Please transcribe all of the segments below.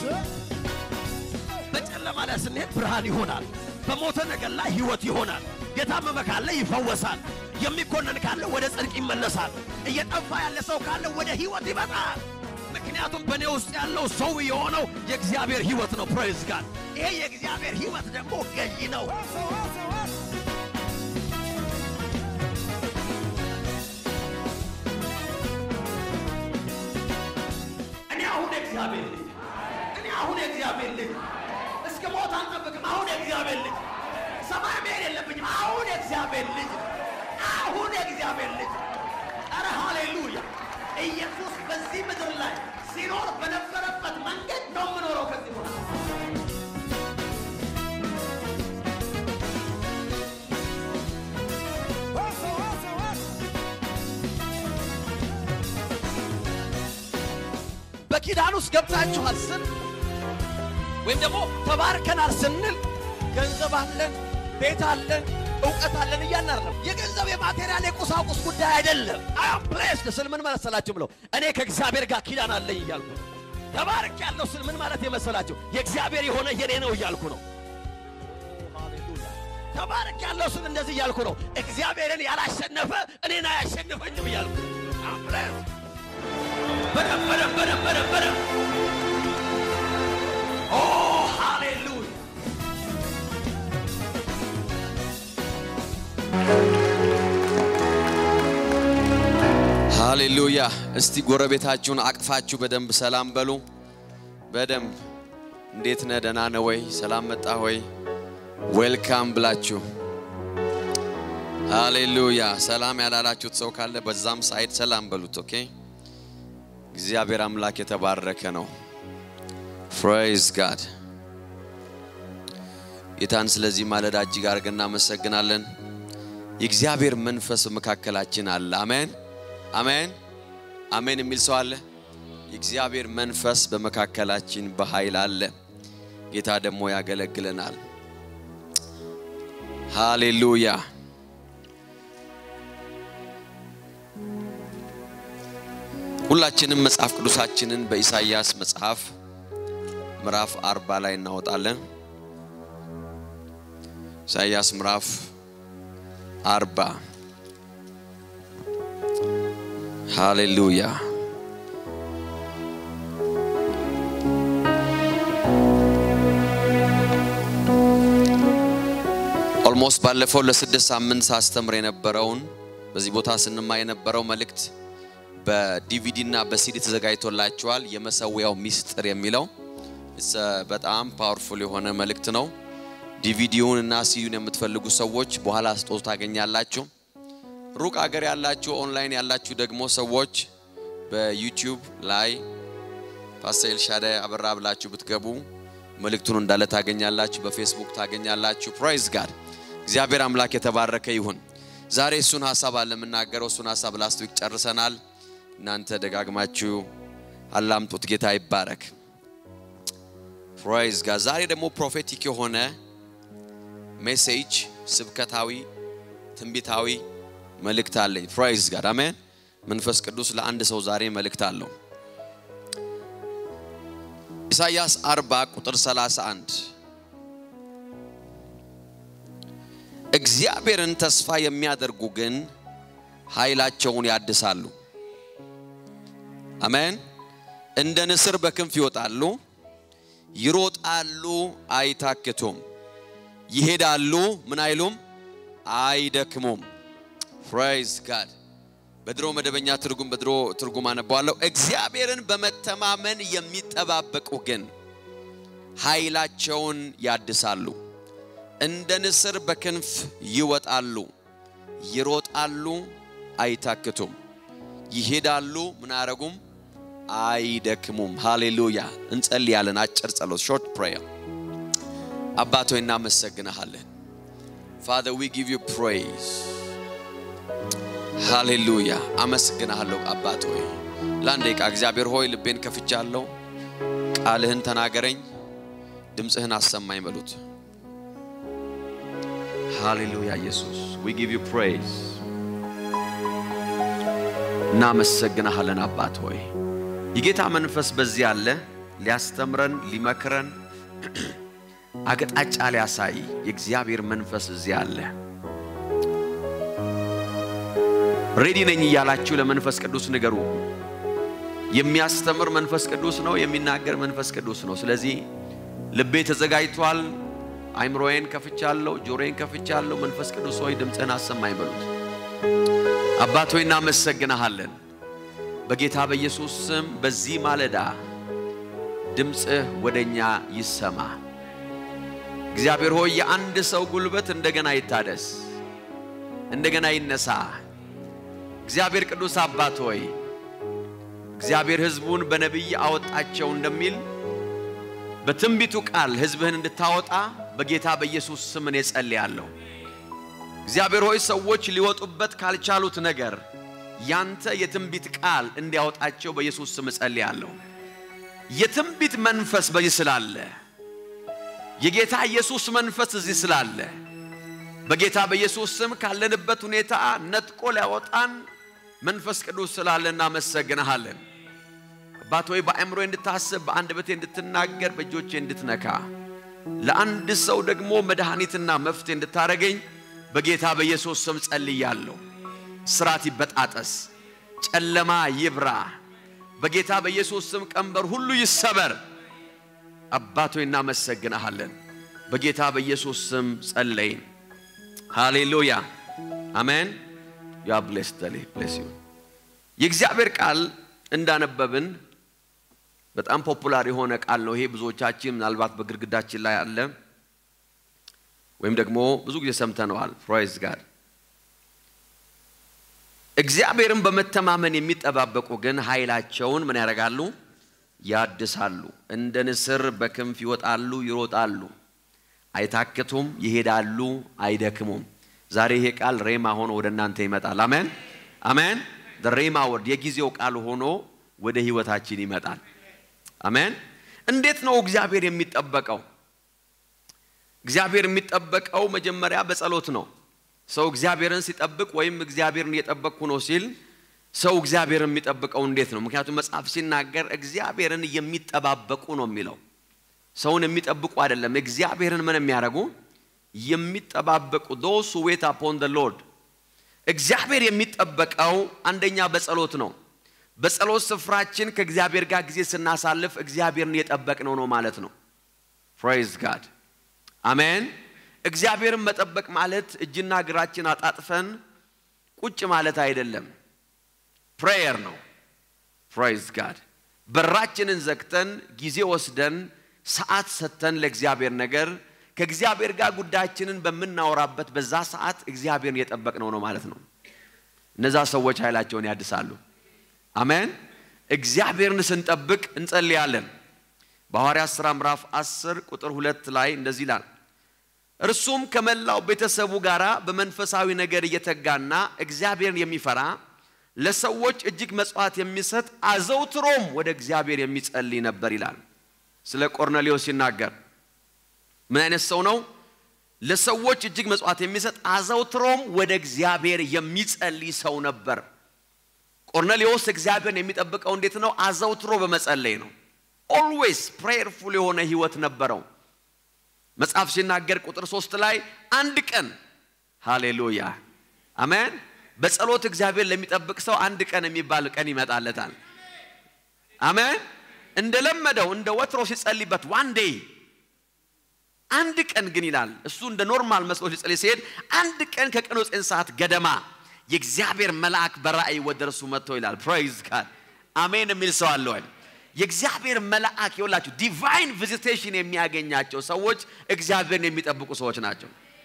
በጨለማ ላይ ስንሄድ ብርሃን ይሆናል። በሞተ ነገር ላይ ሕይወት ይሆናል። የታመመ ካለ ይፈወሳል። የሚኮነን ካለ ወደ ጽድቅ ይመለሳል። እየጠፋ ያለ ሰው ካለ ወደ ሕይወት ይመጣል። ምክንያቱም በእኔ ውስጥ ያለው ሰው የሆነው የእግዚአብሔር ሕይወት ነው። ፕሬዝ ጋድ። ይሄ የእግዚአብሔር ሕይወት ደግሞ ገዢ ነው። እኔ አሁን የእግዚአብሔር ልጅ እኔ አሁን የእግዚአብሔር ልጅ እስከ ሞት አልጠብቅም። አሁን የእግዚአብሔር ልጅ ሰማይ መሄድ የለብኝም። አሁን የእግዚአብሔር ልጅ አሁን የእግዚአብሔር ልጅ ኧረ ሃሌሉያ! ኢየሱስ በዚህ ምድር ላይ ሲኖር በነበረበት መንገድ ነው የምኖረው ከዚህ በኋላ በኪዳን ውስጥ ገብታችኋል ስል ወይም ደግሞ ተባርከናል ስንል ገንዘብ አለን፣ ቤት አለን፣ እውቀት አለን እያልን አይደለም። የገንዘብ የማቴሪያል የቁሳቁስ ጉዳይ አይደለም። አም ፕሌስድ ስል ምን መሰላችሁ ብለው እኔ ከእግዚአብሔር ጋር ኪዳን አለኝ እያልኩ ነው። ተባርክ ያለው ስል ምን ማለት የመሰላችሁ የእግዚአብሔር የሆነ የኔ ነው እያልኩ ነው። ተባርክ ያለው ስል እንደዚህ እያልኩ ነው። እግዚአብሔርን ያላሸነፈ እኔን አያሸንፈኝም እያልኩ አም ፕሌስድ በደንብ በደንብ በደንብ በደንብ በደንብ ኦ ሃሌሉያ ሃሌሉያ። እስቲ ጎረቤታችሁን አቅፋችሁ በደንብ ሰላም በሉ። በደንብ እንዴት ነህ? ደህና ነህ ወይ? ሰላም መጣ ወይ? ዌልካም ብላችሁ ሃሌሉያ። ሰላም ያላላችሁት ሰው ካለ በዛም ሳይድ ሰላም በሉት። ኦኬ። እግዚአብሔር አምላክ የተባረከ ነው። ፕሬዝ ጋድ። ጌታን ስለዚህ ማለዳ እጅግ አድርገን እናመሰግናለን። የእግዚአብሔር መንፈስ መካከላችን አለ። አሜን አሜን አሜን የሚል ሰው አለ። የእግዚአብሔር መንፈስ በመካከላችን በኃይል አለ። ጌታ ደግሞ ያገለግለናል። ሃሌሉያ ሁላችንም መጽሐፍ ቅዱሳችንን በኢሳይያስ መጽሐፍ ምዕራፍ አርባ ላይ እናወጣለን። ኢሳይያስ ምዕራፍ አርባ ሃሌሉያ ኦልሞስት ባለፈው ለስድስት ሳምንት ሳስተምር የነበረውን በዚህ ቦታ ስንማ የነበረው መልእክት በዲቪዲ እና በሲዲ ተዘጋጅቶላችኋል። የመሰዊያው ሚስጥር የሚለው It's a በጣም ፓወርፉል የሆነ መልእክት ነው። ዲቪዲውን እና ሲዩን የምትፈልጉ ሰዎች በኋላ ስጦታ ታገኛላችሁ። ሩቅ አገር ያላችሁ ኦንላይን ያላችሁ ደግሞ ሰዎች በዩቲዩብ ላይ ፓስተር ኤልሻዳይ አበራ ብላችሁ ብትገቡ መልእክቱን እንዳለ ታገኛላችሁ። በፌስቡክ ታገኛላችሁ። ፕራይዝ ጋድ እግዚአብሔር አምላክ የተባረከ ይሁን። ዛሬ እሱን ሀሳብ አለ የምናገረው። እሱን ሀሳብ ላስት ዊክ ጨርሰናል። እናንተ ደጋግማችሁ አላምጡት። ጌታ ይባረክ። ፕራይዝ ጋድ ዛሬ ደግሞ ፕሮፌቲክ የሆነ ሜሴጅ ስብከታዊ ትንቢታዊ መልእክት አለኝ። ፕራይዝ ጋድ አሜን። መንፈስ ቅዱስ ለአንድ ሰው ዛሬ መልእክት አለው። ኢሳይያስ 40 ቁጥር 31 እግዚአብሔርን ተስፋ የሚያደርጉ ግን ኃይላቸውን ያድሳሉ። አሜን። እንደ ንስር በክንፍ ይወጣሉ፣ ይሮጣሉ፣ አይታክቱም፣ ይሄዳሉ፣ ምን አይሉም፣ አይደክሙም። ፕራይዝ ጋድ በድሮ መደበኛ ትርጉም በድሮ ትርጉም አነባዋለሁ። እግዚአብሔርን በመተማመን የሚጠባበቁ ግን ኃይላቸውን ያድሳሉ፣ እንደ ንስር በክንፍ ይወጣሉ፣ ይሮጣሉ፣ አይታክቱም፣ ይሄዳሉ፣ ምን አያረጉም፣ አይደክሙም። ሃሌሉያ። እንጸልያለን። አጭር ጸሎት ሾርት ፕሬየር። አባት ሆይ እናመሰግንሃለን። ፋዘር ዊ ጊቭ ዩ ፕሬይዝ ሃሌሉያ አመስግናለሁ አባት ሆይ ለአንድ ደቂቃ እግዚአብሔር ሆይ ልቤን ከፍቻለሁ ቃልህን ተናገረኝ ድምፅህን አሰማኝ በሉት ሃሌሉያ ኢየሱስ ዊ ጊቭ ዩ ፕሬይዝ እናመሰግናሃለን አባት ሆይ የጌታ መንፈስ በዚህ አለ ሊያስተምረን ሊመክረን አቅጣጫ ሊያሳይ የእግዚአብሔር መንፈስ እዚህ አለ። ሬዲ ነኝ እያላችሁ ለመንፈስ ቅዱስ ንገሩ። የሚያስተምር መንፈስ ቅዱስ ነው፣ የሚናገር መንፈስ ቅዱስ ነው። ስለዚህ ልቤ ተዘጋጅቷል፣ አይምሮዬን ከፍቻለሁ፣ ጆሮዬን ከፍቻለሁ። መንፈስ ቅዱስ ሆይ ድምፅህን አሰማኝ በሉት። አባት ሆይ እናመሰግንሃለን። በጌታ በኢየሱስ ስም በዚህ ማለዳ ድምፅህ ወደኛ ይሰማ። እግዚአብሔር ሆይ የአንድ ሰው ጉልበት እንደገና ይታደስ፣ እንደገና ይነሳ። እግዚአብሔር ቅዱስ አባት ሆይ እግዚአብሔር ሕዝቡን በነቢይ አወጣቸው እንደሚል በትንቢቱ ቃል ሕዝብህን እንድታወጣ በጌታ በኢየሱስ ስም እኔ ጸልያለሁ። እግዚአብሔር ሆይ ሰዎች ሊወጡበት ካልቻሉት ነገር ያንተ የትንቢት ቃል እንዲያወጣቸው በኢየሱስ ስም እጸልያለሁ። የትንቢት መንፈስ በዚህ ስላለ የጌታ ኢየሱስ መንፈስ እዚህ ስላለ በጌታ በኢየሱስ ስም ካለንበት ሁኔታ ነጥቆ ሊያወጣን መንፈስ ቅዱስ ስላለ እናመሰግንሃለን። አባት ሆይ በአእምሮ እንድታስብ በአንደበቴ እንድትናገር በእጆቼ እንድትነካ ለአንድ ሰው ደግሞ መድኃኒትና መፍትሄ እንድታረገኝ በጌታ በኢየሱስ ስም ጸልያለሁ። ስራት ይበጣጠስ፣ ጨለማ ይብራ። በጌታ በኢየሱስ ስም ቀንበር ሁሉ ይሰበር። አባት ሆይ እናመሰግንሃለን። በጌታ በኢየሱስ ስም ጸለይን። ሃሌሉያ አሜን። ያ ብሌስ ደሌ ብሌስ ዩ የእግዚአብሔር ቃል እንዳነበብን በጣም ፖፑላር የሆነ ቃል ነው ይሄ። ብዙዎቻችን ምናልባት በግድግዳችን ላይ አለ ወይም ደግሞ ብዙ ጊዜ ሰምተነዋል። ፕራይዝ ጋድ እግዚአብሔርን በመተማመን የሚጠባበቁ ግን ኃይላቸውን ምን ያደርጋሉ? ያድሳሉ። እንደ ንስር በክንፍ ይወጣሉ፣ ይሮጣሉ፣ አይታክቱም፣ ይሄዳሉ፣ አይደክሙም። ዛሬ ይሄ ቃል ሬማ ሆኖ ወደ እናንተ ይመጣል። አሜን አሜን። ሬማ ወርድ የጊዜው ቃል ሆኖ ወደ ህይወታችን ይመጣል። አሜን። እንዴት ነው እግዚአብሔር የሚጠበቀው? እግዚአብሔር የሚጠበቀው መጀመሪያ በጸሎት ነው። ሰው እግዚአብሔርን ሲጠብቅ ወይም እግዚአብሔርን እየጠበቅኩ ነው ሲል ሰው እግዚአብሔርን የሚጠብቀው እንዴት ነው? ምክንያቱም መጽሐፍ ሲናገር እግዚአብሔርን የሚጠባበቁ ነው የሚለው። ሰውን የሚጠብቁ አይደለም። እግዚአብሔርን ምን የሚያደርጉ የሚጠባበቁ ዶስ ዌት አፖን ደ ሎርድ። እግዚአብሔር የሚጠበቀው አንደኛ በጸሎት ነው። በጸሎት ስፍራችን ከእግዚአብሔር ጋር ጊዜ ስናሳልፍ እግዚአብሔርን እየጠበቅነው ነው ማለት ነው። ፕሬይዝ ጋድ አሜን። እግዚአብሔርን መጠበቅ ማለት እጅና እግራችን አጣጥፈን ቁጭ ማለት አይደለም። ፕሬየር ነው። ፕሬይዝ ጋድ በራችንን ዘግተን ጊዜ ወስደን ሰዓት ሰጥተን ለእግዚአብሔር ነገር ከእግዚአብሔር ጋር ጉዳያችንን በምናወራበት በዛ ሰዓት እግዚአብሔርን እየጠበቅነው ነው ማለት ነው። እነዛ ሰዎች ኃይላቸውን ያድሳሉ። አሜን። እግዚአብሔርን ስንጠብቅ እንጸልያለን። በሐዋርያት ሥራ ምዕራፍ 10 ቁጥር ሁለት ላይ እንደዚህ ይላል፣ እርሱም ከመላው ቤተሰቡ ጋር በመንፈሳዊ ነገር እየተጋና እግዚአብሔርን የሚፈራ ለሰዎች እጅግ መጽዋዕት የሚሰጥ አዘውትሮም ወደ እግዚአብሔር የሚጸልይ ነበር ይላል። ስለ ቆርኔሌዎስ ሲናገር ምን አይነት ሰው ነው? ለሰዎች እጅግ መጽዋዕት የሚሰጥ አዘውትሮም ወደ እግዚአብሔር የሚጸልይ ሰው ነበር። ቆርኔሌዎስ እግዚአብሔርን የሚጠብቀው እንዴት ነው? አዘውትሮ በመጸለይ ነው። ኦልዌይስ ፕሬየርፉል የሆነ ህይወት ነበረው። መጽሐፍ ሲናገር ቁጥር ሶስት ላይ አንድ ቀን ሃሌሉያ አሜን። በጸሎት እግዚአብሔር ለሚጠብቅ ሰው አንድ ቀን የሚባል ቀን ይመጣለታል። አሜን። እንደለመደው እንደ ወትሮ ሲጸልይበት ዋን ዴይ አንድ ቀን ግን ይላል እሱ እንደ ኖርማል መስሎ ሊጸልይ ሲሄድ አንድ ቀን ከቀኑ ዘጠኝ ሰዓት ገደማ የእግዚአብሔር መልአክ በራእይ ወደ እርሱ መጥቶ ይላል። ፕሬይዝ ጋድ አሜን የሚል ሰው አለ ወይ? የእግዚአብሔር መልአክ የውላችሁ ዲቫይን ቪዚቴሽን የሚያገኛቸው ሰዎች እግዚአብሔርን የሚጠብቁ ሰዎች ናቸው።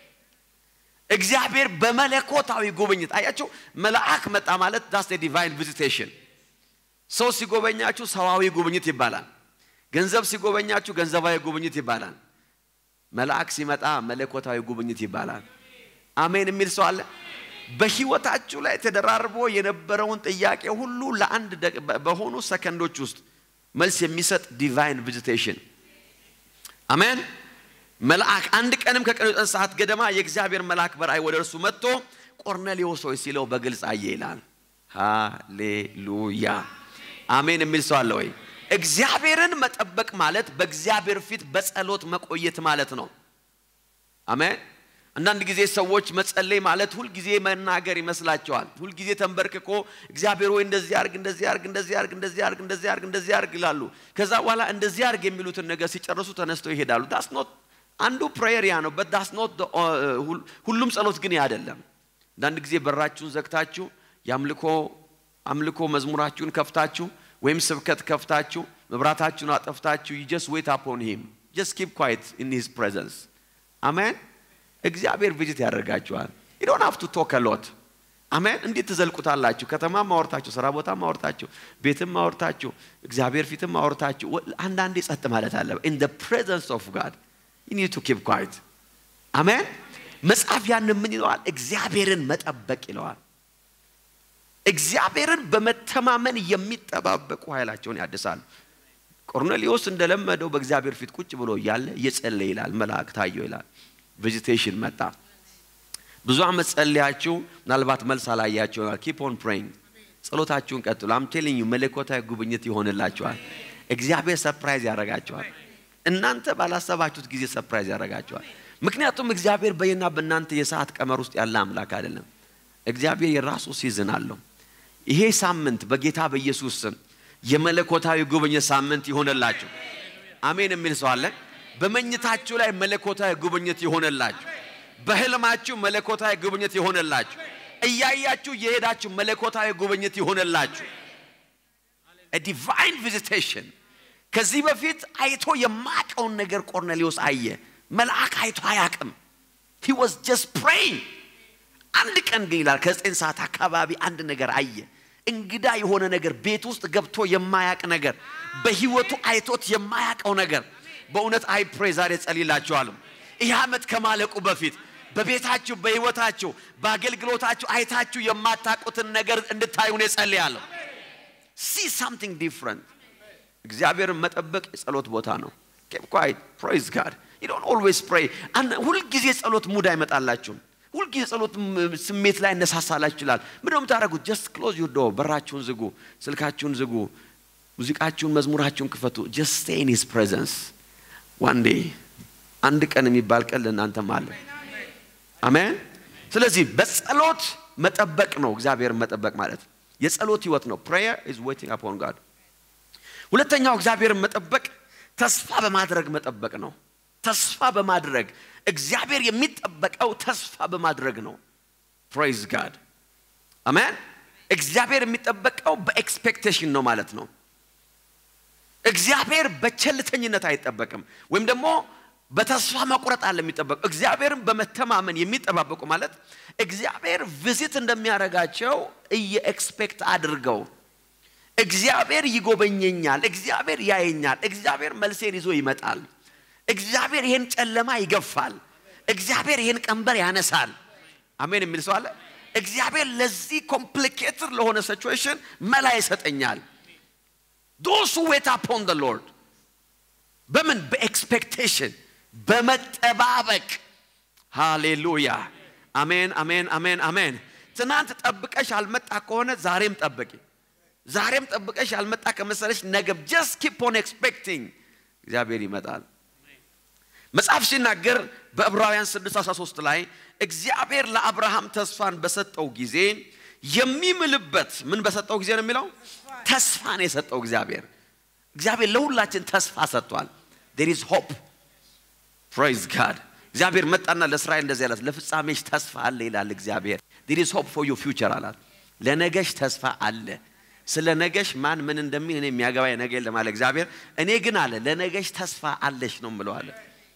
እግዚአብሔር በመለኮታዊ ጉብኝት አያቸው። መልአክ መጣ ማለት ዳስ ዲቫይን ቪዚቴሽን። ሰው ሲጎበኛችሁ ሰዋዊ ጉብኝት ይባላል። ገንዘብ ሲጎበኛችሁ ገንዘባዊ ጉብኝት ይባላል። መልአክ ሲመጣ መለኮታዊ ጉብኝት ይባላል። አሜን የሚል ሰው አለ። በህይወታችሁ ላይ ተደራርቦ የነበረውን ጥያቄ ሁሉ ለአንድ በሆኑ ሰከንዶች ውስጥ መልስ የሚሰጥ ዲቫይን ቪዚቴሽን አሜን። መልአክ አንድ ቀንም ከቀኑ ዘጠኝ ሰዓት ገደማ የእግዚአብሔር መልአክ በራእይ ወደ እርሱ መጥቶ ቆርኔሌዎስ ሆይ ሲለው በግልጽ አየ ይላል። ሃሌሉያ አሜን የሚል ሰው አለ ወይ? እግዚአብሔርን መጠበቅ ማለት በእግዚአብሔር ፊት በጸሎት መቆየት ማለት ነው። አሜን። አንዳንድ ጊዜ ሰዎች መጸለይ ማለት ሁልጊዜ መናገር ይመስላቸዋል። ሁልጊዜ ተንበርክኮ እግዚአብሔር ወይ እንደዚህ አርግ፣ እንደዚህ አርግ፣ እንደዚህ አርግ፣ እንደዚህ አርግ፣ እንደዚህ አርግ፣ እንደዚህ አርግ ይላሉ። ከዛ በኋላ እንደዚህ አርግ የሚሉትን ነገር ሲጨርሱ ተነስተው ይሄዳሉ። ዳስ ኖት አንዱ ፕሬየር ያ ነው። በት ዳስ ኖት ሁሉም ጸሎት ግን ያ አይደለም። አንዳንድ ጊዜ በራችሁን ዘግታችሁ የአምልኮ አምልኮ መዝሙራችሁን ከፍታችሁ ወይም ስብከት ከፍታችሁ መብራታችሁን አጠፍታችሁ you just wait upon him just keep quiet in his presence አሜን እግዚአብሔር ቪዚት ያደርጋችኋል you don't have to talk a lot አሜን እንዴት ትዘልቁታላችሁ ከተማም ማወርታችሁ ስራ ቦታም ማወርታችሁ ቤትም ማወርታችሁ እግዚአብሔር ፊትም ማወርታችሁ አንዳንዴ ጸጥ ማለት አለ in the presence of God you need to keep quiet አሜን መጽሐፍ ያን ምን ይለዋል እግዚአብሔርን መጠበቅ ይለዋል እግዚአብሔርን በመተማመን የሚጠባበቁ ኃይላቸውን ያድሳሉ። ቆርኔሌዎስ እንደለመደው በእግዚአብሔር ፊት ቁጭ ብሎ እያለ እየጸለየ ይላል፣ መልአክ ታየው ይላል። ቪዚቴሽን መጣ። ብዙ ዓመት ጸልያችሁ ምናልባት መልስ አላያቸው ይሆናል። ኪፕ ኦን ፕሬይንግ፣ ጸሎታችሁን ቀጥሉ። አም ቴሊንግ ዩ መለኮታዊ ጉብኝት ይሆንላችኋል። እግዚአብሔር ሰርፕራይዝ ያደርጋችኋል። እናንተ ባላሰባችሁት ጊዜ ሰርፕራይዝ ያደርጋችኋል። ምክንያቱም እግዚአብሔር በእኔና በእናንተ የሰዓት ቀመር ውስጥ ያለ አምላክ አይደለም። እግዚአብሔር የራሱ ሲዝን አለው። ይሄ ሳምንት በጌታ በኢየሱስ ስም የመለኮታዊ ጉብኝት ሳምንት ይሆንላችሁ። አሜን የሚል ሰው አለ። በመኝታችሁ ላይ መለኮታዊ ጉብኝት ይሆንላችሁ። በህልማችሁ መለኮታዊ ጉብኝት ይሆንላችሁ። እያያችሁ የሄዳችሁ መለኮታዊ ጉብኝት ይሆንላችሁ። ዲቫይን ቪዚቴሽን። ከዚህ በፊት አይቶ የማያውቀውን ነገር ቆርኔሌዎስ አየ። መልአክ አይቶ አያውቅም። ሂ ዋዝ ጀስት ፕሬይንግ አንድ ቀን ግን ይላል ከዘጠኝ ሰዓት አካባቢ አንድ ነገር አየ። እንግዳ የሆነ ነገር ቤት ውስጥ ገብቶ የማያቅ ነገር በህይወቱ አይቶት የማያቀው ነገር በእውነት አይ ፕሬ ዛሬ ጸልላችኋለሁ። ይህ ዓመት ከማለቁ በፊት በቤታችሁ፣ በህይወታችሁ፣ በአገልግሎታችሁ አይታችሁ የማታውቁትን ነገር እንድታዩ ነው ጸልያለሁ። ሲ ሳምቲንግ ዲፍረንት። እግዚአብሔርን መጠበቅ የጸሎት ቦታ ነው። ኬፕ ኳይት ፕሬዝ ጋድ ዩ ዶንት ኦልዌይስ ፕሬይ። ሁልጊዜ ጸሎት ሙድ አይመጣላችሁም። ሁልጊዜ ጸሎት ስሜት ላይ እነሳሳላችሁ ይችላል። ምንድነው የምታደርጉት? ጀስት ክሎዝ ዩር ዶር፣ በራችሁን ዝጉ፣ ስልካችሁን ዝጉ፣ ሙዚቃችሁን፣ መዝሙራችሁን ክፈቱ። ጀስት ስቴይ ኢን ሂዝ ፕሬዘንስ ዋን ዴይ አንድ ቀን የሚባል ቀን ለእናንተም አለ። አሜን። ስለዚህ በጸሎት መጠበቅ ነው እግዚአብሔርን መጠበቅ ማለት የጸሎት ህይወት ነው። ፕሬየር ኢዝ ዌቲንግ አፖን ጋድ። ሁለተኛው እግዚአብሔርን መጠበቅ ተስፋ በማድረግ መጠበቅ ነው። ተስፋ በማድረግ እግዚአብሔር የሚጠበቀው ተስፋ በማድረግ ነው። ፕሬዝ ጋድ አሜን። እግዚአብሔር የሚጠበቀው በኤክስፔክቴሽን ነው ማለት ነው። እግዚአብሔር በቸልተኝነት አይጠበቅም፣ ወይም ደግሞ በተስፋ መቁረጥ አለ የሚጠበቁ። እግዚአብሔርን በመተማመን የሚጠባበቁ ማለት እግዚአብሔር ቪዚት እንደሚያደርጋቸው እየኤክስፔክት አድርገው እግዚአብሔር ይጎበኘኛል፣ እግዚአብሔር ያየኛል፣ እግዚአብሔር መልሴን ይዞ ይመጣል እግዚአብሔር ይሄን ጨለማ ይገፋል። እግዚአብሔር ይሄን ቀንበር ያነሳል። አሜን የሚል ሰው አለ። እግዚአብሔር ለዚህ ኮምፕሊኬትድ ለሆነ ሲቹዌሽን መላ ይሰጠኛል። ዶስ ዌት አፖን ደ ሎርድ በምን በኤክስፔክቴሽን በመጠባበቅ ሃሌሉያ። አሜን አሜን አሜን አሜን። ትናንት ጠብቀሽ አልመጣ ከሆነ ዛሬም ጠብቂ። ዛሬም ጠብቀሽ አልመጣ ከመሰለሽ ነገ ጀስት ኪፕ ኦን ኤክስፔክቲንግ እግዚአብሔር ይመጣል። መጽሐፍ ሲናገር በዕብራውያን 6:13 ላይ እግዚአብሔር ለአብርሃም ተስፋን በሰጠው ጊዜ የሚምልበት ምን በሰጠው ጊዜ ነው የሚለው? ተስፋን የሰጠው እግዚአብሔር እግዚአብሔር ለሁላችን ተስፋ ሰጥቷል። ዴር ኢዝ ሆፕ ፕሬዝ ጋድ። እግዚአብሔር መጣና ለእስራኤል እንደዚህ አላት፣ ለፍጻሜሽ ተስፋ አለ ይላል እግዚአብሔር። ዴር ኢዝ ሆፕ ፎር ዩ ፊውቸር አላት። ለነገሽ ተስፋ አለ። ስለ ነገሽ ማን ምን እንደሚል እኔ የሚያገባኝ ነገ የለም አለ እግዚአብሔር። እኔ ግን አለ ለነገሽ ተስፋ አለሽ ነው ምለዋለ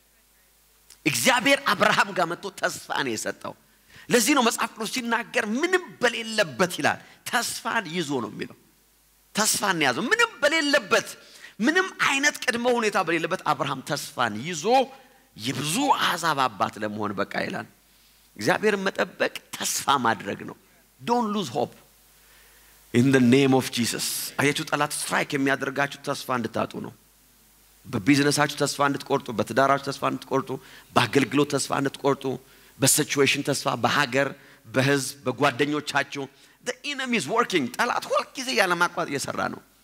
እግዚአብሔር አብርሃም ጋር መጥቶ ተስፋ ነው የሰጠው። ለዚህ ነው መጽሐፍ ቅዱስ ሲናገር ምንም በሌለበት ይላል ተስፋን ይዞ ነው የሚለው። ተስፋን ያዘው ምንም በሌለበት ምንም አይነት ቅድመ ሁኔታ በሌለበት አብርሃም ተስፋን ይዞ የብዙ አሕዛብ አባት ለመሆን በቃ ይላል። እግዚአብሔርን መጠበቅ ተስፋ ማድረግ ነው። ዶን ሉዝ ሆፕ ኢን ደ ኔም ኦፍ ጂሰስ። አያችሁ ጠላት ስትራይክ የሚያደርጋችሁ ተስፋ እንድታጡ ነው። በቢዝነሳችሁ ተስፋ እንድትቆርጡ፣ በትዳራችሁ ተስፋ እንድትቆርጡ፣ በአገልግሎት ተስፋ እንድትቆርጡ፣ በሲቹዌሽን ተስፋ፣ በሀገር፣ በህዝብ፣ በጓደኞቻችሁ ኢነሚ ኢዝ ወርኪንግ። ጠላት ሁልጊዜ ያለማቋረጥ እየሰራ ነው።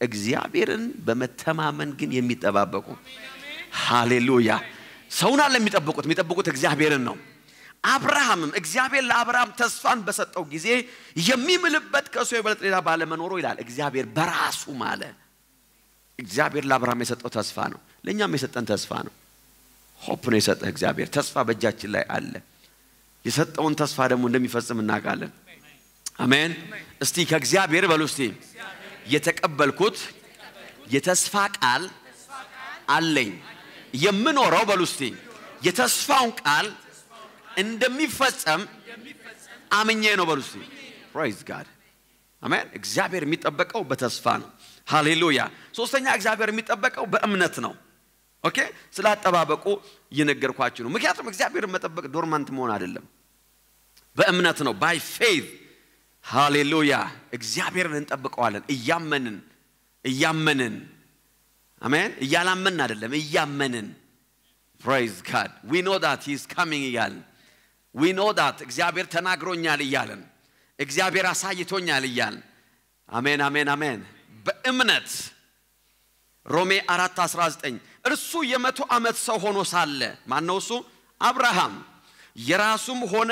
እግዚአብሔርን በመተማመን ግን የሚጠባበቁ ሃሌሉያ። ሰውን አለ የሚጠብቁት የሚጠብቁት እግዚአብሔርን ነው። አብርሃምም እግዚአብሔር ለአብርሃም ተስፋን በሰጠው ጊዜ የሚምልበት ከእሱ የበለጠ ሌላ ባለመኖሩ ይላል እግዚአብሔር በራሱ ማለ። እግዚአብሔር ለአብርሃም የሰጠው ተስፋ ነው። ለእኛም የሰጠን ተስፋ ነው። ሆፕ ነው የሰጠህ እግዚአብሔር። ተስፋ በእጃችን ላይ አለ። የሰጠውን ተስፋ ደግሞ እንደሚፈጽም እናውቃለን። አሜን። እስቲ ከእግዚአብሔር በሉ እስቲ የተቀበልኩት የተስፋ ቃል አለኝ። የምኖረው በሉ እስቲ የተስፋውን ቃል እንደሚፈጸም አምኜ ነው በሉ እስቲ። ፕራይዝ ጋድ አሜን። እግዚአብሔር የሚጠበቀው በተስፋ ነው። ሃሌሉያ። ሶስተኛ እግዚአብሔር የሚጠበቀው በእምነት ነው። ኦኬ፣ ስለ አጠባበቁ እየነገርኳችሁ ነው። ምክንያቱም እግዚአብሔርን መጠበቅ ዶርማንት መሆን አይደለም፣ በእምነት ነው። ባይ ፌዝ ሃሌሉያ። እግዚአብሔርን እንጠብቀዋለን እያመንን እያመንን አሜን። እያላመንን አይደለም፣ እያመንን ፕራይዝ ጋድ ዊ ኖ ዳት ሂ ኢዝ ካሚንግ እያልን ዊ ኖ ዳት እግዚአብሔር ተናግሮኛል እያልን እግዚአብሔር አሳይቶኛል እያልን አሜን፣ አሜን፣ አሜን። በእምነት ሮሜ 4 19 እርሱ የመቶ ዓመት ሰው ሆኖ ሳለ ማን ነው እሱ? አብርሃም የራሱም ሆነ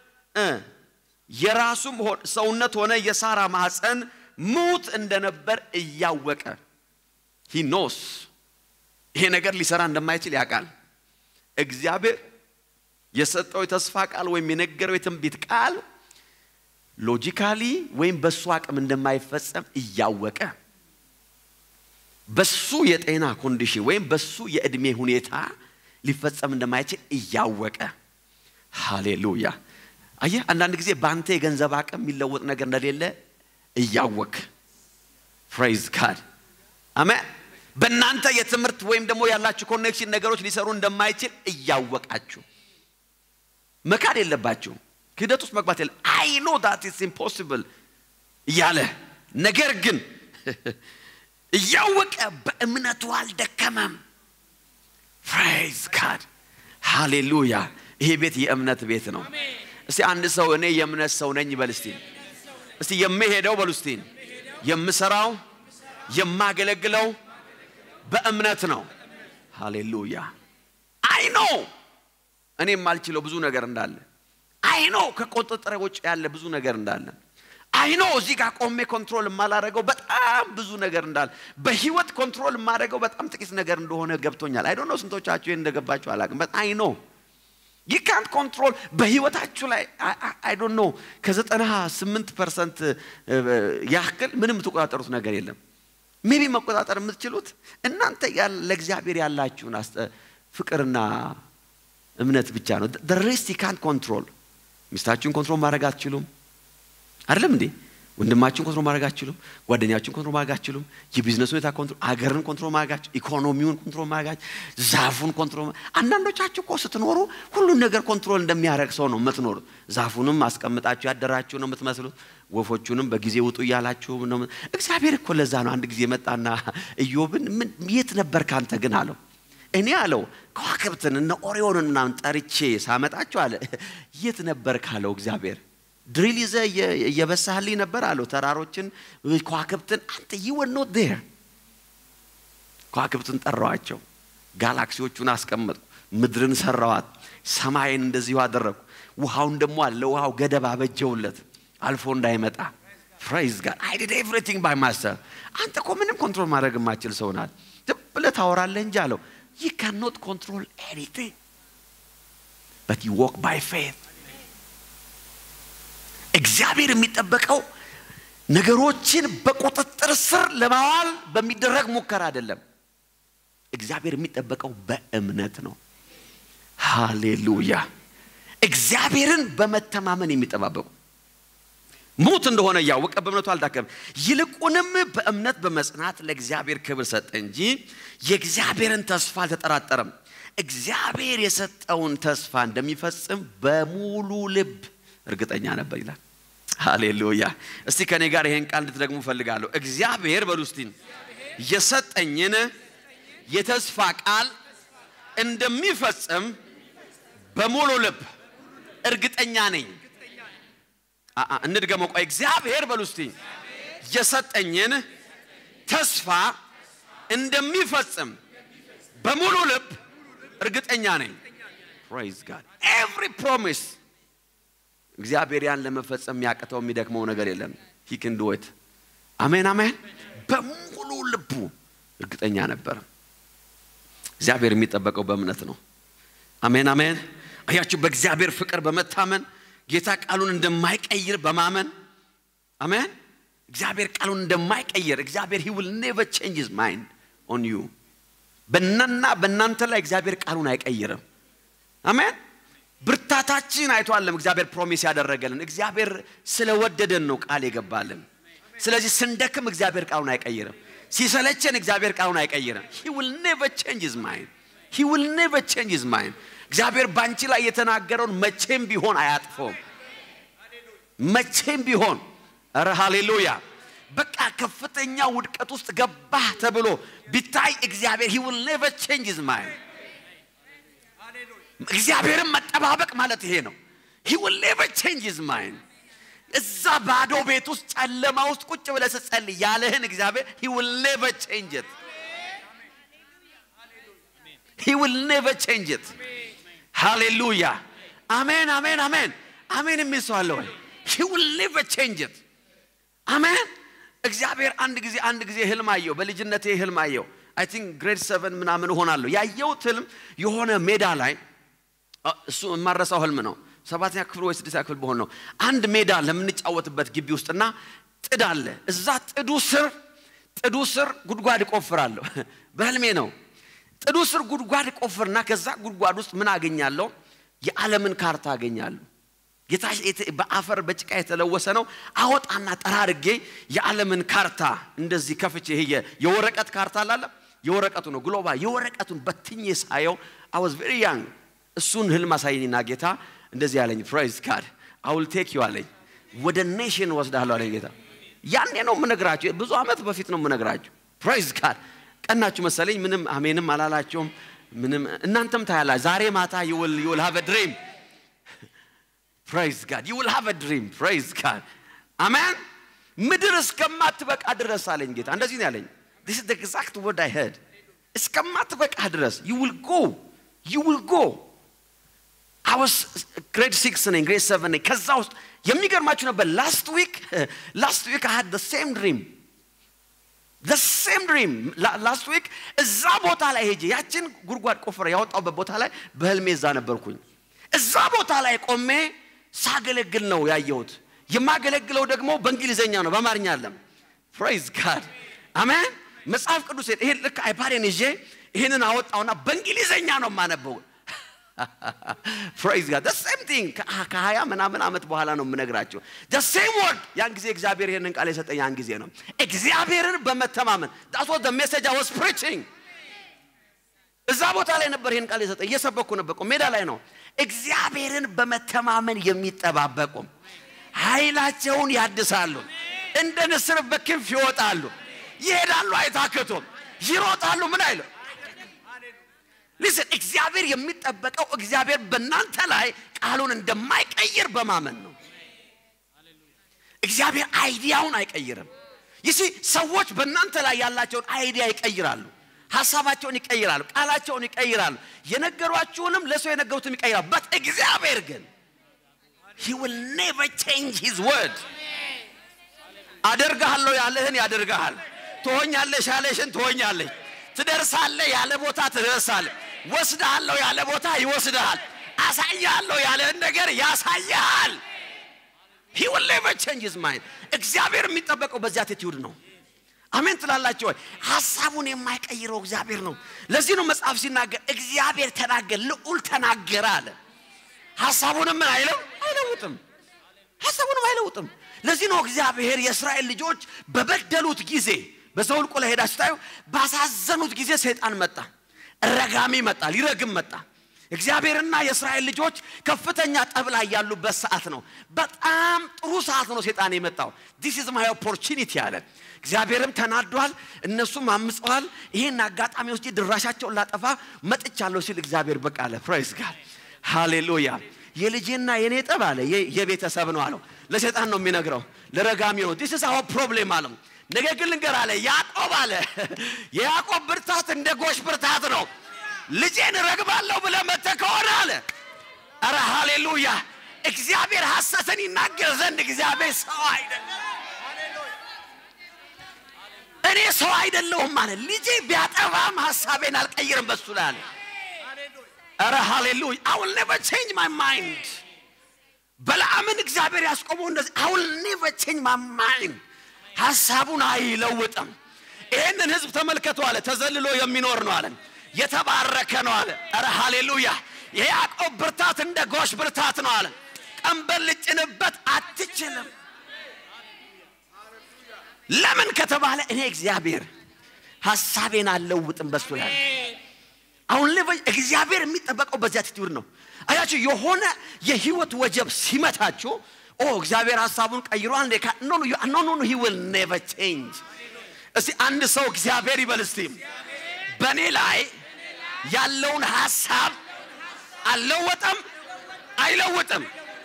የራሱም ሰውነት ሆነ የሳራ ማኅፀን ሙት እንደነበር እያወቀ ሂ ኖስ ይሄ ነገር ሊሰራ እንደማይችል ያውቃል። እግዚአብሔር የሰጠው የተስፋ ቃል ወይም የነገረው የትንቢት ቃል ሎጂካሊ ወይም በሱ አቅም እንደማይፈጸም እያወቀ በሱ የጤና ኮንዲሽን ወይም በሱ የእድሜ ሁኔታ ሊፈጸም እንደማይችል እያወቀ ሃሌሉያ። አየህ፣ አንዳንድ ጊዜ በአንተ የገንዘብ አቅም የሚለወጥ ነገር እንደሌለ እያወቅ ፕሬይዝ ጋድ አሜን። በእናንተ የትምህርት ወይም ደግሞ ያላችሁ ኮኔክሽን ነገሮች ሊሰሩ እንደማይችል እያወቃችሁ መካድ የለባችሁ። ክህደት ውስጥ መግባት የለ አይ ኖ ዳት ኢትስ ኢምፖሲብል እያለ ነገር ግን እያወቀ በእምነቱ አልደከመም። ፕሬይዝ ጋድ ሃሌሉያ። ይሄ ቤት የእምነት ቤት ነው። እስቲ አንድ ሰው እኔ የእምነት ሰው ነኝ ይበል እስቲ። እስቲ የምሄደው በሉ እስቲ የምሰራው የማገለግለው በእምነት ነው። ሃሌሉያ። አይ ኖ እኔ የማልችለው ብዙ ነገር እንዳለ አይ ኖ ከቁጥጥር ውጭ ያለ ብዙ ነገር እንዳለ አይ ኖ እዚህ ጋር ቆሜ ኮንትሮል የማላደርገው በጣም ብዙ ነገር እንዳለ በህይወት ኮንትሮል የማደርገው በጣም ጥቂት ነገር እንደሆነ ገብቶኛል። አይ ዶንት ኖ ስንቶቻችሁ ይሄን እንደገባችሁ አላውቅም። በት አይ ኖ ዩ ካንት ኮንትሮል በህይወታችሁ ላይ አይ ዶንት ኖ ከዘጠና ስምንት ፐርሰንት ያክል ምንም የምትቆጣጠሩት ነገር የለም። ሜቢ መቆጣጠር የምትችሉት እናንተ ለእግዚአብሔር ያላችሁን ፍቅርና እምነት ብቻ ነው። ሬስት ዩ ካንት ኮንትሮል። ሚስታችሁን ኮንትሮል ማድረግ አትችሉም። አይደለም እንዴ? ወንድማችሁን ኮንትሮል ማድረግ አትችሉም። ጓደኛችሁን ኮንትሮል ማድረግ አትችሉም። የቢዝነስ ሁኔታ ኮንትሮል፣ አገርን ኮንትሮል ማድረግ አትችሉም። ኢኮኖሚውን ኮንትሮል ማድረግ አትችሉም። ዛፉን ኮንትሮል አንዳንዶቻችሁ እኮ ስትኖሩ ሁሉን ነገር ኮንትሮል እንደሚያደርግ ሰው ነው የምትኖሩት። ዛፉንም አስቀምጣችሁ ያደራችሁ ነው የምትመስሉት። ወፎቹንም በጊዜ ውጡ እያላችሁ ነው። እግዚአብሔር እኮ ለዛ ነው አንድ ጊዜ መጣና ኢዮብን ምን የት ነበር ካንተ ግን አለው። እኔ አለው ከዋክብትን እነ ኦሪዮንን ምናምን ጠርቼ ሳመጣቸው አለ የት ነበር ካለው እግዚአብሔር ድሪል ይዘ እየበሳህልኝ ነበር አለው። ተራሮችን ከዋክብትን አንተ ይወን ኖት ዴር ከዋክብትን ጠራዋቸው፣ ጋላክሲዎቹን አስቀመጥኩ፣ ምድርን ሰራዋት፣ ሰማይን እንደዚሁ አደረግኩ። ውሃውን ደግሞ አለ ውሃው ገደብ አበጀውለት አልፎ እንዳይመጣ። ፕሬይዝ ጋድ አይ ዲድ ኤቭሪቲንግ ባይ ማስተር። አንተ እኮ ምንም ኮንትሮል ማድረግ የማችል ሰው ናት። ዝም ብለህ ታወራለህ እንጂ አለው ዩ ካን ኖት ኮንትሮል ኤኒቲንግ በት ዩ ዎክ ባይ ፌት እግዚአብሔር የሚጠበቀው ነገሮችን በቁጥጥር ስር ለማዋል በሚደረግ ሙከራ አይደለም። እግዚአብሔር የሚጠበቀው በእምነት ነው። ሃሌሉያ። እግዚአብሔርን በመተማመን የሚጠባበቁ ሙት እንደሆነ እያወቀ በእምነቱ አልዳከም፣ ይልቁንም በእምነት በመጽናት ለእግዚአብሔር ክብር ሰጠ እንጂ የእግዚአብሔርን ተስፋ አልተጠራጠረም። እግዚአብሔር የሰጠውን ተስፋ እንደሚፈጽም በሙሉ ልብ እርግጠኛ ነበር ይላል። ሃሌሉያ። እስቲ ከኔ ጋር ይሄን ቃል እንድትደግሙ እፈልጋለሁ። እግዚአብሔር በሉ እስቲ የሰጠኝን የተስፋ ቃል እንደሚፈጽም በሙሉ ልብ እርግጠኛ ነኝ። እንድገመው። ቆይ እግዚአብሔር በሉ እስቲ የሰጠኝን ተስፋ እንደሚፈጽም በሙሉ ልብ እርግጠኛ ነኝ። ፕሬዝ ጋድ ኤቭሪ ፕሮሚስ እግዚአብሔር ያን ለመፈጸም የሚያቅተው የሚደክመው ነገር የለም። ሂ ክን ዱ ኢት። አሜን አሜን። በሙሉ ልቡ እርግጠኛ ነበር። እግዚአብሔር የሚጠበቀው በእምነት ነው። አሜን አሜን። አያችሁ፣ በእግዚአብሔር ፍቅር በመታመን ጌታ ቃሉን እንደማይቀይር በማመን አሜን። እግዚአብሔር ቃሉን እንደማይቀይር እግዚአብሔር ሂ ዊል ኔቨር ቼንጅ ሂዝ ማይንድ ኦን ዩ በእናና በእናንተ ላይ እግዚአብሔር ቃሉን አይቀይርም። አሜን። ብርታታችን አይቷለም እግዚአብሔር ፕሮሚስ ያደረገልን እግዚአብሔር ስለወደደን ነው ቃል የገባልን። ስለዚህ ስንደክም እግዚአብሔር ቃሉን አይቀይርም። ሲሰለቸን እግዚአብሔር ቃሉን አይቀይርም። ሂ ዊል ኔቨር ቼንጅ ሂዝ ማይንድ ሂ ዊል ኔቨር ቼንጅ ሂዝ ማይንድ። እግዚአብሔር ባንቺ ላይ የተናገረውን መቼም ቢሆን አያጥፈውም። መቼም ቢሆን ኧረ ሃሌሉያ። በቃ ከፍተኛ ውድቀት ውስጥ ገባህ ተብሎ ቢታይ እግዚአብሔር ሂ ዊል ኔቨር ቼንጅ ሂዝ ማይንድ። እግዚአብሔርን መጠባበቅ ማለት ይሄ ነው። ሂ ዊል ኔቨር ቼንጅ ሂዝ ማይንድ። እዛ ባዶ ቤት ውስጥ ጨለማ ውስጥ ቁጭ ብለህ ስትጸልይ ያለህን እግዚአብሔር ሂ ዊል ኔቨር ቼንጅ ኢት ሂ ዊል ኔቨር ቼንጅ ኢት። ሃሌሉያ አሜን፣ አሜን፣ አሜን፣ አሜን የሚል ሰው አለ ወይ? ሂ ዊል ኔቨር ቼንጅ ኢት። አሜን። እግዚአብሔር አንድ ጊዜ አንድ ጊዜ ህልም አየው። በልጅነቴ ህልም አየው። አይ ቲንክ ግሬድ ሰቨን ምናምን እሆናለሁ። ያየሁት ህልም የሆነ ሜዳ ላይ እሱ የማረሳው ህልም ነው። ሰባተኛ ክፍል ወይ ስድስተኛ ክፍል በሆን ነው። አንድ ሜዳ ለምንጫወትበት ግቢ ውስጥና ጥድ አለ። እዛ ጥዱ ስር ጥዱ ስር ጉድጓድ እቆፍራለሁ። በህልሜ ነው። ጥዱ ስር ጉድጓድ እቆፍርና ከዛ ጉድጓድ ውስጥ ምን አገኛለሁ? የዓለምን ካርታ አገኛለሁ። ጌታ በአፈር በጭቃ የተለወሰ ነው። አወጣና ጠራርጌ የዓለምን ካርታ እንደዚህ ከፍቼ ይሄ የወረቀት ካርታ አላለ የወረቀቱ ነው ግሎባል የወረቀቱን በትኜ ሳየው አይ ዋዝ ቬሪ ያንግ እሱን ህልም አሳየኝና ጌታ እንደዚህ ያለኝ ፕራይዝ ካድ አውል ቴክ ዩ አለኝ። ወደ ኔሽን ወስዳለሁ አለኝ ጌታ። ያኔ ነው የምነግራችሁ፣ ብዙ ዓመት በፊት ነው የምነግራችሁ። ፕራይዝ ካድ ቀናችሁ መሰለኝ። ምንም አሜንም አላላቸውም። ምንም እናንተም ታያላ። ዛሬ ማታ ዩል ዩል ሃቭ ድሪም ፕራይዝ ጋድ ዩል ሃቭ ድሪም ፕራይዝ ጋድ አሜን። ምድር እስከማትበቃ ድረስ አለኝ ጌታ። እንደዚህ ነው ያለኝ። ዲስ ኢዝ ኤግዛክት ወርድ አይ ሄድ እስከማትበቃ ድረስ ዩ ዊል ጎ ዩ ዊል ጎ አወስ ግሬድ ሲክስ ነኝ ግሬድ ሰቨን ነኝ። ከዛ ውስጥ የሚገርማችሁ ነበር ላስት ዊክ ላስት ዊክ አይ ሃድ ሴም ድሪም ሴም ድሪም ላስት ዊክ እዛ ቦታ ላይ ሄጄ ያችን ጉድጓድ ቆፍረ ያወጣውበት ቦታ ላይ በህልሜ እዛ ነበርኩኝ። እዛ ቦታ ላይ ቆሜ ሳገለግል ነው ያየሁት። የማገለግለው ደግሞ በእንግሊዘኛ ነው፣ በአማርኛ አለም። ፕራይዝ ጋድ አሜን። መጽሐፍ ቅዱስ ይሄን ልክ አይፓዴን ይዤ ይህንን አወጣውና በእንግሊዘኛ ነው የማነበው። ፕራይዝ ጋድ ሴም ቲንግ ከሀያ ምናምን ዓመት በኋላ ነው የምነግራቸው። ሴም ወርድ ያን ጊዜ እግዚአብሔር ይህንን ቃል የሰጠኝ ያን ጊዜ ነው። እግዚአብሔርን በመተማመን ዳስ ዋዝ ዘ ሜሴጅ አይ ዋዝ ፕሪቺንግ። እዛ ቦታ ላይ ነበር ይህን ቃል የሰጠኝ። እየሰበኩ ነበር፣ ሜዳ ላይ ነው። እግዚአብሔርን በመተማመን የሚጠባበቁ ኃይላቸውን ያድሳሉ፣ እንደ ንስር በክንፍ ይወጣሉ፣ ይሄዳሉ፣ አይታክቱም፣ ይሮጣሉ። ምን አይሉ ሊስን እግዚአብሔር የሚጠበቀው እግዚአብሔር በእናንተ ላይ ቃሉን እንደማይቀይር በማመን ነው። እግዚአብሔር አይዲያውን አይቀይርም። ይሲ ሰዎች በእናንተ ላይ ያላቸውን አይዲያ ይቀይራሉ፣ ሀሳባቸውን ይቀይራሉ፣ ቃላቸውን ይቀይራሉ፣ የነገሯችሁንም ለሰው የነገሩትም ይቀይራሉ። በት እግዚአብሔር ግን he will never change his word አደርግሃለሁ ያለህን ያደርግሃል። ትሆኛለሽ ያለሽን ትሆኛለሽ። ትደርሳለህ ያለ ቦታ ትደርሳለህ። ወስድሃለሁ ያለ ቦታ ይወስድሃል። አሳያለሁ ያለህን ነገር ያሳያል። he will never change his mind እግዚአብሔር የሚጠበቀው በዚህ አቲቲዩድ ነው። አሜን ትላላችሁ ወይ? ሀሳቡን የማይቀይረው እግዚአብሔር ነው። ለዚህ ነው መጽሐፍ ሲናገር እግዚአብሔር ተናገር፣ ልዑል ተናገረ አለ። ሀሳቡንም ምን አይለው አይለውጥም። ሀሳቡንም አይለውጥም። ለዚህ ነው እግዚአብሔር የእስራኤል ልጆች በበደሉት ጊዜ በዘውልቁ ላይ ሄዳችሁ ታዩ። ባሳዘኑት ጊዜ ሰይጣን መጣ፣ ረጋሚ መጣ፣ ሊረግም መጣ። እግዚአብሔርና የእስራኤል ልጆች ከፍተኛ ጠብ ላይ ያሉበት ሰዓት ነው። በጣም ጥሩ ሰዓት ነው ሰይጣን የመጣው። ዲስ ኢዝ ማይ ኦፖርቹኒቲ አለ። እግዚአብሔርም ተናዷል፣ እነሱም አምፀዋል። ይህን አጋጣሚ ውስጥ ድራሻቸውን ላጠፋ መጥቻለሁ ሲል እግዚአብሔር በቃ አለ። ፕራይዝ ጋድ ሃሌሉያ። የልጄና የኔ ጠብ አለ የቤተሰብ ነው አለው። ለሰይጣን ነው የሚነግረው፣ ለረጋሚ ነው። ዲስ ኢዝ አወር ፕሮብሌም አለው። ነገር ግን ልንገር አለ ያዕቆብ አለ የያዕቆብ ብርታት እንደ ጎሽ ብርታት ነው። ልጄን ረግባለሁ ብለህ መጥተህ ከሆነ አለ ኧረ ሃሌሉያ እግዚአብሔር ሐሰትን ይናገር ዘንድ እግዚአብሔር ሰው አይደለም። እኔ ሰው አይደለሁም አለ ልጄ ቢያጠፋም ሐሳቤን አልቀይርም በሱ ላይ አለ። ኧረ ሃሌሉያ I will never change my mind በለዓምን እግዚአብሔር ያስቆመው እንደዚህ I will never change my mind ሐሳቡን አይለውጥም። ይህንን ህዝብ ተመልከቱ አለ ተዘልሎ የሚኖር ነው አለ የተባረከ ነው አለ። ኧረ ሃሌሉያ የያዕቆብ ብርታት እንደ ጎሽ ብርታት ነው አለ። ቀንበር ልጭንበት አትችልም። ለምን ከተባለ እኔ እግዚአብሔር ሐሳቤን አልለውጥም በሱ ላይ አሁን ላይ እግዚአብሔር የሚጠበቀው በዚህ አቲቲዩድ ነው። አያችሁ የሆነ የህይወት ወጀብ ሲመታችሁ ኦ እግዚአብሔር ሐሳቡን ቀይሯል እንዴ? ኖ ኖ ኖ ኖ ሂ ዊል ኔቨር ቼንጅ። እስቲ አንድ ሰው እግዚአብሔር ይበል እስቲ በእኔ ላይ ያለውን ሐሳብ አልለወጠም፣ አይለውጥም።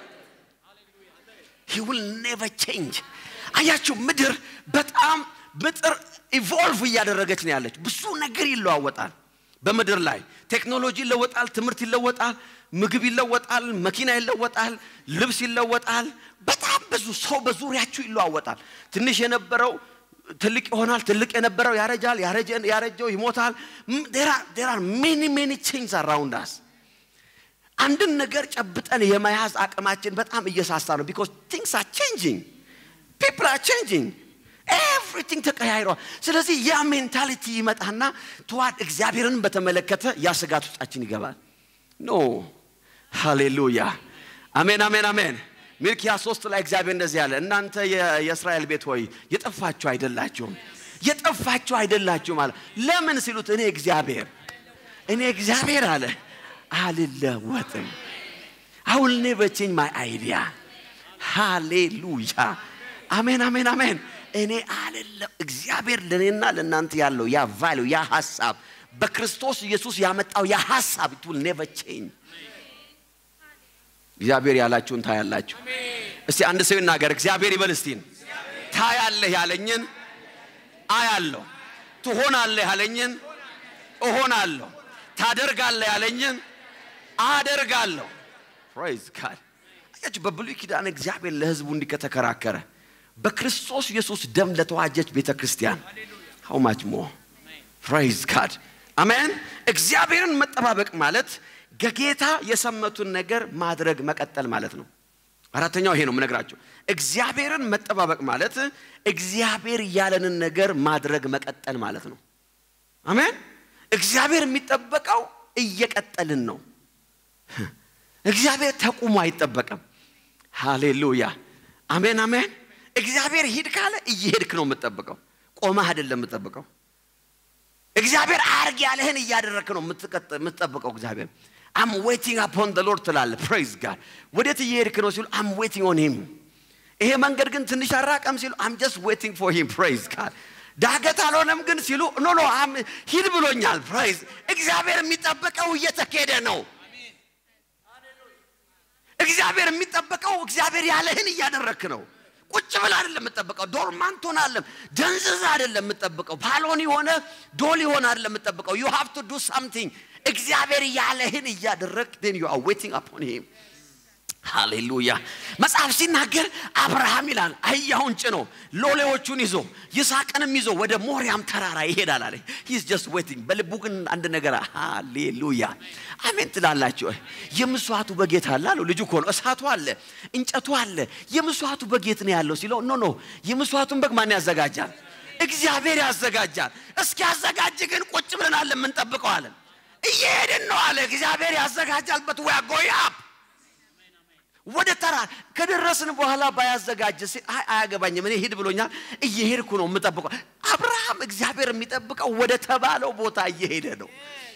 ሂ ዊል ኔቨር ቼንጅ። አያችሁ ምድር በጣም ምጥር ኢቮልቭ እያደረገች ነው ያለች። ብዙ ነገር ይለዋወጣል በምድር ላይ ቴክኖሎጂ ይለወጣል፣ ትምህርት ይለወጣል፣ ምግብ ይለወጣል፣ መኪና ይለወጣል፣ ልብስ ይለወጣል። በጣም ብዙ ሰው በዙሪያችሁ ይለዋወጣል። ትንሽ የነበረው ትልቅ ይሆናል፣ ትልቅ የነበረው ያረጃል፣ ያረጀው ይሞታል። ዴር አር ሜኒ ሜኒ ቼንጅ አራውንድ አስ አንድን ነገር ጨብጠን የመያዝ አቅማችን በጣም እየሳሳ ነው። ቢኮዝ ቲንግስ አር ቼንጂንግ ፒፕል አር ቼንጂንግ ኤቭሪቲንግ ተቀያይሯል። ስለዚህ ያ ሜንታሊቲ ይመጣና ተዋድ እግዚአብሔርን በተመለከተ ያ ስጋት ውስጣችን ይገባል። ኖ ሃሌሉያ፣ አሜን፣ አሜን፣ አሜን። ሚልኪያ ሶስት ላይ እግዚአብሔር እንደዚህ ያለ እናንተ የእስራኤል ቤት ሆይ የጠፋችሁ አይደላችሁም፣ የጠፋችሁ አይደላችሁም አለ። ለምን ሲሉት እኔ እግዚአብሔር እኔ እግዚአብሔር አለ አልለወጥም። I will never change my idea. ሃሌሉያ አሜን አሜን አሜን። እኔ አልለም እግዚአብሔር ለእኔና ለእናንተ ያለው ያ ቫሊዩ ያ ሀሳብ በክርስቶስ ኢየሱስ ያመጣው ያ ሀሳብ it will never change። እግዚአብሔር ያላችሁን ታያላችሁ። እስቲ አንድ ሰው ይናገር። እግዚአብሔር ይበል እስቲ ታያለህ ያለኝን አያለሁ፣ ትሆናለህ ያለኝን እሆናለሁ፣ ታደርጋለህ ያለኝን አደርጋለሁ። ፕሬዝ ጋድ አያችሁ፣ በብሉይ ኪዳን እግዚአብሔር ለሕዝቡ እንዲህ ከተከራከረ በክርስቶስ ኢየሱስ ደም ለተዋጀች ቤተ ክርስቲያን ሃው ማች ሞ ፕሬዝ ጋድ አሜን። እግዚአብሔርን መጠባበቅ ማለት ከጌታ የሰመቱን ነገር ማድረግ መቀጠል ማለት ነው። አራተኛው ይሄ ነው የምነግራቸው። እግዚአብሔርን መጠባበቅ ማለት እግዚአብሔር ያለንን ነገር ማድረግ መቀጠል ማለት ነው። አሜን። እግዚአብሔር የሚጠበቀው እየቀጠልን ነው። እግዚአብሔር ተቁሞ አይጠበቅም። ሃሌሉያ አሜን አሜን። እግዚአብሔር ሂድ ካለ እየሄድክ ነው የምትጠብቀው፣ ቆመህ አይደለም የምትጠብቀው። እግዚአብሔር አርግ ያለህን እያደረግክ ነው የምትጠብቀው። እግዚአብሔር አም ዌቲንግ አፖን ደ ሎርድ ትላለህ። ፕሬዝ ጋድ ወዴት እየሄድክ ነው ሲሉ አም ዌቲንግ ኦን ሂም። ይሄ መንገድ ግን ትንሽ አራቀም ሲሉ አም ጀስት ዌቲንግ ፎር ሂም። ፕሬዝ ጋድ ዳገት አልሆነም ግን ሲሉ ኖ ኖ ሂድ ብሎኛል። ፕሬዝ እግዚአብሔር የሚጠበቀው እየተካሄደ ነው። እግዚአብሔር የሚጠበቀው እግዚአብሔር ያለህን እያደረክ ነው። ቁጭ ብለህ አይደለም የምጠብቀው። ዶርማንት ሆነ አይደለም ደንዝዝ አይደለም የምጠብቀው። ፓሎን የሆነ ዶል የሆነ አይደለም የምጠብቀው። ዩ ሃቭ ቱ ዱ ሳምቲንግ። እግዚአብሔር ያለህን እያደረግ ን ዩ አር ዌቲንግ አፖን ሂም። ሃሌሉያ መጽሐፍ ሲናገር አብርሃም ይላል አህያውን ጭኖ ሎሌዎቹን ይዞ ይስሐቅንም ይዞ ወደ ሞሪያም ተራራ ይሄዳል አለ ሂስ ጀስት ዌቲንግ በልቡ ግን አንድ ነገር ሃሌሉያ አሜን ትላላችሁ የምስዋዕቱ በጌት አለ አለው ልጁ እኮ ነው እሳቱ አለ እንጨቱ አለ የምስዋዕቱ በጌት ነው ያለው ሲለው ኖ ኖ የምስዋዕቱን በግ ማን ያዘጋጃል እግዚአብሔር ያዘጋጃል እስኪ ያዘጋጅ ግን ቁጭ ብለን አለ የምንጠብቀው አለን እየሄድን ነው አለ እግዚአብሔር ያዘጋጃልበት ወያ ጎያፕ ወደ ተራ ከደረስን በኋላ ባያዘጋጅ አይ አያገባኝም፣ እኔ ሂድ ብሎኛል፣ እየሄድኩ ነው የምጠብቀው። አብርሃም እግዚአብሔር የሚጠብቀው ወደ ተባለው ቦታ እየሄደ ነው።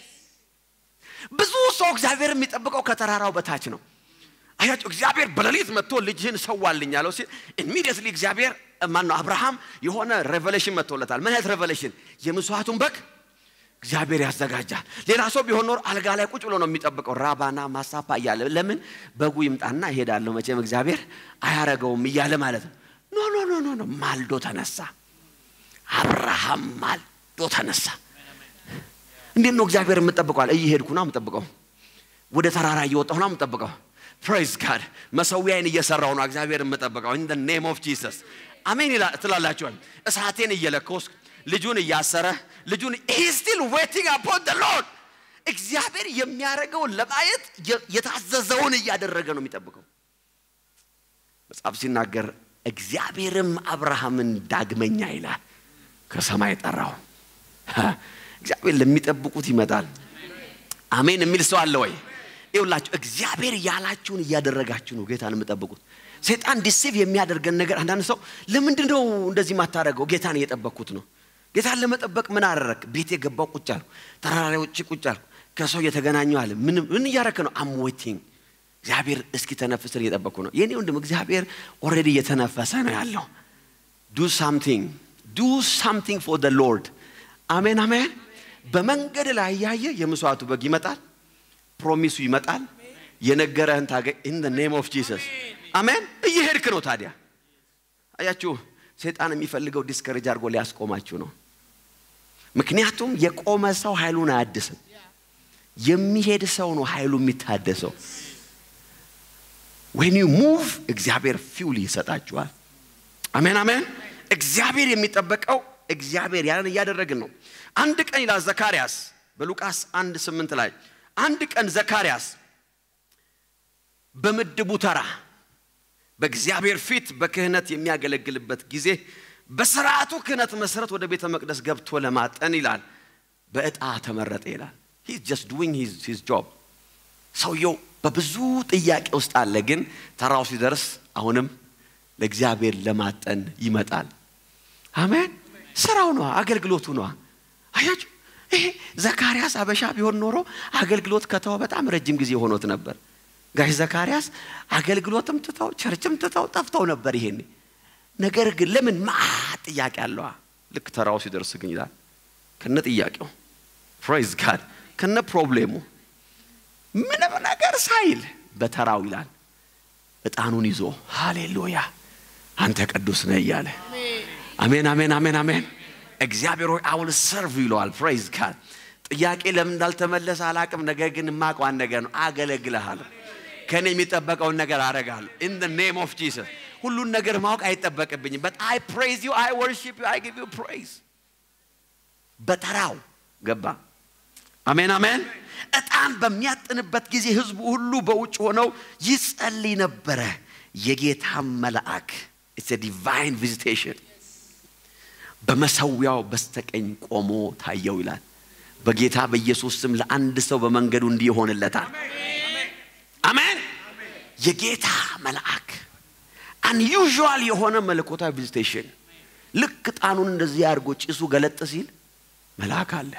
ብዙ ሰው እግዚአብሔር የሚጠብቀው ከተራራው በታች ነው። አያቸው እግዚአብሔር በሌሊት መጥቶ ልጅህን ሰዋልኝ ያለው ሲል ኢሚዲየትሊ እግዚአብሔር ማን ነው አብርሃም የሆነ ሬቨሌሽን መጥቶለታል። ምን አይነት ሬቨሌሽን? የምስዋዕቱን በግ እግዚአብሔር ያዘጋጃል። ሌላ ሰው ቢሆን ኖር አልጋ ላይ ቁጭ ብሎ ነው የሚጠብቀው፣ ራባና ማሳፓ እያለ ለምን በጉ ይምጣና እሄዳለሁ መቼም እግዚአብሔር አያረገውም እያለ ማለት ነው። ኖ ኖ ኖ ኖ ኖ ማልዶ ተነሳ። አብርሃም ማልዶ ተነሳ። እንዴት ነው እግዚአብሔር የምጠብቀዋል? እየሄድኩ ነው የምጠብቀው። ወደ ተራራ እየወጣሁ ነው የምጠብቀው። ፕሬዝ ጋድ መሰዊያዬን እየሰራሁ ነው እግዚአብሔር የምጠብቀው። ኢን ኔም ኦፍ ጂሰስ አሜን ትላላችኋል። እሳቴን እየለኮስኩ ልጁን እያሰረ ልጁን ሂ ስቲል ዌቲንግ አፖን ደ ሎርድ እግዚአብሔር የሚያደርገውን ለማየት የታዘዘውን እያደረገ ነው የሚጠብቀው። መጽሐፍ ሲናገር እግዚአብሔርም አብርሃምን ዳግመኛ ይላል ከሰማይ ጠራው። እግዚአብሔር ለሚጠብቁት ይመጣል። አሜን የሚል ሰው አለ ወይ? ይውላችሁ እግዚአብሔር ያላችሁን እያደረጋችሁ ነው ጌታን የምጠብቁት። ሰይጣን ዲሲቭ የሚያደርገን ነገር አንዳንድ ሰው ለምንድን ነው እንደዚህ የማታደርገው? ጌታን እየጠበቅኩት ነው። ጌታን ለመጠበቅ ምን አደረግ? ቤት የገባው ቁጭ አልኩ፣ ተራራ ላይ ውጭ ቁጭ አልኩ፣ ከሰው እየተገናኘሁ አለ። ምን ምን እያረክ ነው? አም ዌቲንግ እግዚአብሔር እስኪ ተነፍስን እየጠበቅኩ ነው። የኔ ወንድም እግዚአብሔር ኦልሬዲ እየተነፈሰ ነው ያለው። ዱ ሳምቲንግ ዱ ሳምቲንግ ፎር ደ ሎርድ። አሜን አሜን። በመንገድ ላይ ያየ የመስዋዕቱ በግ ይመጣል፣ ፕሮሚሱ ይመጣል፣ የነገረህን ታገኝ። ኢን ደ ኔም ኦፍ ጂሰስ አሜን። እየሄድክ ነው። ታዲያ አያችሁ፣ ሰይጣን የሚፈልገው ዲስከሬጅ አድርጎ ሊያስቆማችሁ ነው። ምክንያቱም የቆመ ሰው ኃይሉን አያድስም። የሚሄድ ሰው ነው ኃይሉ የሚታደሰው። ዌን ዩ ሙቭ እግዚአብሔር ፊውል ይሰጣችኋል። አሜን አሜን። እግዚአብሔር የሚጠበቀው እግዚአብሔር ያንን እያደረግን ነው። አንድ ቀን ይላል ዘካርያስ በሉቃስ አንድ ስምንት ላይ አንድ ቀን ዘካርያስ በምድቡ ተራ በእግዚአብሔር ፊት በክህነት የሚያገለግልበት ጊዜ በስርዓቱ ክህነት መሰረት ወደ ቤተ መቅደስ ገብቶ ለማጠን ይላል በእጣ ተመረጠ ይላል። ሂዝ ጀስት ዱዊንግ ሂዝ ጆብ። ሰውየው በብዙ ጥያቄ ውስጥ አለ፣ ግን ተራው ሲደርስ አሁንም ለእግዚአብሔር ለማጠን ይመጣል። አሜን። ስራው ነዋ፣ አገልግሎቱ ነዋ። አያችሁ፣ ይሄ ዘካርያስ አበሻ ቢሆን ኖሮ አገልግሎት ከተወ በጣም ረጅም ጊዜ ሆኖት ነበር። ጋሽ ዘካርያስ አገልግሎትም ትተው ቸርችም ትተው ጠፍተው ነበር ይሄኔ። ነገር ግን ለምን ማ ጥያቄ አለዋ። ልክ ተራው ሲደርስ ግን ይላል ከነ ጥያቄው ፕሬዝ ጋድ ከነ ፕሮብሌሙ ምንም ነገር ሳይል በተራው ይላል እጣኑን ይዞ ሃሌሉያ አንተ ቅዱስ ነህ እያለ አሜን አሜን አሜን አሜን እግዚአብሔር ሆይ አውል ሰርቭ ይለዋል ፕሬዝ ጋድ ጥያቄ ለምን እንዳልተመለሰ አላቅም ነገር ግን የማውቀው ነገር ነው አገለግልሃለሁ ከእኔ የሚጠበቀውን ነገር አደርጋለሁ ኢን ደ ኔም ኦፍ ጂሰስ ሁሉን ነገር ማወቅ አይጠበቅብኝም በት አይ ፕሬዝ ዩ አይ ወርሺፕ ዩ አይ ጊቭ ዩ ፕሬዝ በተራው ገባ አሜን አሜን ዕጣን በሚያጥንበት ጊዜ ህዝቡ ሁሉ በውጭ ሆነው ይጸልይ ነበረ የጌታም መልአክ ኢትስ ዲቫይን ቪዚቴሽን በመሰዊያው በስተቀኝ ቆሞ ታየው ይላል በጌታ በኢየሱስ ስም ለአንድ ሰው በመንገዱ እንዲህ ይሆንለታል አሜን የጌታ መልአክ አንዩዥዋል የሆነ መለኮታዊ ቪዚቴሽን ልክ ጣኑን እንደዚህ አድርጎ ጭሱ ገለጥ ሲል መልአክ አለ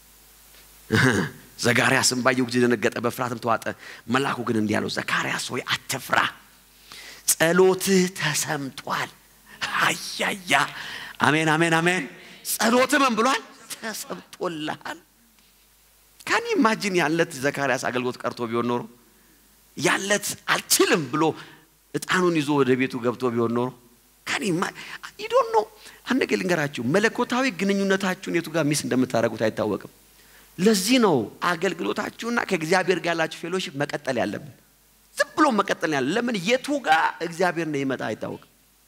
ዘካርያስም ባየው ጊዜ ደነገጠ በፍርሃትም ተዋጠ መልአኩ ግን እንዲህ አለው ዘካርያስ ሆይ አትፍራ ጸሎትህ ተሰምቷል አያያ አሜን አሜን አሜን ጸሎትህ ምን ብሏል ተሰምቶልሃል ካን ኢማጂን ያለት ዘካርያስ አገልግሎት ቀርቶ ቢሆን ኖሮ ያለት አልችልም ብሎ እጣኑን ይዞ ወደ ቤቱ ገብቶ ቢሆን ኖሮ ካን ይዶን ነው አንድ ነገር ልንገራችሁ መለኮታዊ ግንኙነታችሁን የቱ ጋር ሚስ እንደምታደርጉት አይታወቅም ለዚህ ነው አገልግሎታችሁና ከእግዚአብሔር ጋር ያላችሁ ፌሎሺፕ መቀጠል ያለብን ዝም ብሎ መቀጠል ያለ ለምን የቱ ጋር እግዚአብሔር ነው ይመጣ አይታወቅም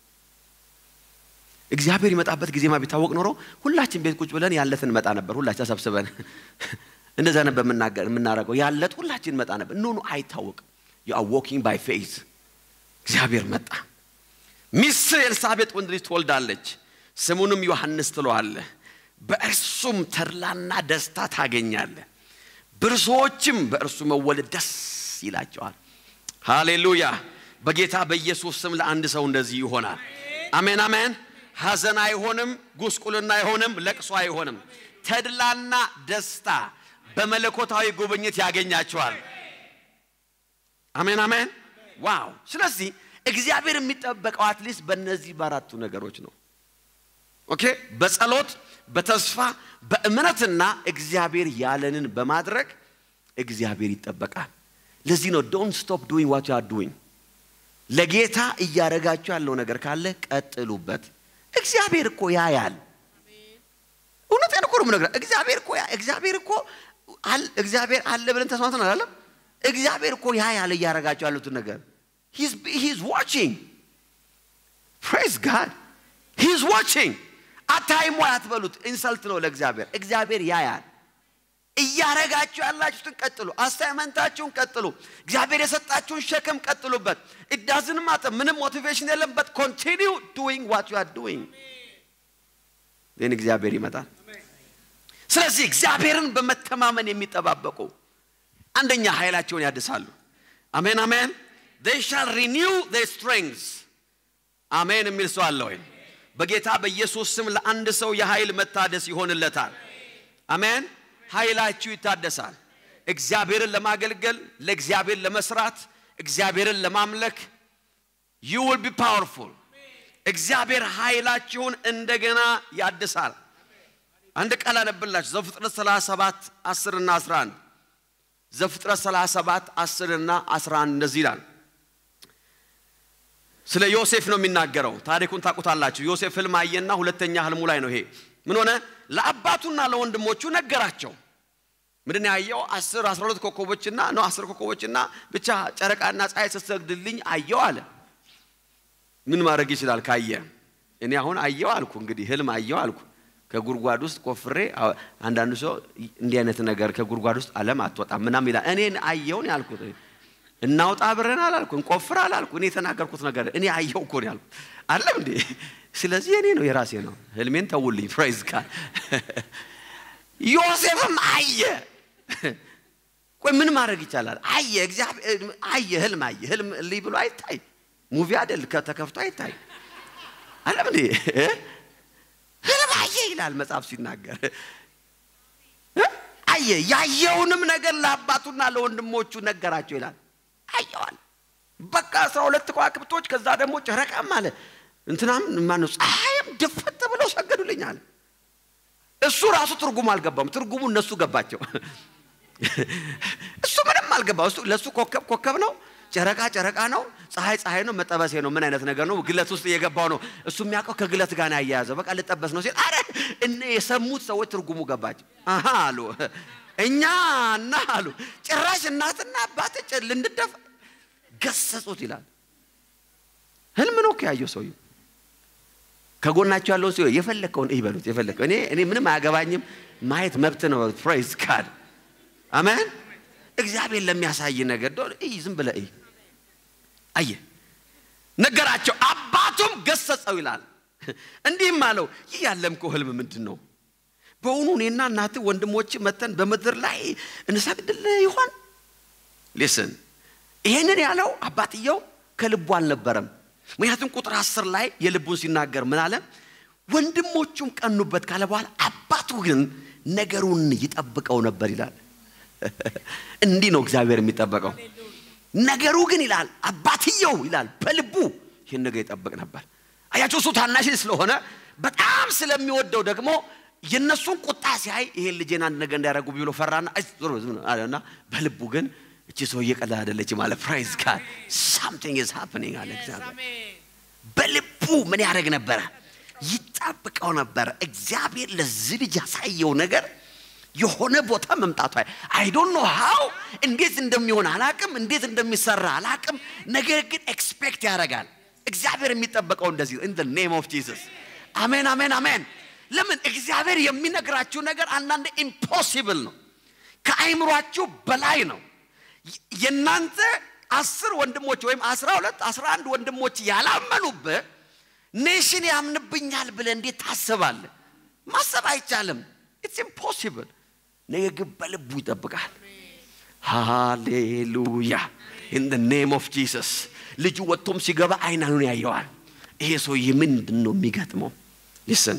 እግዚአብሔር ይመጣበት ጊዜማ ቢታወቅ ኖሮ ሁላችን ቤት ቁጭ ብለን ያለትን እንመጣ ነበር ሁላችን ተሰብስበን እንደዛ ነበር የምናደርገው ያለት ሁላችን መጣ ነበር ኖ ኖ አይታወቅም ዩ አር ዎኪንግ ባይ ፌዝ እግዚአብሔር መጣ ሚስት ኤልሳቤጥ ወንድ ልጅ ትወልዳለች ስሙንም ዮሐንስ ትለዋለህ በእርሱም ተድላና ደስታ ታገኛለህ ብዙዎችም በእርሱ መወለድ ደስ ይላቸዋል ሃሌሉያ በጌታ በኢየሱስ ስም ለአንድ ሰው እንደዚህ ይሆናል አሜን አሜን ሐዘን አይሆንም ጉስቁልና አይሆንም ለቅሶ አይሆንም ተድላና ደስታ በመለኮታዊ ጉብኝት ያገኛቸዋል አሜን አሜን ዋው ስለዚህ እግዚአብሔር የሚጠበቀው አትሊስት በእነዚህ በአራቱ ነገሮች ነው ኦኬ በጸሎት በተስፋ በእምነትና እግዚአብሔር ያለንን በማድረግ እግዚአብሔር ይጠበቃል ለዚህ ነው ዶንት ስቶፕ ዱዊንግ ዋት ዩ አር ዱዊንግ ለጌታ እያደረጋችሁ ያለው ነገር ካለ ቀጥሉበት እግዚአብሔር እኮ ያያል እውነቴን እኮ ነው የምነግርህ። እግዚአብሔር እኮ ያ- እግዚአብሔር እኮ አል- እግዚአብሔር አለ ብለን ተስማምተን አላለም? እግዚአብሔር እኮ ያ ያለ እያደረጋቸው ያሉትን ነገር ሂዝ ዋቺንግ ፕሬዝ ጋድ ሂዝ ዋቺንግ አታይሞ አትበሉት። ኢንሰልት ነው ለእግዚአብሔር። እግዚአብሔር ያያል። እያረጋችሁ ያላችሁትን ቀጥሉ። አሳይመንታችሁን ቀጥሉ። እግዚአብሔር የሰጣችሁን ሸክም ቀጥሉበት። ኢዳዝን ማጠ ምንም ሞቲቬሽን የለበት። ኮንቲኒው ዱዊንግ ዋት ዩ አር ዱዊንግ ግን እግዚአብሔር ይመጣል። ስለዚህ እግዚአብሔርን በመተማመን የሚጠባበቁ አንደኛ ኃይላቸውን ያድሳሉ። አሜን አሜን። they shall renew their strengths አሜን የሚል ሰው አለ ወይ? በጌታ በኢየሱስ ስም ለአንድ ሰው የኃይል መታደስ ይሆንለታል። አሜን። ኃይላችሁ ይታደሳል። እግዚአብሔርን ለማገልገል፣ ለእግዚአብሔር ለመስራት፣ እግዚአብሔርን ለማምለክ you will be powerful እግዚአብሔር ኃይላችሁን እንደገና ያድሳል። አንድ ቃል አነብላችሁ ዘፍጥረት 37 10 እና 11 ዘፍጥረት 37 10 እና 11 እንደዚህ ይላል። ስለ ዮሴፍ ነው የሚናገረው። ታሪኩን ታውቁታላችሁ። ዮሴፍ ህልም አየና ሁለተኛ ህልሙ ላይ ነው ይሄ። ምን ሆነ? ለአባቱና ለወንድሞቹ ነገራቸው። ምንድን ነው ያየው? አስር አስራ ሁለት ኮከቦችና ነው አስር ኮከቦችና ብቻ ጨረቃና ፀሐይ ስትሰግድልኝ አየው አለ። ምን ማድረግ ይችላል ካየ? እኔ አሁን አየው አልኩ፣ እንግዲህ ህልም አየው አልኩ። ከጉድጓድ ውስጥ ቆፍሬ አዎ፣ አንዳንዱ ሰው እንዲህ አይነት ነገር ከጉድጓድ ውስጥ አለም አትወጣም ምናምን ይላል። እኔ አየውን ያልኩት እናውጣ አብረን አላልኩ፣ እንቆፍር አላልኩ። እኔ የተናገርኩት ነገር እኔ አየው እኮ ነው ያልኩት። አለም እንዴ? ስለዚህ እኔ ነው የራሴ ነው። ህልሜን ተውልኝ። ፕራይዝ ጋድ ዮሴፍም አየ። ቆይ ምን ማድረግ ይቻላል? አየ፣ እግዚአብሔር አየ፣ ህልም አየ። ህልም ልይ ብሎ አይታይ፣ ሙቪ አይደል ከተከፍቶ አይታይ። አለም እንዴ? ህልም አየ ይላል መጽሐፍ ሲናገር እ? አየ ያየውንም ነገር ለአባቱና ለወንድሞቹ ነገራቸው ይላል። አየዋል። በቃ አስራ ሁለት ከዋክብቶች ከዛ ደግሞ ጨረቃም አለ እንትናም ማነው ፀሐይም ድፍት ብለው ሰገዱልኛል። እሱ ራሱ ትርጉሙ አልገባም። ትርጉሙ እነሱ ገባቸው። እሱ ምንም አልገባው። እሱ ለእሱ ኮከብ ኮከብ ነው፣ ጨረቃ ጨረቃ ነው፣ ፀሐይ ፀሐይ ነው፣ መጠበሴ ነው። ምን አይነት ነገር ነው? ግለት ውስጥ እየገባው ነው። እሱ የሚያውቀው ከግለት ጋር ነው ያያያዘው። በቃ ልጠበስ ነው ሲል አረ እነ የሰሙት ሰዎች ትርጉሙ ገባቸው። አሃ አሉ እኛ እና አሉ ጭራሽ እናትና አባት ልንደፍ ገሰጹት ይላል። ህልም ነው እኮ ያየው ሰውዬው። ከጎናቸው ያለው ሰው የፈለከውን እይ በሉት። የፈለከው እኔ እኔ ምንም አያገባኝም ማየት መብት ነው። ፕሬዝ ጋድ አሜን። እግዚአብሔር ለሚያሳይ ነገር ዶ እይ ዝም ብለህ እይ። አየ ነገራቸው፣ አባቱም ገሰጸው ይላል። እንዲህም አለው ይህ ያለምከው ህልም ምንድን ነው? በእውኑ እኔና እናትህ ወንድሞች መተን በምድር ላይ እንሰግድልህ ይሆን? ሊስን ይሄንን ያለው አባትየው ከልቡ አልነበረም። ምክንያቱም ቁጥር አስር ላይ የልቡን ሲናገር ምን አለ? ወንድሞቹም ቀኑበት ካለ በኋላ አባቱ ግን ነገሩን ይጠብቀው ነበር ይላል። እንዲህ ነው እግዚአብሔር የሚጠበቀው። ነገሩ ግን ይላል አባትየው ይላል በልቡ ይህን ነገር ይጠብቅ ነበር። አያቸው እሱ ታናሽ ስለሆነ በጣም ስለሚወደው ደግሞ የእነሱን ቁጣ ሲያይ ይሄን ልጄን አንድ ነገር እንዳያደርጉ ብሎ ፈራና ዞሮ ዝም አለና በልቡ ግን እቺ ሰውዬ ቀላል አይደለችም አለ። ፕራይዝ ጋድ ሳምቲንግ ኢዝ ሃፕኒንግ አለ እግዚአብሔር። በልቡ ምን ያደርግ ነበረ? ይጠብቀው ነበረ። እግዚአብሔር ለዚህ ልጅ ያሳየው ነገር የሆነ ቦታ መምጣቱ አይ ዶንት ኖ ሃው እንዴት እንደሚሆን አላቅም፣ እንዴት እንደሚሰራ አላቅም። ነገር ግን ኤክስፔክት ያደርጋል። እግዚአብሔር የሚጠበቀው እንደዚህ ኢን ዘ ኔም ኦፍ ጂሰስ አሜን፣ አሜን፣ አሜን። ለምን እግዚአብሔር የሚነግራችሁ ነገር አንዳንድ ኢምፖሲብል ነው፣ ከአይምሯችሁ በላይ ነው። የእናንተ አስር ወንድሞች ወይም አስራ ሁለት አስራ አንድ ወንድሞች ያላመኑብህ ኔሽን ያምንብኛል ብለህ እንዴት ታስባለህ? ማሰብ አይቻልም። ኢትስ ኢምፖሲብል። ነገር ግን በልቡ ይጠብቃል። ሃሌሉያ ኢን ደ ኔም ኦፍ ጂሰስ። ልጁ ወጥቶም ሲገባ አይናኑን ያየዋል። ይሄ ሰውዬ ምንድን ነው የሚገጥመው? ሊስን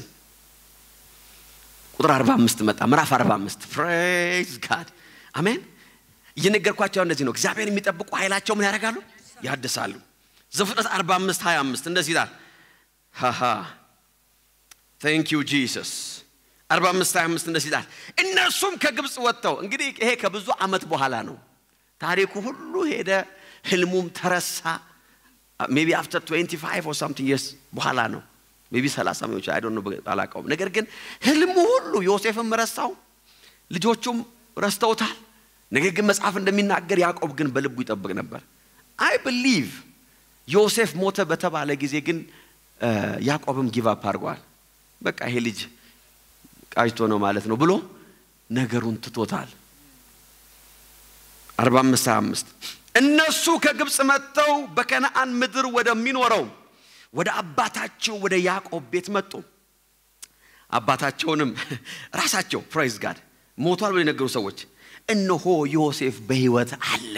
ቁጥር 45 መጣ። ምዕራፍ 45 ፕሬዝ ጋድ አሜን። እየነገርኳቸው እንደዚህ ነው። እግዚአብሔር የሚጠብቁ ኃይላቸው ምን ያደርጋሉ? ያድሳሉ። ዘፍጥረት 45 25 እንደዚህ ይላል። ሃሃ ቴንክ ዩ ጂሰስ 45 25 እንደዚህ ይላል። እነርሱም ከግብፅ ወጥተው እንግዲህ ይሄ ከብዙ ዓመት በኋላ ነው። ታሪኩ ሁሉ ሄደ፣ ህልሙም ተረሳ። ሜቢ አፍተር 25 ኦር ሳምቲንግ የርስ በኋላ ነው። ቢ ሰላሳ ሚዎች አይ ዶንት ኖ አላውቀውም። ነገር ግን ህልሙ ሁሉ ዮሴፍም ረሳው፣ ልጆቹም ረስተውታል። ነገር ግን መጽሐፍ እንደሚናገር ያዕቆብ ግን በልቡ ይጠብቅ ነበር። አይ ብሊቭ ዮሴፍ ሞተ በተባለ ጊዜ ግን ያዕቆብም ጊቭ አፕ አድርጓል። በቃ ይሄ ልጅ ቃጅቶ ነው ማለት ነው ብሎ ነገሩን ትቶታል። 45 25 እነሱ ከግብፅ መጥተው በከነአን ምድር ወደሚኖረው ወደ አባታቸው ወደ ያዕቆብ ቤት መጡ። አባታቸውንም ራሳቸው ፕራይዝ ጋድ ሞቷል ብሎ የነገሩ ሰዎች እነሆ ዮሴፍ በሕይወት አለ።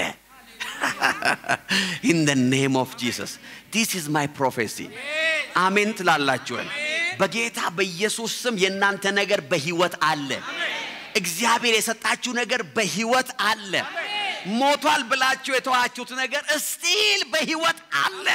ኢን ደ ኔም ኦፍ ጂሰስ ዲስ ኢዝ ማይ ፕሮፌሲ። አሜን ትላላችኋል። በጌታ በኢየሱስ ስም የእናንተ ነገር በሕይወት አለ። እግዚአብሔር የሰጣችሁ ነገር በሕይወት አለ። ሞቷል ብላችሁ የተዋችሁት ነገር እስቲል በሕይወት አለ።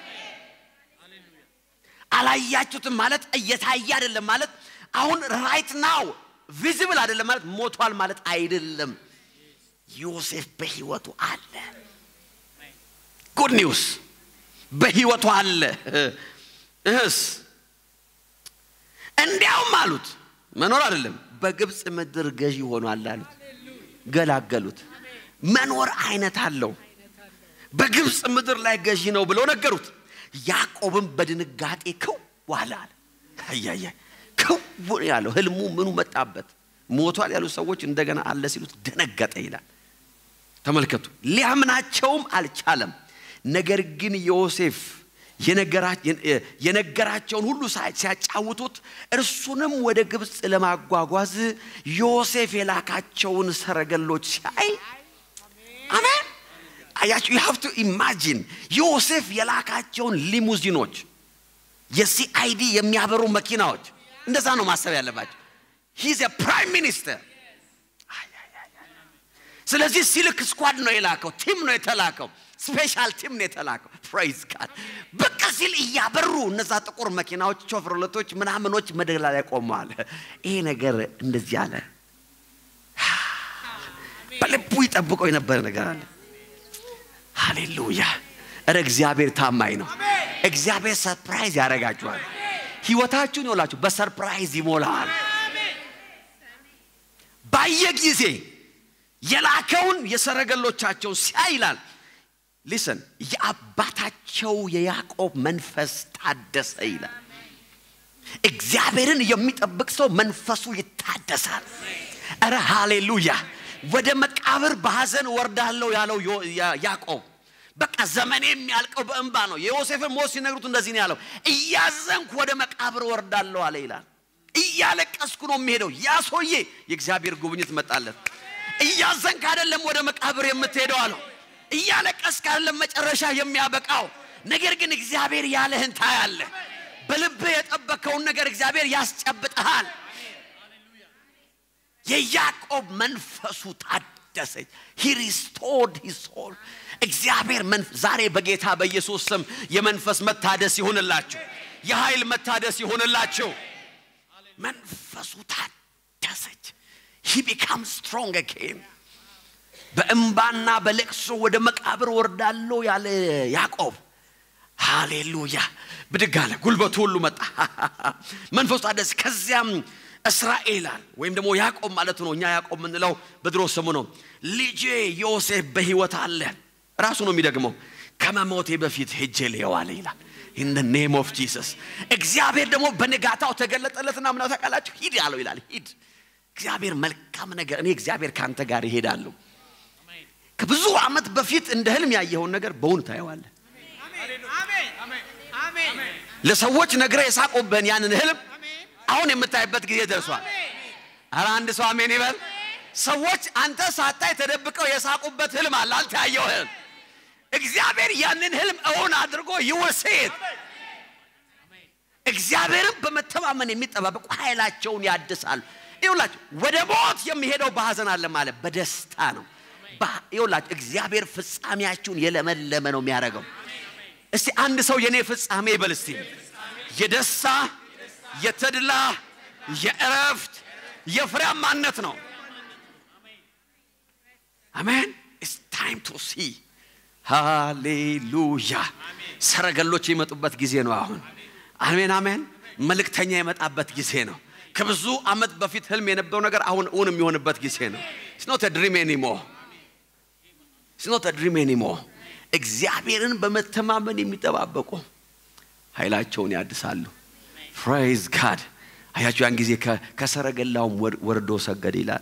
አላያችሁትም ማለት እየታየ አይደለም ማለት አሁን ራይት ናው ቪዚብል አይደለም ማለት ሞቷል ማለት አይደለም። ዮሴፍ በሕይወቱ አለ። ጉድ ኒውስ በሕይወቱ አለ። እህስ እንዲያውም አሉት መኖር አይደለም በግብፅ ምድር ገዢ ሆኗል አሉት። ገላገሉት። መኖር አይነት አለው። በግብፅ ምድር ላይ ገዢ ነው ብለው ነገሩት። ያዕቆብም በድንጋጤ ክው አለ አለ። አያያ ክው ያለው ህልሙ ምኑ መጣበት። ሞቷል ያሉት ሰዎች እንደገና አለ ሲሉት ደነገጠ ይላል። ተመልከቱ፣ ሊያምናቸውም አልቻለም። ነገር ግን ዮሴፍ የነገራቸውን ሁሉ ሲያጫውቱት እርሱንም ወደ ግብፅ ለማጓጓዝ ዮሴፍ የላካቸውን ሰረገሎች ሲያይ አሜን አያችሁ ዩ ሃቭ ቱ ኢማጂን ዮሴፍ የላካቸውን ሊሙዚኖች የሲአይዲ የሚያበሩ መኪናዎች እንደዛ ነው ማሰብ ያለባቸው ሂዝ ፕራይም ሚኒስተር ስለዚህ ሲልክ ስኳድ ነው የላከው ቲም ነው የተላከው ስፔሻል ቲም ነው የተላከው ፕራይዝ ጋድ በቃ ሲል እያበሩ እነዛ ጥቁር መኪናዎች ሾፍርለቶች ምናምኖች መደላ ላይ ቆመዋል ይሄ ነገር እንደዚህ አለ በልቡ ይጠብቀው የነበረ ነገር አለ ሃሌሉያ እረ እግዚአብሔር ታማኝ ነው እግዚአብሔር ሰርፕራይዝ ያደርጋችኋል ህይወታችሁን ይውላችሁ በሰርፕራይዝ ይሞላል ባየ ጊዜ የላከውን የሰረገሎቻቸው ሲያይ ይላል ሊሰን የአባታቸው የያዕቆብ መንፈስ ታደሰ ይላል እግዚአብሔርን የሚጠብቅ ሰው መንፈሱ ይታደሳል እረ ሃሌሉያ ወደ መቃብር በሐዘን ወርዳለሁ ያለው ያዕቆብ በቃ ዘመኔ የሚያልቀው በእንባ ነው የዮሴፍን ሞት ሲነግሩት እንደዚህ ነው ያለው እያዘንኩ ወደ መቃብር ወርዳለሁ አለ ይላል እያለቀስኩ ነው የሚሄደው ያ ሰውዬ የእግዚአብሔር ጉብኝት መጣለት እያዘንክ አይደለም ወደ መቃብር የምትሄደው አለው እያለቀስክ አይደለም መጨረሻ የሚያበቃው ነገር ግን እግዚአብሔር ያለህን ታያለህ በልብህ የጠበከውን ነገር እግዚአብሔር ያስጨብጠሃል የያዕቆብ መንፈሱ ታደሰች ሂ ሪስቶርድ ሂዝ ሶል እግዚአብሔር ዛሬ በጌታ በኢየሱስ ስም የመንፈስ መታደስ ይሁንላችሁ የኃይል መታደስ ይሁንላችሁ መንፈሱ ታደሰች ሂ ቢካም ስትሮንግ አጌን በእምባና በለቅሶ ወደ መቃብር ወርዳለሁ ያለ ያዕቆብ ሃሌሉያ ብድግ አለ ጉልበቱ ሁሉ መጣ መንፈሱ ታደሰ ከዚያም እስራኤላል ወይም ደግሞ ያዕቆብ ማለት ነው እኛ ያዕቆብ የምንለው በድሮ ስሙ ነው ልጄ ዮሴፍ በህይወት አለ ራሱ ነው የሚደግመው ከመሞቴ በፊት ሄጄ ልየዋለ ይላል ኢን ኔም ኦፍ ጂሰስ እግዚአብሔር ደግሞ በንጋታው ተገለጠለትና ምናው ታውቃላችሁ ሂድ አለው ይላል ሂድ እግዚአብሔር መልካም ነገር እኔ እግዚአብሔር ከአንተ ጋር ይሄዳለሁ ከብዙ ዓመት በፊት እንደ ህልም ያየኸውን ነገር በእውን ታየዋለህ ለሰዎች ነግረ የሳቁብህን ያንን ህልም አሁን የምታይበት ጊዜ ደርሷል አረ አንድ ሰው አሜን ይበል ሰዎች አንተ ሳታይ ተደብቀው የሳቁበት ህልም አለ አንተ ያየው ህልም እግዚአብሔር ያንን ህልም እውን አድርጎ ይወሴት እግዚአብሔርን በመተማመን የሚጠባበቁ ኃይላቸውን ያድሳሉ ይውላችሁ ወደ ሞት የሚሄደው በሐዘን አለ ማለት በደስታ ነው ይውላችሁ እግዚአብሔር ፍጻሜያችሁን የለመለመ ነው የሚያደርገው እስቲ አንድ ሰው የኔ ፍጻሜ ይበል እስቲ የደስታ የተድላ የእረፍት የፍሬያማነት ነው አሜን ኢትስ ታይም ቱ ሲ ሃሌሉያ ሰረገሎች የመጡበት ጊዜ ነው አሁን አሜን አሜን መልእክተኛ የመጣበት ጊዜ ነው። ከብዙ ዓመት በፊት ህልም የነበረው ነገር አሁን እውን የሚሆንበት ጊዜ ነው። ስኖት ድሪም ኒሞር ስኖት ድሪም ኒሞር እግዚአብሔርን በመተማመን የሚጠባበቁ ኃይላቸውን ያድሳሉ። ፕሬዝ ጋድ። አያችሁ ያን ጊዜ ከ- ከሰረገላውም ወር- ወርዶ ሰገድ ይላል።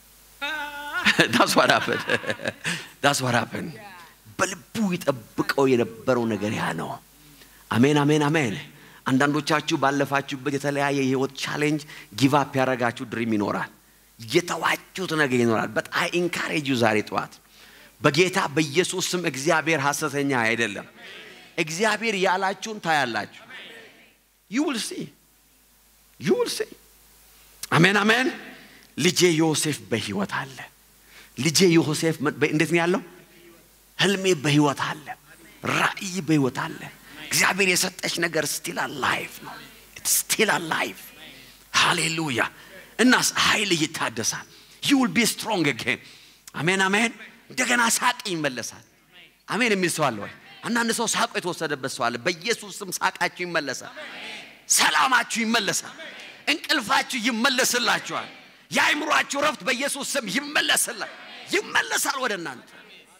ዳስ ዋራፈን ዳስ ዋራፈን በልቡ ይጠብቀው የነበረው ነገር ያ ነው። አሜን አሜን አሜን። አንዳንዶቻችሁ ባለፋችሁበት የተለያየ የህይወት ቻሌንጅ ጊቫፕ ያደረጋችሁ ድሪም ይኖራል። የተዋችሁት ነገር ይኖራል። በጣም ኢንካሬጅ ዛሬ ጠዋት በጌታ በኢየሱስ ስም እግዚአብሔር ሐሰተኛ አይደለም። እግዚአብሔር ያላችሁን ታያላችሁ። ዩ ዊል ሲ ዩ ዊል ሲ አሜን አሜን። ልጄ ዮሴፍ በህይወት አለ። ልጄ ዮሴፍ መ- በ- እንዴት ነው ያለው? ህልሜ በህይወት አለ። ራእይ በህይወት አለ። እግዚአብሔር የሰጠች ነገር ስቲል አላይፍ ነው። ስቲል አላይፍ ሃሌሉያ። እናስ ኃይል ይታደሳል። ዩ ዊል ቢ ስትሮንግ አጌን። አሜን አሜን። እንደገና ሳቅ ይመለሳል። አሜን የሚል ሰው አለ ወይ? አንዳንድ ሰው ሳቁ የተወሰደበት ሰው አለ። በኢየሱስ ስም ሳቃችሁ ይመለሳል። ሰላማችሁ ይመለሳል። እንቅልፋችሁ ይመለስላችኋል። የአይምሯችሁ ረፍት በኢየሱስ ስም ይመለስላል ይመለሳል ወደ እናንተ።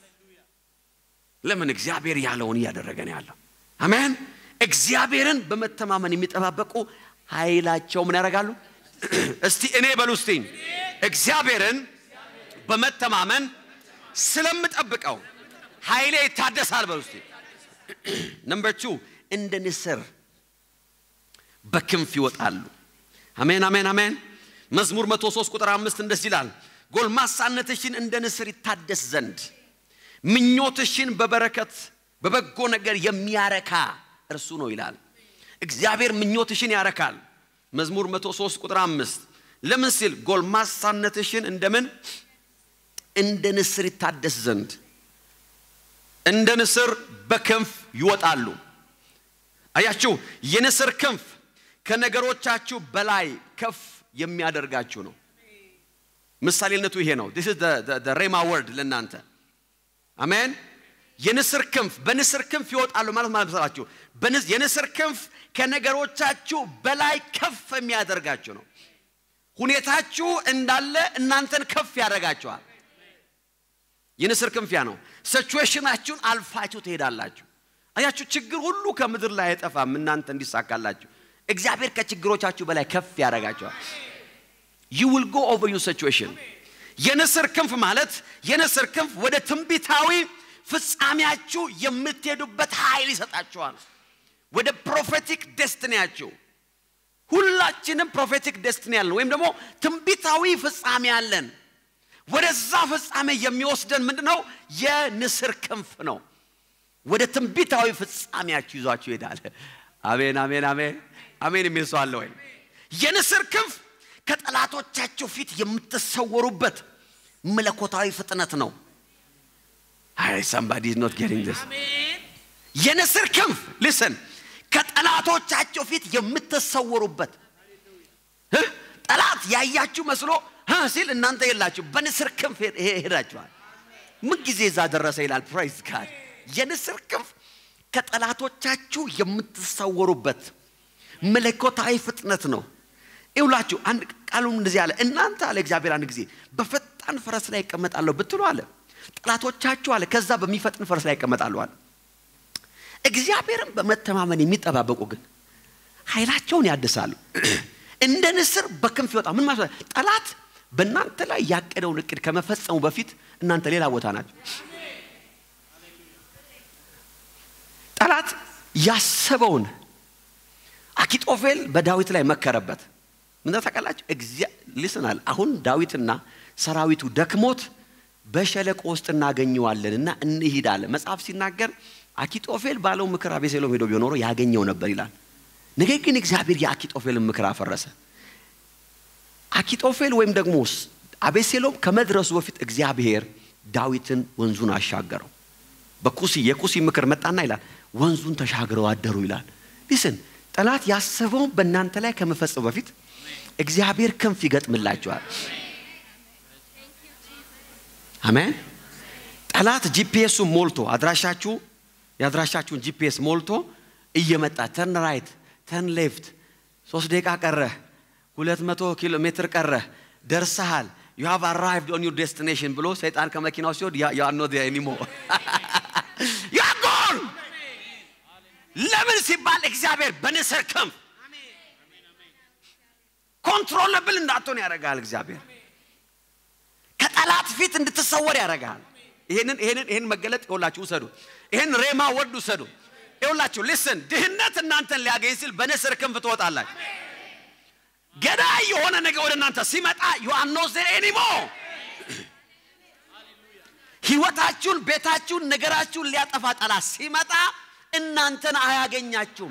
ለምን እግዚአብሔር ያለውን እያደረገ ነው ያለው። አሜን። እግዚአብሔርን በመተማመን የሚጠባበቁ ኃይላቸው ምን ያደርጋሉ? እስቲ እኔ በሉ እስቲ እግዚአብሔርን በመተማመን ስለምጠብቀው ኃይሌ ይታደሳል በሉ እስቲ። ነምበር ቱ እንደ ንስር በክንፍ ይወጣሉ። አሜን አሜን አሜን። መዝሙር 103 ቁጥር አምስት እንደዚህ ይላል፣ ጎልማሳነትሽን እንደ ንስር ይታደስ ዘንድ ምኞትሽን በበረከት በበጎ ነገር የሚያረካ እርሱ ነው ይላል። እግዚአብሔር ምኞትሽን ያረካል። መዝሙር 103 ቁጥር አምስት ለምን ሲል ጎልማሳነትሽን እንደምን እንደ ንስር ይታደስ ዘንድ እንደ ንስር በክንፍ ይወጣሉ። አያችሁ፣ የንስር ክንፍ ከነገሮቻችሁ በላይ ከፍ የሚያደርጋችሁ ነው። ምሳሌነቱ ይሄ ነው። ዲስ ኢዝ ዘ ሬማ ወርድ ለእናንተ አሜን። የንስር ክንፍ በንስር ክንፍ ይወጣሉ ማለት ማለት መሰላችሁ። በንስ- የንስር ክንፍ ከነገሮቻችሁ በላይ ከፍ የሚያደርጋችሁ ነው። ሁኔታችሁ እንዳለ እናንተን ከፍ ያደርጋችኋል። የንስር ክንፍ ያ ነው። ሲቹዌሽናችሁን አልፋችሁ ትሄዳላችሁ። አያችሁ ችግር ሁሉ ከምድር ላይ አይጠፋም እናንተ እንዲሳካላችሁ። እግዚአብሔር ከችግሮቻችሁ በላይ ከፍ ያደርጋችኋል። ዩ ዊል ጎ ኦቨር ዩ ሲቹዌሽን። የንስር ክንፍ ማለት የንስር ክንፍ ወደ ትንቢታዊ ፍጻሜያችሁ የምትሄዱበት ኃይል ይሰጣችኋል። ወደ ፕሮፌቲክ ደስትኒያችሁ ሁላችንም ፕሮፌቲክ ደስትኒ ያለን ወይም ደግሞ ትንቢታዊ ፍጻሜ ያለን ወደዛ ፍጻሜ የሚወስደን ምንድን ነው? የንስር ክንፍ ነው። ወደ ትንቢታዊ ፍጻሜያችሁ ይዟችሁ ይሄዳል። አሜን አሜን አሜን አሜን የሚል ሰው አለ ወይ? የንስር ክንፍ ከጠላቶቻችሁ ፊት የምትሰወሩበት መለኮታዊ ፍጥነት ነው። አይ ሳምባዲ ኢዝ ኖት ጌቲንግ ዲስ የንስር ክንፍ ሊስን ከጠላቶቻቸው ፊት የምትሰወሩበት እ? ጠላት ያያችሁ መስሎ እ ሲል እናንተ የላችሁ በንስር ክንፍ ሄ- ሄ- ሄዳችኋል። ምን ጊዜ እዛ ደረሰ ይላል። ፕራይዝ ጋድ የንስር ክንፍ ከጠላቶቻችሁ የምትሰወሩበት መለኮታዊ ፍጥነት ነው። ይውላችሁ አንድ ቃሉም እንደዚህ አለ። እናንተ አለ እግዚአብሔር አንድ ጊዜ በፈጣን ፈረስ ላይ ይቀመጣለሁ ብትሉ አለ ጠላቶቻችሁ አለ ከዛ በሚፈጥን ፈረስ ላይ ይቀመጣሉ አለ። እግዚአብሔርን በመተማመን የሚጠባበቁ ግን ኃይላቸውን ያድሳሉ። እንደ ንስር በክንፍ ይወጣ። ምን ማለት ነው? ጠላት በእናንተ ላይ ያቀደውን እቅድ ከመፈጸሙ በፊት እናንተ ሌላ ቦታ ናቸው። ጠላት ያሰበውን አኪጦፌል በዳዊት ላይ መከረበት። ምን ታውቃላችሁ? ሊስናል አሁን ዳዊትና ሰራዊቱ ደክሞት በሸለቆ ውስጥ እናገኘዋለን እና እንሂድ አለ። መጽሐፍ ሲናገር አኪጦፌል ባለው ምክር አቤሴሎም ሄዶ ቢሆን ኖሮ ያገኘው ነበር ይላል። ነገር ግን እግዚአብሔር የአኪጦፌልን ምክር አፈረሰ። አኪጦፌል ወይም ደግሞ አቤሴሎም ከመድረሱ በፊት እግዚአብሔር ዳዊትን ወንዙን አሻገረው። በኩሲ የኩሲ ምክር መጣና ይላል ወንዙን ተሻግረው አደሩ ይላል። ሊስን ጠላት ያሰበውን በእናንተ ላይ ከመፈጸሙ በፊት እግዚአብሔር ክንፍ ይገጥምላቸዋል። አሜን። ጠላት ጂፒኤሱ ሞልቶ አድራሻችሁ የአድራሻችሁን ጂፒኤስ ሞልቶ እየመጣ ተርን ራይት ተርን ሌፍት ሶስት ደቂቃ ቀረ፣ ሁለት መቶ ኪሎ ሜትር ቀረ፣ ደርሰሃል ዩ ሃቭ አራይቭድ ኦን ዩር ዴስቲኔሽን ብሎ ሰይጣን ከመኪናው ሲወድ ዩ አር ኖት ኤኒሞ ዩ አር ጎን። ለምን ሲባል እግዚአብሔር በንስር ክንፍ ኮንትሮለብል እንዳትሆን ያደርጋል። እግዚአብሔር ከጠላት ፊት እንድትሰወር ያደርጋል። ይሄንን ይሄንን ይሄን መገለጥ ይኸውላችሁ ውሰዱ። ይሄን ሬማ ወድ ውሰዱ። ይኸውላችሁ ሊስን ድህነት እናንተን ሊያገኝ ሲል በንስር ክንፍ ትወጣላችሁ። ገዳይ የሆነ ነገር ወደ እናንተ ሲመጣ ዩ አር ኖት ዜር ኤኒሞ ህይወታችሁን፣ ቤታችሁን፣ ነገራችሁን ሊያጠፋ ጠላት ሲመጣ እናንተን አያገኛችሁም።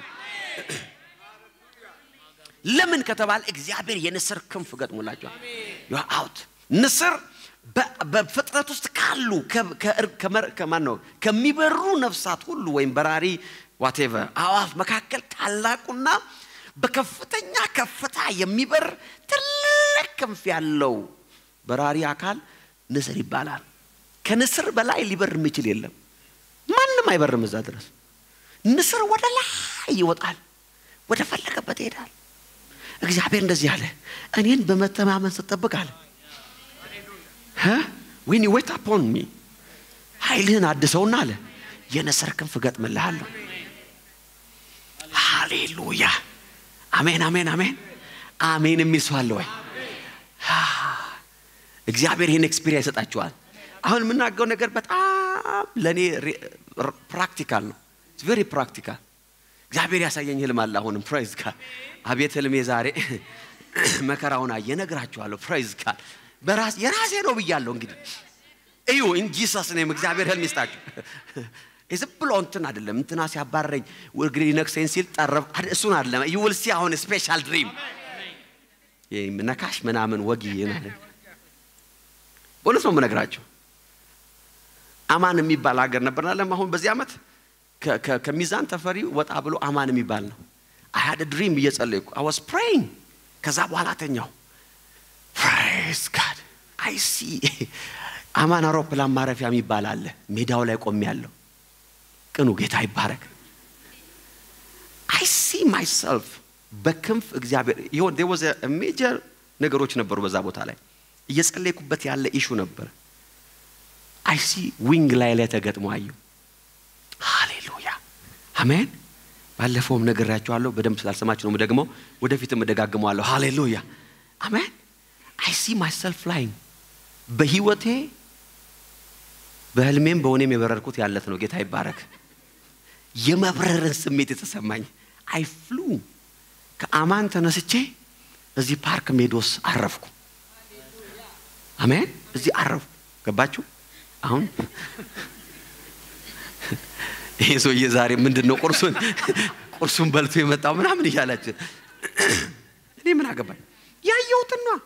ለምን ከተባለ እግዚአብሔር የንስር ክንፍ ገጥሞላችኋል። ዩ አር አውት ንስር በ- በፍጥረት ውስጥ ካሉ ከ- ከእር- ከመር- ከማን ነው ከሚበሩ ነፍሳት ሁሉ ወይም በራሪ ዋቴቨር አዋፍ መካከል ታላቁና በከፍተኛ ከፍታ የሚበር ትልቅ ክንፍ ያለው በራሪ አካል ንስር ይባላል። ከንስር በላይ ሊበር የሚችል የለም። ማንም አይበርም እዛ ድረስ። ንስር ወደ ላይ ይወጣል፣ ወደ ፈለገበት ይሄዳል። እግዚአብሔር እንደዚህ አለ፣ እኔን በመተማመን ስጠብቅ አለ ዌን ዩ ዌት አፖን ሚ ኃይልህን አድሰውና አለ የንስር ክንፍ እገጥምልሃለሁ። ሃሌሉያ አሜን አሜን አሜን አሜን የሚል ሰው አለ ወይ? እግዚአብሔር ይህን ኤክስፒሪየንስ ይሰጣችኋል። አሁን የምናገው ነገር በጣም ለእኔ ፕራክቲካል ነው። ቬሪ ፕራክቲካል። እግዚአብሔር ያሳየኝ ህልም አለ። አሁንም ፕራይዝ ጋር አቤት ህልሜ ዛሬ መከራውን አየ ነግራችኋለሁ። ፕራይዝ ጋር በራስ የራሴ ነው ብያለሁ። እንግዲህ እዩ ኢን ጂሰስ ኔም እግዚአብሔር ህልም ይስጣችሁ። ዝም ብሎ እንትን አይደለም። እንትና ሲያባረረኝ እግሬ ሊነክሰኝ ሲል ጠረብ አድ- እሱን አይደለም። ዩ ዊል ሲ አሁን ስፔሻል ድሪም ነካሽ ምናምን ወጊ ማለት በእውነት ነው የምነግራቸው። አማን የሚባል ሀገር ነበር አለም አሁን በዚህ ዓመት ከ- ከ- ከሚዛን ተፈሪ ወጣ ብሎ አማን የሚባል ነው። አይ ሃድ ድሪም እየጸለይኩ አይ ዋዝ ፕሬይንግ ከዛ በኋላ ተኛው። ፕሬዝ ጋድ አይ ሲ አማን አውሮፕላን ማረፊያ የሚባል አለ። ሜዳው ላይ ቆሜ ያለው ቅኑ ጌታ ይባረክ። አይ ሲ ማይሰልፍ በክንፍ እግዚአብሔር ይሆን there was a ሜጀር ነገሮች ነበሩ በዛ ቦታ ላይ እየጸለይኩበት ያለ ኢሹ ነበር። አይ ሲ ዊንግ ላይ ላይ ተገጥሞ አየሁ። ሃሌሉያ አሜን። ባለፈውም ነግሬያቸዋለሁ። በደንብ ስላልሰማችሁ ነው ደግሞ ወደፊትም እደጋግመዋለሁ። ሃሌሉያ አሜን። አይ ሲ ማይሰልፍ ላይንግ በህይወቴ በህልሜም በሆኔም የበረርኩት ያለት ነው። ጌታ ይባረክ። የመብረርን ስሜት የተሰማኝ አይ ፍሉ ከአማን ተነስቼ እዚህ ፓርክ ሜዶስ አረፍኩ። አሜን። እዚህ አረፍኩ። ገባችሁ? አሁን ይሄ ሰውዬ ዛሬ ምንድን ነው ቁርሱን ቁርሱን በልቶ የመጣው ምናምን እያላችሁ እኔ ምን አገባኝ? ያየሁትን ነዋ።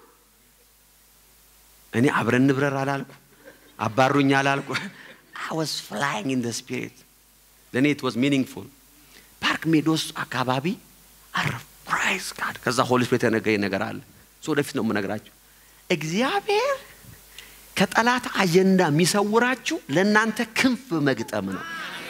እኔ አብረን ንብረር አላልኩ፣ አባሩኝ አላልኩ። አይ ዋዝ ፍላይንግ ኢን ዘ ስፒሪት ለእኔ ኢት ዋዝ ሚኒንግፉል። ፓርክ ሜዶስ አካባቢ አረፍ ፕራይዝ ጋድ። ከዛ ሆሊ ስፒሪት የነገረኝ ነገር አለ። እሱ ወደፊት ነው የምነግራችሁ። እግዚአብሔር ከጠላት አጀንዳ የሚሰውራችሁ ለእናንተ ክንፍ መግጠም ነው።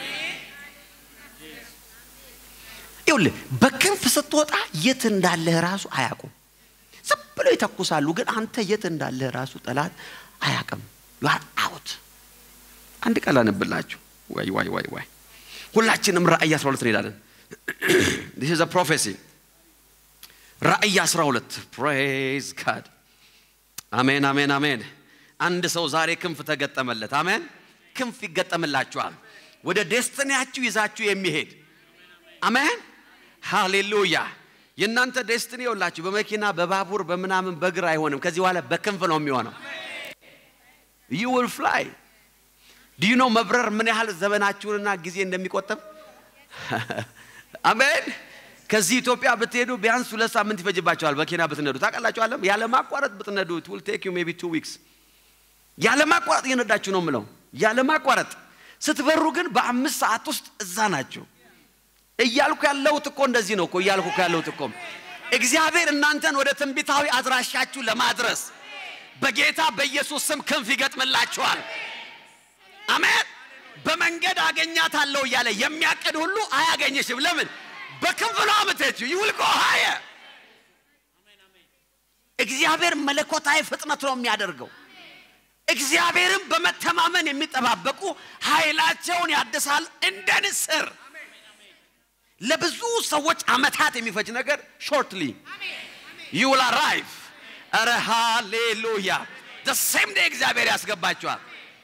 ይኸውልህ በክንፍ ስትወጣ የት እንዳለህ ራሱ አያውቁም። ዝም ብለው ይተኩሳሉ፣ ግን አንተ የት እንዳለህ ራሱ ጠላት አያውቅም። ዩ አር አውት። አንድ ቃል አነብላችሁ። ዋይ ዋይ ዋይ ዋይ ሁላችንም ራእይ 12 እንሄዳለን። this is a prophecy ራእይ 12 praise God አሜን አሜን አሜን። አንድ ሰው ዛሬ ክንፍ ተገጠመለት። አሜን። ክንፍ ይገጠምላችኋል ወደ ዴስትኒያችሁ ይዛችሁ የሚሄድ አሜን። ሃሌሉያ። የእናንተ ዴስትኒ የውላችሁ በመኪና በባቡር በምናምን በእግር አይሆንም። ከዚህ በኋላ በክንፍ ነው የሚሆነው። ዩ ዊል ፍላይ ዲዩ ኖ መብረር ምን ያህል ዘመናችሁንና ጊዜ እንደሚቆጥብ አሜን። ከዚህ ኢትዮጵያ ብትሄዱ ቢያንስ ሁለት ሳምንት ይፈጅባቸዋል መኪና ብትነዱ። ታውቃላችኋለም ያለ ማቋረጥ ብትነዱ it will take you maybe two weeks ያለ ማቋረጥ እየነዳችሁ ነው ምለው ያለ ማቋረጥ ስትበሩ ግን በአምስት ሰዓት ውስጥ እዛ ናችሁ። እያልኩ ያለሁት እኮ እንደዚህ ነው እኮ እያልኩ እኮ ያለሁት እኮ እግዚአብሔር እናንተን ወደ ትንቢታዊ አድራሻችሁ ለማድረስ በጌታ በኢየሱስ ስም ክንፍ ይገጥምላችኋል። አሜን። በመንገድ አገኛታለሁ እያለ የሚያቅድ ሁሉ አያገኝሽም። ለምን? በክንፍ ነው የምትሄጂው። ይውል ጎ ሀየ እግዚአብሔር መለኮታዊ ፍጥነት ነው የሚያደርገው። እግዚአብሔርን በመተማመን የሚጠባበቁ ኃይላቸውን ያድሳል እንደ ንስር። ለብዙ ሰዎች አመታት የሚፈጅ ነገር ሾርትሊ ዩ ዊል አራይቭ። ኧረ ሃሌሉያ! ሴም ዴይ እግዚአብሔር ያስገባቸዋል።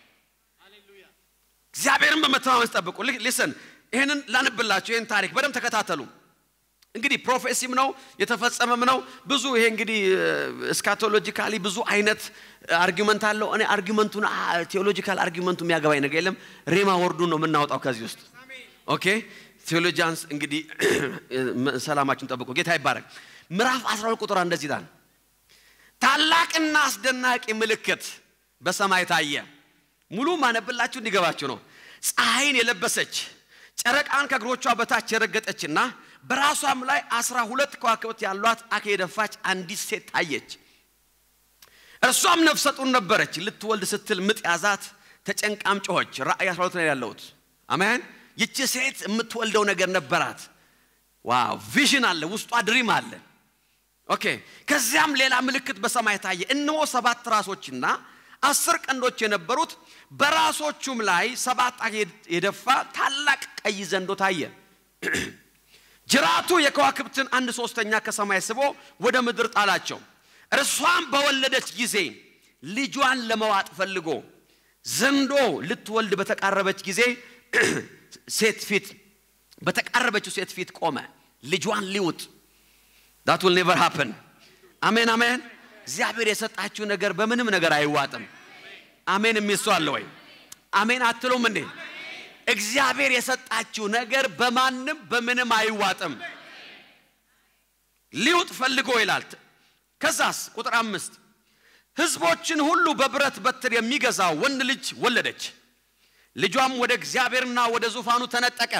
እግዚአብሔርን በመተማመን ጠብቁ። ሊስን ይህንን ላንብላችሁ። ይህን ታሪክ በደንብ ተከታተሉ። እንግዲህ ፕሮፌሲም ነው የተፈጸመም ነው። ብዙ ይሄ እንግዲህ እስካቶሎጂካሊ ብዙ አይነት አርጊመንት አለው። እኔ አርጊመንቱን ቴዎሎጂካል አርጊመንቱ የሚያገባኝ ነገር የለም። ሬማ ወርዱን ነው የምናወጣው ከዚህ ውስጥ። ኦኬ ቴዎሎጂያንስ እንግዲህ ሰላማችን ጠብቁ። ጌታ ይባረክ። ምዕራፍ 12 ቁጥር እንደዚህ ይላል፣ ታላቅና አስደናቂ ምልክት በሰማይ ታየ። ሙሉ ማነብላችሁ እንዲገባችሁ ነው። ፀሐይን የለበሰች ጨረቃን ከእግሮቿ በታች የረገጠችና በራሷም ላይ አስራ ሁለት ከዋክብት ያሏት አክ የደፋች አንዲት ሴት ታየች። እርሷም ነፍሰ ጡር ነበረች። ልትወልድ ስትል ምጥ ያዛት፣ ተጨንቃም ጮኸች። ራእይ 12 ላይ ያለሁት አሜን። ይቺ ሴት የምትወልደው ነገር ነበራት። ዋው ቪዥን አለ ውስጧ፣ ድሪም አለ። ኦኬ። ከዚያም ሌላ ምልክት በሰማይ ታየ። እነሆ ሰባት ራሶችና አስር ቀንዶች የነበሩት በራሶቹም ላይ ሰባት አክ የደፋ ታላቅ ቀይ ዘንዶ ታየ። ጅራቱ የከዋክብትን አንድ ሶስተኛ ከሰማይ ስቦ ወደ ምድር ጣላቸው። እርሷም በወለደች ጊዜ ልጇን ለመዋጥ ፈልጎ ዘንዶ ልትወልድ በተቃረበች ጊዜ ሴት ፊት በተቃረበችው ሴት ፊት ቆመ። ልጇን ሊውጥ ዳት ዊል ኔቨር ሃፕን። አሜን አሜን። እግዚአብሔር የሰጣችሁ ነገር በምንም ነገር አይዋጥም። አሜን የሚል ሰው አለ ወይ? አሜን አትሉም እንዴ? እግዚአብሔር የሰጣችሁ ነገር በማንም በምንም አይዋጥም። ሊውጥ ፈልጎ ይላል። ከዛስ ቁጥር አምስት ሕዝቦችን ሁሉ በብረት በትር የሚገዛ ወንድ ልጅ ወለደች። ልጇም ወደ እግዚአብሔርና ወደ ዙፋኑ ተነጠቀ።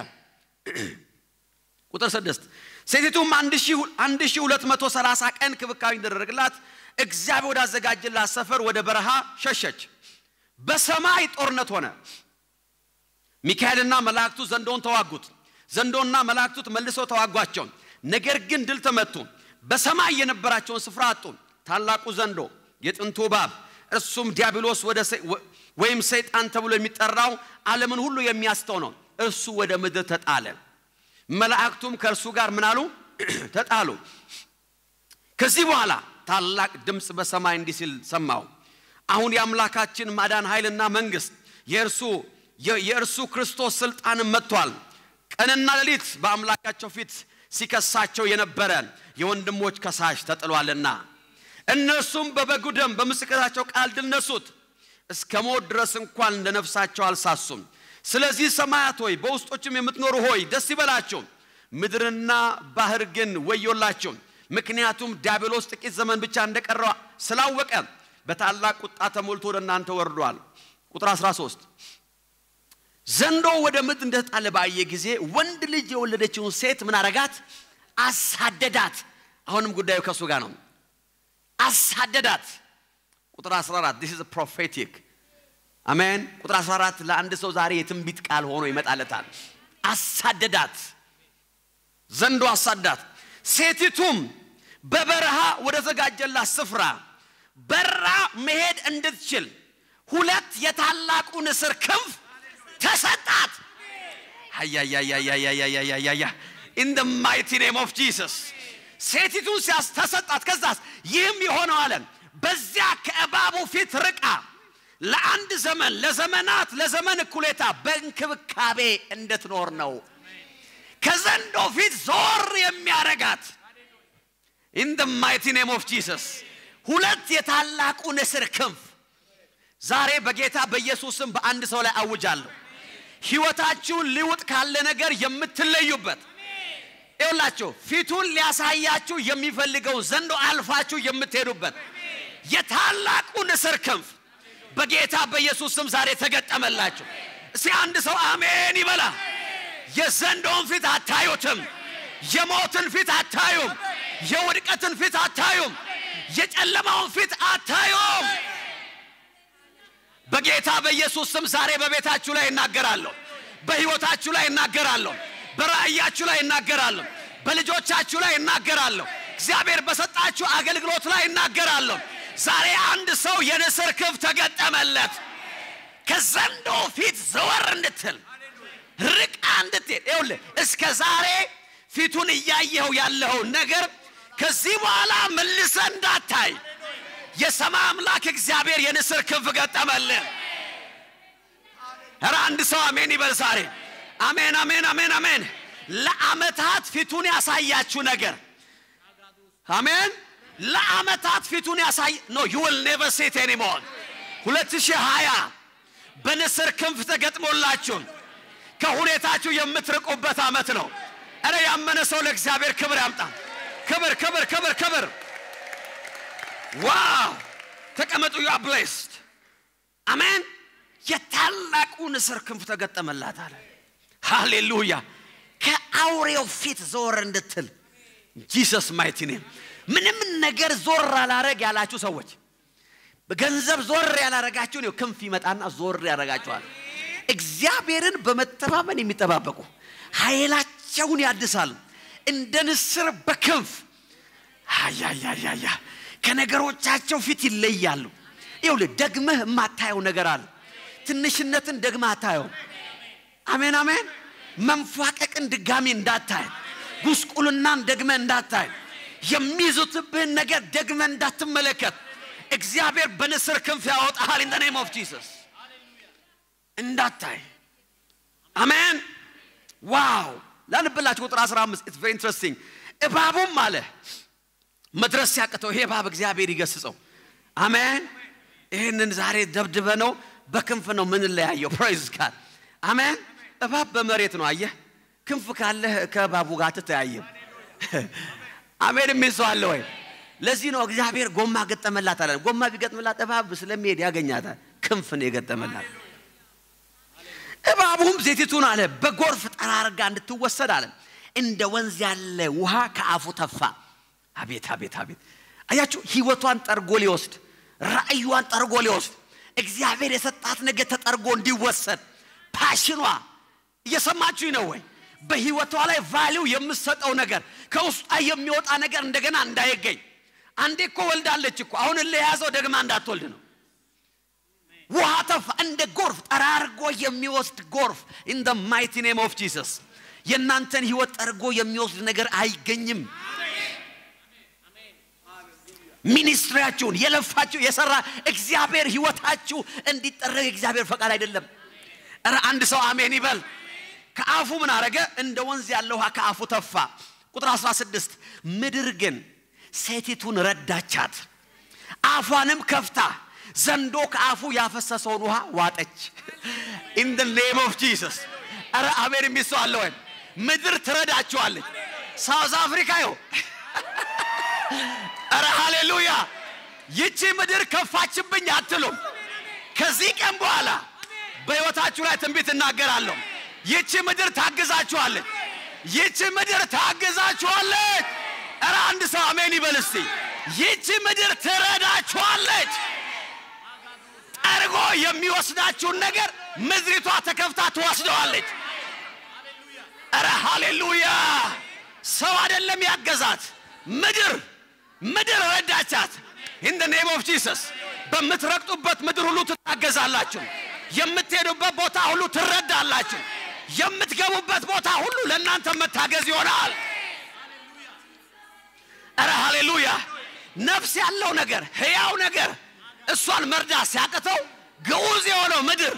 ቁጥር ስድስት ሴቲቱም አንድ ሺህ ሁለት መቶ ሰላሳ ቀን ክብካቤ እንደደረግላት እግዚአብሔር ወዳዘጋጀላት ሰፈር ወደ በረሃ ሸሸች። በሰማይ ጦርነት ሆነ። ሚካኤልና መላእክቱ ዘንዶውን ተዋጉት። ዘንዶና መላእክቱ መልሰው ተዋጓቸው። ነገር ግን ድል ተመቱ። በሰማይ የነበራቸውን ስፍራ አጡ። ታላቁ ዘንዶ የጥንቱ እባብ እርሱም ዲያብሎስ ወይም ሰይጣን ተብሎ የሚጠራው ዓለምን ሁሉ የሚያስተው ነው። እርሱ ወደ ምድር ተጣለ። መላእክቱም ከእርሱ ጋር ምናሉ ተጣሉ። ከዚህ በኋላ ታላቅ ድምፅ በሰማይ እንዲህ ሲል ሰማሁ። አሁን የአምላካችን ማዳን ኃይልና መንግስት የእርሱ የእርሱ ክርስቶስ ስልጣንም መጥቷል። ቀንና ሌሊት በአምላካቸው ፊት ሲከሳቸው የነበረ የወንድሞች ከሳሽ ተጥሏልና እነርሱም በበጉ ደም በምስክራቸው ቃል ድል ነሱት። እስከ ሞት ድረስ እንኳን እንደ ነፍሳቸው አልሳሱም። ስለዚህ ሰማያት ሆይ በውስጦችም የምትኖሩ ሆይ ደስ ይበላችሁ፣ ምድርና ባህር ግን ወዮላችሁ። ምክንያቱም ዲያብሎስ ጥቂት ዘመን ብቻ እንደቀረው ስላወቀ በታላቅ ቁጣ ተሞልቶ ወደ እናንተ ወርዷል። ቁጥር 13 ዘንዶ ወደ ምድር እንደተጣለ ባየ ጊዜ ወንድ ልጅ የወለደችውን ሴት ምን አረጋት? አሳደዳት። አሁንም ጉዳዩ ከእሱ ጋር ነው። አሳደዳት። ቁጥር 14 this is prophetic አሜን። ቁጥር 14 ለአንድ ሰው ዛሬ የትንቢት ቃል ሆኖ ይመጣለታል። አሳደዳት፣ ዘንዶ አሳዳት። ሴቲቱም በበረሃ ወደ ተዘጋጀላት ስፍራ በራ መሄድ እንድትችል ሁለት የታላቁ ንስር ክንፍ ተሰጣት። አያያያያያያያያያ ኢን ደ ማይቲ ኔም ኦፍ ጂሰስ ሴቲቱን ሲያስ ተሰጣት። ከዛስ ይህም የሆነው አለን በዚያ ከእባቡ ፊት ርቃ ለአንድ ዘመን ለዘመናት ለዘመን እኩሌታ በእንክብካቤ እንድትኖር ነው። ከዘንዶ ፊት ዞር የሚያረጋት ኢን ደ ማይቲ ኔም ኦፍ ጂሰስ ሁለት የታላቁ ንስር ክንፍ ዛሬ በጌታ በኢየሱስም በአንድ ሰው ላይ አውጃለሁ። ህይወታችሁን ሊውጥ ካለ ነገር የምትለዩበት ይውላችሁ ፊቱን ሊያሳያችሁ የሚፈልገው ዘንዶ አልፋችሁ የምትሄዱበት የታላቁ ንስር ክንፍ በጌታ በኢየሱስ ስም ዛሬ ተገጠመላችሁ። እስቲ አንድ ሰው አሜን ይበላ። የዘንዶውን ፊት አታዩትም። የሞትን ፊት አታዩም። የውድቀትን ፊት አታዩም። የጨለማውን ፊት አታዩም። በጌታ በኢየሱስ ስም ዛሬ በቤታችሁ ላይ እናገራለሁ። በህይወታችሁ ላይ እናገራለሁ። በራእያችሁ ላይ እናገራለሁ። በልጆቻችሁ ላይ እናገራለሁ። እግዚአብሔር በሰጣችሁ አገልግሎት ላይ እናገራለሁ። ዛሬ አንድ ሰው የንስር ክንፍ ተገጠመለት። ከዘንዶ ፊት ዘወር እንድትል ርቃ እንድትሄድ ይኸውልህ እስከ ዛሬ ፊቱን እያየኸው ያለኸውን ነገር ከዚህ በኋላ መልሰ እንዳታይ የሰማይ አምላክ እግዚአብሔር የንስር ክንፍ ገጠመልን። ኧረ አንድ ሰው አሜን ይበል ዛሬ። አሜን አሜን አሜን አሜን። ለዓመታት ፊቱን ያሳያችሁ ነገር አሜን። ለዓመታት ፊቱን ያሳይ ኖ ዩ ዊል ኔቨር ሴት ኤኒሞር 2020 በንስር ክንፍ ተገጥሞላችሁ ከሁኔታችሁ የምትርቁበት ዓመት ነው። እረ ያመነ ሰው ለእግዚአብሔር ክብር ያምጣ። ክብር ክብር ክብር ክብር። ዋው ተቀመጡ። ዩ አር ብሌስድ አሜን። የታላቁ ንስር ክንፍ ተገጠመላት አለ። ሃሌሉያ። ከአውሬው ፊት ዞር እንድትል ጂሰስ ማይቲ ኔም። ምንም ነገር ዞር አላረግ ያላችሁ ሰዎች በገንዘብ ዞር ያላረጋችሁ ነው ክንፍ ይመጣና ዞር ያረጋችኋል። እግዚአብሔርን በመተማመን የሚጠባበቁ ኃይላቸውን ያድሳሉ እንደ ንስር በክንፍ አያያያያ ከነገሮቻቸው ፊት ይለያሉ። ይኸውልህ ደግመህ የማታየው ነገር አለ። ትንሽነትን ደግመህ አታየው። አሜን አሜን። መንፏቀቅን ድጋሚ እንዳታይ፣ ጉስቁልናን ደግመህ እንዳታይ፣ የሚይዙትብህን ነገር ደግመህ እንዳትመለከት እግዚአብሔር በንስር ክንፍ ያወጣሃል። ኢን ኔም ኦፍ ጂሰስ እንዳታይ። አሜን። ዋው ላንብላችሁ ቁጥር 15 ኢትስ ቬሪ ኢንትረስቲንግ። እባቡም አለ መድረስ ሲያቅተው ይሄ እባብ እግዚአብሔር ይገስጸው። አሜን። ይህንን ዛሬ ደብድበ ነው በክንፍ ነው ምንለያየው። ፕራይዝ ጋድ አሜን። እባብ በመሬት ነው አየህ። ክንፍ ካለህ ከእባቡ ጋር ትተያየም። አሜን የሚል ሰው አለ ወይ? ለዚህ ነው እግዚአብሔር ጎማ ገጠመላት አለ። ጎማ ቢገጥምላት እባብ ስለሚሄድ ያገኛታል። ክንፍ ነው የገጠመላት። እባቡም ሴቲቱን አለ በጎርፍ ጠራርጋ እንድትወሰድ አለ እንደ ወንዝ ያለ ውሃ ከአፉ ተፋ። አቤት አቤት አቤት! አያችሁ፣ ህይወቷን ጠርጎ ሊወስድ ራእዩዋን ጠርጎ ሊወስድ እግዚአብሔር የሰጣት ነገር ተጠርጎ እንዲወሰድ ፓሽኗ እየሰማችሁኝ ነው ወይ? በህይወቷ ላይ ቫሊው የምትሰጠው ነገር ከውስጧ የሚወጣ ነገር እንደገና እንዳይገኝ። አንዴ እኮ ወልዳለች እኮ አሁን ለያዘው ደግማ እንዳትወልድ ነው። ውሃ ተፋ፣ እንደ ጎርፍ ጠራርጎ የሚወስድ ጎርፍ ኢን ደ ማይቲ ኔም ኦፍ ጂሰስ። የእናንተን ህይወት ጠርጎ የሚወስድ ነገር አይገኝም። ሚኒስትሪያችሁን የለፋችሁ የሰራ እግዚአብሔር ህይወታችሁ እንዲጠረግ እግዚአብሔር ፈቃድ አይደለም። እረ አንድ ሰው አሜን ይበል። ከአፉ ምን አረገ? እንደ ወንዝ ያለ ውሃ ከአፉ ተፋ። ቁጥር 16 ምድር ግን ሴቲቱን ረዳቻት፣ አፏንም ከፍታ ዘንዶ ከአፉ ያፈሰሰውን ውሃ ዋጠች። ኢን ደ ኔም ኦፍ ጂሰስ። እረ አሜን የሚል ሰው አለ ወይ? ምድር ትረዳችኋለች። ሳውዝ አፍሪካ ይኸው እረ ሃሌሉያ! ይቺ ምድር ከፋችብኝ አትሉም። ከዚህ ቀን በኋላ በሕይወታችሁ ላይ ትንቢት እናገራለሁ። ይቺ ምድር ታግዛችኋለች። ይቺ ምድር ታግዛችኋለች። እረ አንድ ሰው አሜን ይበል እስቲ። ይቺ ምድር ትረዳችኋለች። ጠርጎ የሚወስዳችሁን ነገር ምድሪቷ ተከፍታ ትወስደዋለች። እረ ሃሌሉያ! ሰው አይደለም ያገዛት ምድር ምድር ረዳቻት። ኢን ደ ኔም ኦፍ ጂሰስ በምትረግጡበት ምድር ሁሉ ትታገዛላችሁ። የምትሄዱበት ቦታ ሁሉ ትረዳላችሁ። የምትገቡበት ቦታ ሁሉ ለእናንተ መታገዝ ይሆናል። እረ ሃሌሉያ! ነፍስ ያለው ነገር ሕያው ነገር እሷን መርዳት ሲያቅተው ግዑዝ የሆነው ምድር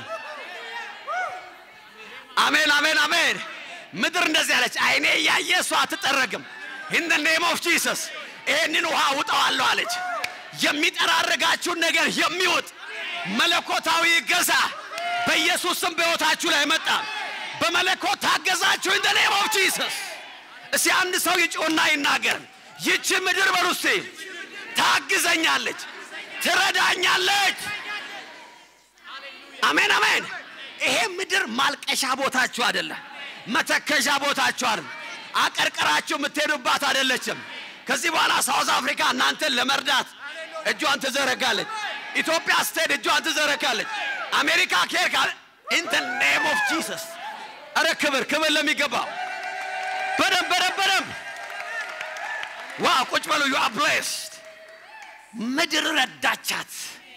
አሜን አሜን አሜን። ምድር እንደዚህ አለች፣ አይኔ እያየ እሷ አትጠረግም። ኢን ደ ኔም ኦፍ ጂሰስ ይህንን ውሃ ውጠዋለሁ አለች። የሚጠራርጋችሁን ነገር የሚውጥ መለኮታዊ ገዛ በኢየሱስ ስም በሕይወታችሁ ላይ መጣ። በመለኮት ታገዛችሁ። ኢን ደ ኔም ኦፍ ጂሰስ። እስቲ አንድ ሰው ይጮና ይናገር። ይቺ ምድር በሉ እስቲ ታግዘኛለች፣ ትረዳኛለች። አሜን አሜን። ይሄ ምድር ማልቀሻ ቦታችሁ አይደለም፣ መተከዣ ቦታችሁ አይደለም፣ አቀርቅራችሁ የምትሄዱባት አይደለችም። ከዚህ በኋላ ሳውዝ አፍሪካ እናንተን ለመርዳት እጇን ትዘረጋለች። ኢትዮጵያ ስትሄድ እጇን ትዘረጋለች። አሜሪካ ከሄድካ ኢን ደ ኔም ኦፍ ጂሰስ። አረ ክብር ክብር ለሚገባው በደንብ በደንብ በደንብ ዋ ቁጭ በሉ ዩ አር ብሌስድ ምድር ረዳቻት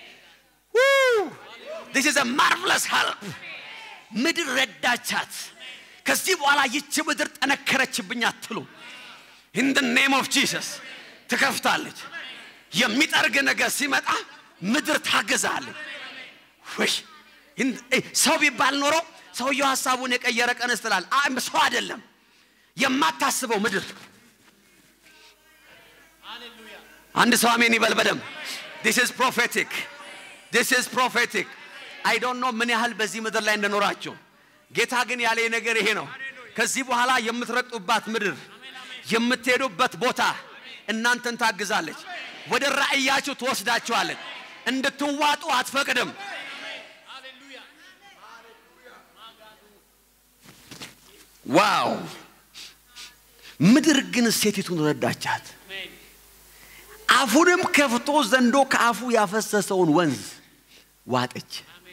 ዲስ ኢዝ ማርቨለስ ሄልፕ ምድር ረዳቻት ከዚህ በኋላ ይቺ ምድር ጠነከረችብኝ አትሉ ኢን ደ ኔም ኦፍ ጂሰስ ትከፍታለች የሚጠርግ ነገር ሲመጣ ምድር ታግዛለች ወይ ሰው ቢባል ኖሮ ሰውየው ሀሳቡን የቀየረ ቀንስ ትላል ሰው አይደለም የማታስበው ምድር አንድ ሰው አሜን ይበል በደም ዲስ ኢዝ ፕሮፌቲክ ዲስ ኢዝ ፕሮፌቲክ አይ ዶንት ኖ ምን ያህል በዚህ ምድር ላይ እንደኖራቸው ጌታ ግን ያለ ነገር ይሄ ነው ከዚህ በኋላ የምትረግጡባት ምድር የምትሄዱበት ቦታ እናንተን ታግዛለች ወደ ራእያችሁ ትወስዳችኋለች እንድትዋጡ አትፈቅድም ዋው ምድር ግን ሴቲቱን ረዳቻት አፉንም ከፍቶ ዘንዶ ከአፉ ያፈሰሰውን ወንዝ ዋጠች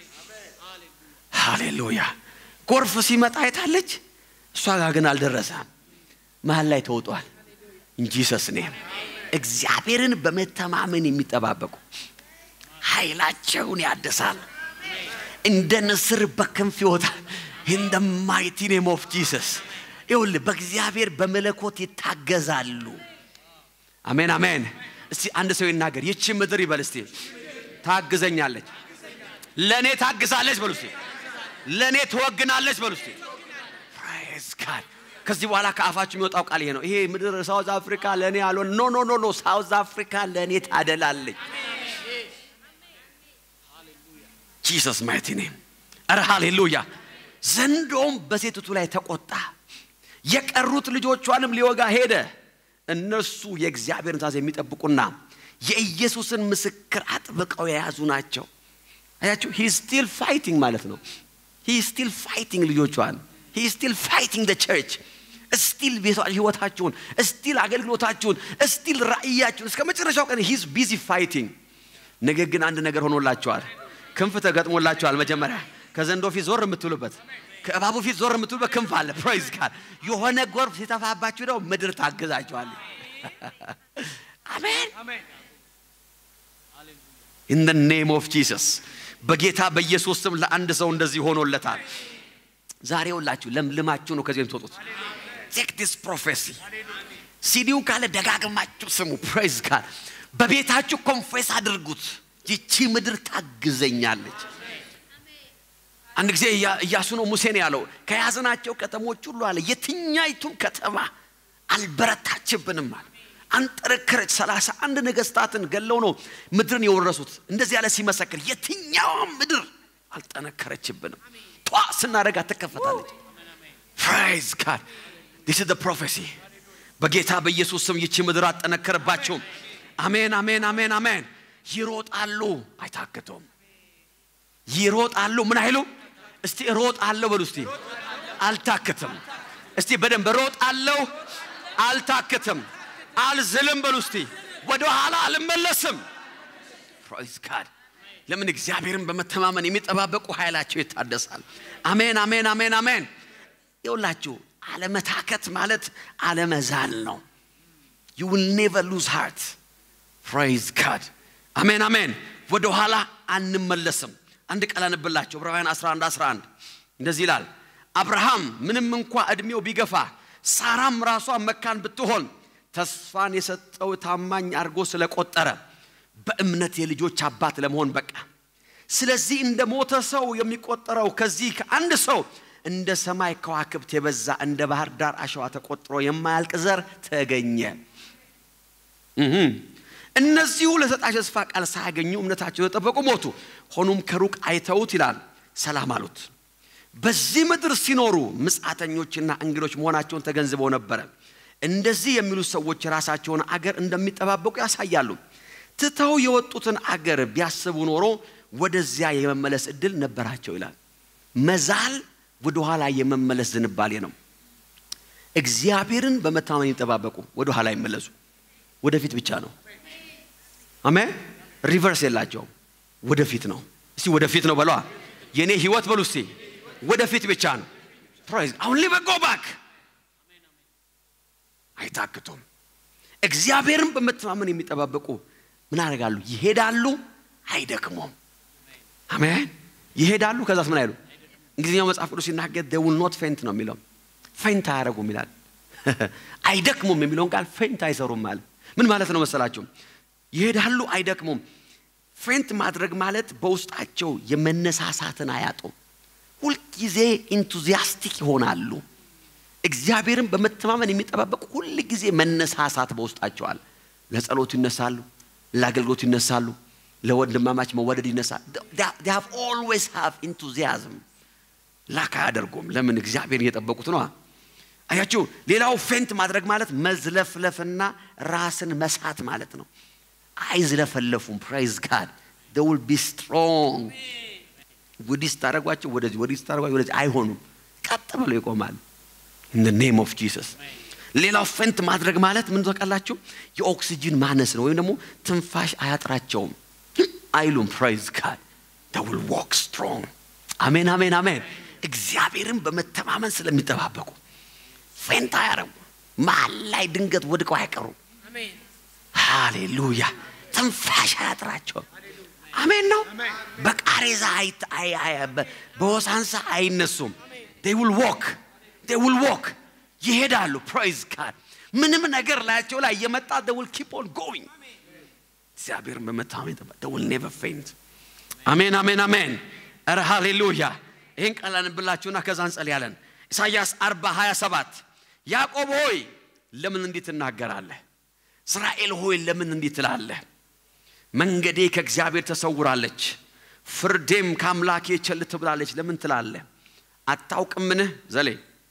ሃሌሉያ ጎርፍ ሲመጣ አይታለች እሷ ጋር ግን አልደረሰም መሀል ላይ ተውጧል እንጂ ሰስኔም እግዚአብሔርን በመተማመን የሚጠባበቁ ኃይላቸውን ያድሳል እንደ ንስር በክንፍ ይወጣል ኢን ደ ማይቲ ኔም ኦፍ ጂሰስ ይውል በእግዚአብሔር በመለኮት ይታገዛሉ አሜን አሜን እስቲ አንድ ሰው ይናገር ይቺ ምድር ይበል እስቲ ታግዘኛለች ለእኔ ታግዛለች በሉ እስቲ ለእኔ ትወግናለች በሉ እስቲ ፕራይዝ ጋድ ከዚህ በኋላ ከአፋችሁ የሚወጣው ቃል ይሄ ነው ይሄ ምድር ሳውዝ አፍሪካ ለእኔ አልሆን ኖ ኖ ኖ ኖ ሳውዝ አፍሪካ ለእኔ ታደላለች ጂሰስ ማይቲ ኔም ኧረ ሃሌሉያ ዘንዶም በሴቲቱ ላይ ተቆጣ የቀሩት ልጆቿንም ሊወጋ ሄደ እነርሱ የእግዚአብሔርን ትእዛዝ የሚጠብቁና የኢየሱስን ምስክር አጥብቀው የያዙ ናቸው አያችሁ ሂ ስቲል ፋይቲንግ ማለት ነው ሂ ስቲል ፋይቲንግ ልጆቿን ሂ ስቲል ፋይቲንግ ደ ቸርች ስቲል ህይወታችሁን ስቲል አገልግሎታችሁን ስቲል ራእያችሁን እስከ መጨረሻው ቀን ሂዝ ቢዚ ፋይቲንግ ነገር ግን አንድ ነገር ሆኖላቸዋል ክንፍ ተገጥሞላቸዋል መጀመሪያ ከዘንዶ ፊት ዞር የምትሉበት ከእባቡ ፊት ዞር የምትሉበት ክንፍ አለ ፕራይዝ ጋድ የሆነ ጎርፍ ሲተፋባችሁ ነው ምድር ታግዛችኋል አሜን ኢን ደ ኔም ኦፍ ጂሰስ በጌታ በኢየሱስ ስም ለአንድ ሰው እንደዚህ ሆኖለታል ዛሬ ሁላችሁ ለምልማችሁ ነው ከዚህ የምትወጡት ቴክ ዲስ ፕሮፌሲ ሲዲውን ካለ ደጋግማችሁ ስሙ ፕሬዝ ጋድ በቤታችሁ ኮንፌስ አድርጉት ይቺ ምድር ታግዘኛለች አንድ ጊዜ እያሱ ነው ሙሴን ያለው ከያዝናቸው ከተሞች ሁሉ አለ የትኛይቱም ከተማ አልበረታችብንም አለ አንጠረከረች ሰላሳ አንድ ነገስታትን ገለው ነው ምድርን የወረሱት እንደዚህ ያለ ሲመሰክር የትኛውም ምድር አልጠነከረችብንም ጧ ስናደረጋ ትከፈታለች ፕራይዝ ጋድ ዲስ ደ ፕሮፌሲ በጌታ በኢየሱስ ስም ይቺ ምድር አጠነከረባቸውም አሜን አሜን አሜን አሜን ይሮጣሉ አይታክቱም ይሮጣሉ ምን አይሉ እስቲ እሮጣለሁ በሉ እስቲ አልታክትም እስቲ በደንብ እሮጣለሁ አልታክትም አልዝልም በሉ እስቲ ወደ ኋላ አልመለስም ፕራይዝ ጋድ ለምን እግዚአብሔርን በመተማመን የሚጠባበቁ ኃይላቸው ይታደሳል አሜን አሜን አሜን አሜን ይውላችሁ አለመታከት ማለት አለመዛል ነው ዩ ዊል ኔቨር ሉዝ ሃርት ፕራይዝ ጋድ አሜን አሜን ወደ ኋላ አንመለስም አንድ ቃል አንብላቸው ዕብራውያን 11 11 እንደዚህ ይላል አብርሃም ምንም እንኳ እድሜው ቢገፋ ሳራም ራሷ መካን ብትሆን ተስፋን የሰጠው ታማኝ አድርጎ ስለቆጠረ በእምነት የልጆች አባት ለመሆን በቃ ስለዚህ እንደ ሞተ ሰው የሚቆጠረው ከዚህ ከአንድ ሰው እንደ ሰማይ ከዋክብት የበዛ እንደ ባህር ዳር አሸዋ ተቆጥሮ የማያልቅ ዘር ተገኘ እነዚሁ ለሰጣቸው ተስፋ ቃል ሳያገኙ እምነታቸው ተጠበቁ ሞቱ ሆኖም ከሩቅ አይተውት ይላል ሰላም አሉት በዚህ ምድር ሲኖሩ ምጻተኞችና እንግዶች መሆናቸውን ተገንዝበው ነበረ እንደዚህ የሚሉ ሰዎች የራሳቸውን አገር እንደሚጠባበቁ ያሳያሉ ትተው የወጡትን አገር ቢያስቡ ኖሮ ወደዚያ የመመለስ እድል ነበራቸው ይላል መዛል ወደኋላ የመመለስ ዝንባሌ ነው እግዚአብሔርን በመታመን ይጠባበቁ ወደኋላ ይመለሱ ወደፊት ብቻ ነው አሜን ሪቨርስ የላቸውም ወደፊት ነው እስቲ ወደፊት ነው በለዋ የእኔ ህይወት በሉ እስቲ ወደፊት ብቻ ነው ፕራይዝ አሁን ሊበጎ ባክ አይታክቱም እግዚአብሔርን በመተማመን የሚጠባበቁ ምን ያደርጋሉ? ይሄዳሉ፣ አይደክሙም። አሜን። ይሄዳሉ፣ ከዛስ ምን አይሉ? እንግሊዝኛው መጽሐፍ ቅዱስ ሲናገር they will not faint ነው የሚለው። ፌንት አያደርጉም ይላል። አይደክሙም የሚለውን ቃል ፌንት አይሰሩም ማለት ምን ማለት ነው መሰላችሁ? ይሄዳሉ፣ አይደክሙም። ፌንት ማድረግ ማለት በውስጣቸው የመነሳሳትን አያጡም። ሁልጊዜ ኢንቱዚያስቲክ ይሆናሉ። እግዚአብሔርን በመተማመን የሚጠባበቁ ሁል ጊዜ መነሳሳት በውስጣቸዋል። ለጸሎት ይነሳሉ፣ ለአገልግሎት ይነሳሉ፣ ለወንድማማች መወደድ ይነሳል። ኦልዌይስ ሃቭ ኢንቱዚያዝም ላክ አያደርጉም። ለምን? እግዚአብሔርን እየጠበቁት ነዋ። አያችሁ፣ ሌላው ፌንት ማድረግ ማለት መዝለፍለፍና ራስን መሳት ማለት ነው። አይዝለፈለፉም። ፕራይዝ ጋድ they will be strong ወዲህ ስታደርጓቸው ወደዚህ ወዲህ ስታደርጓቸው ወደዚህ አይሆኑም። ቀጥ ብለው ይቆማል። in the name of Jesus ሌላው ፌንት ማድረግ ማለት ምን ታውቃላችሁ? የኦክሲጅን ማነስ ነው፣ ወይም ደግሞ ትንፋሽ አያጥራቸውም አይሉም። ፕራይዝ ጋድ they will walk strong አሜን አሜን አሜን። እግዚአብሔርን በመተማመን ስለሚጠባበቁ ፌንት አያረጉ መሀል ላይ ድንገት ወድቀው አይቀሩም። ሃሌሉያ ትንፋሽ አያጥራቸውም። አሜን ነው። በቃሬዛ አይት- አይ- አይ- በ- በወሳንሳ አይነሱም። they will walk they will walk ይሄዳሉ። ፕራይዝ ጋድ ምንም ነገር ላያቸው ላይ እየመጣ they will keep on going እግዚአብሔርን በመታመን ይጠባ they will never faint አሜን አሜን አሜን። ኧረ ሃሌሉያ ይህን ቃል አንብላችሁና ከዛ እንጸልያለን። ኢሳይያስ 40 27 ያዕቆብ ሆይ ለምን እንዲህ ትናገራለህ? እስራኤል ሆይ ለምን እንዲህ ትላለህ? መንገዴ ከእግዚአብሔር ተሰውራለች፣ ፍርዴም ከአምላኬ ቸል ትብላለች። ለምን ትላለህ? አታውቅምን? ዘሌ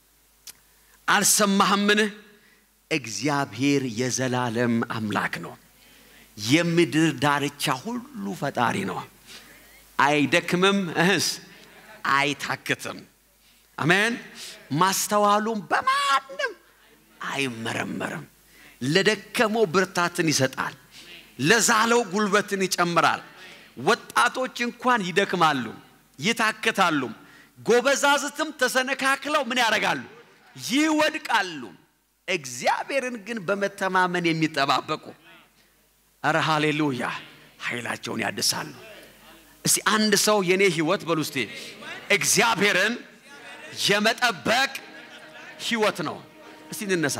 አልሰማህምን? እግዚአብሔር የዘላለም አምላክ ነው፣ የምድር ዳርቻ ሁሉ ፈጣሪ ነው። አይደክምም፣ እህስ አይታክትም። አሜን። ማስተዋሉም በማንም አይመረመርም። ለደከመው ብርታትን ይሰጣል፣ ለዛለው ጉልበትን ይጨምራል። ወጣቶች እንኳን ይደክማሉ፣ ይታክታሉ። ጎበዛዝትም ተሰነካክለው ምን ያደርጋሉ? ይወድቃሉ። እግዚአብሔርን ግን በመተማመን የሚጠባበቁ እረ ሃሌሉያ ኃይላቸውን ያድሳሉ። እስቲ አንድ ሰው የኔ ህይወት በሉ እስቲ እግዚአብሔርን የመጠበቅ ህይወት ነው። እስቲ እንነሳ።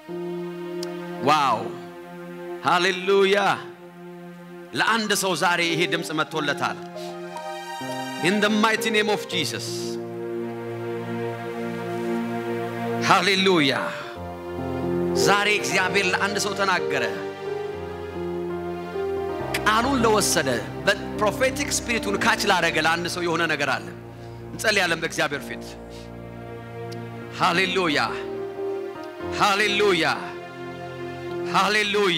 ዋው ሃሌሉያ! ለአንድ ሰው ዛሬ ይሄ ድምፅ መጥቶለታል። ኢን ደ ማይቲ ኔም ኦፍ ጂሰስ ሃሌሉያ! ዛሬ እግዚአብሔር ለአንድ ሰው ተናገረ። ቃሉን ለወሰደ በፕሮፌቲክ ስፒሪቱን ካች ላደረገ ለአንድ ሰው የሆነ ነገር አለ። እንጸልያለን በእግዚአብሔር ፊት። ሃሌሉያ ሃሌሉያ ሃሌሉያ።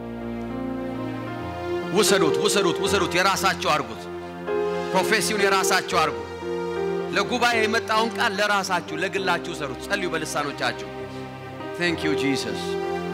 ውሰዱት ውሰዱት ውሰዱት፣ የራሳቸው አርጉት። ፕሮፌሲውን የራሳቸው አርጉ። ለጉባኤ የመጣውን ቃል ለራሳችሁ ለግላችሁ ሰሩት። ጸልዩ በልሳኖቻችሁ። ቴንክ ዩ ጂሰስ።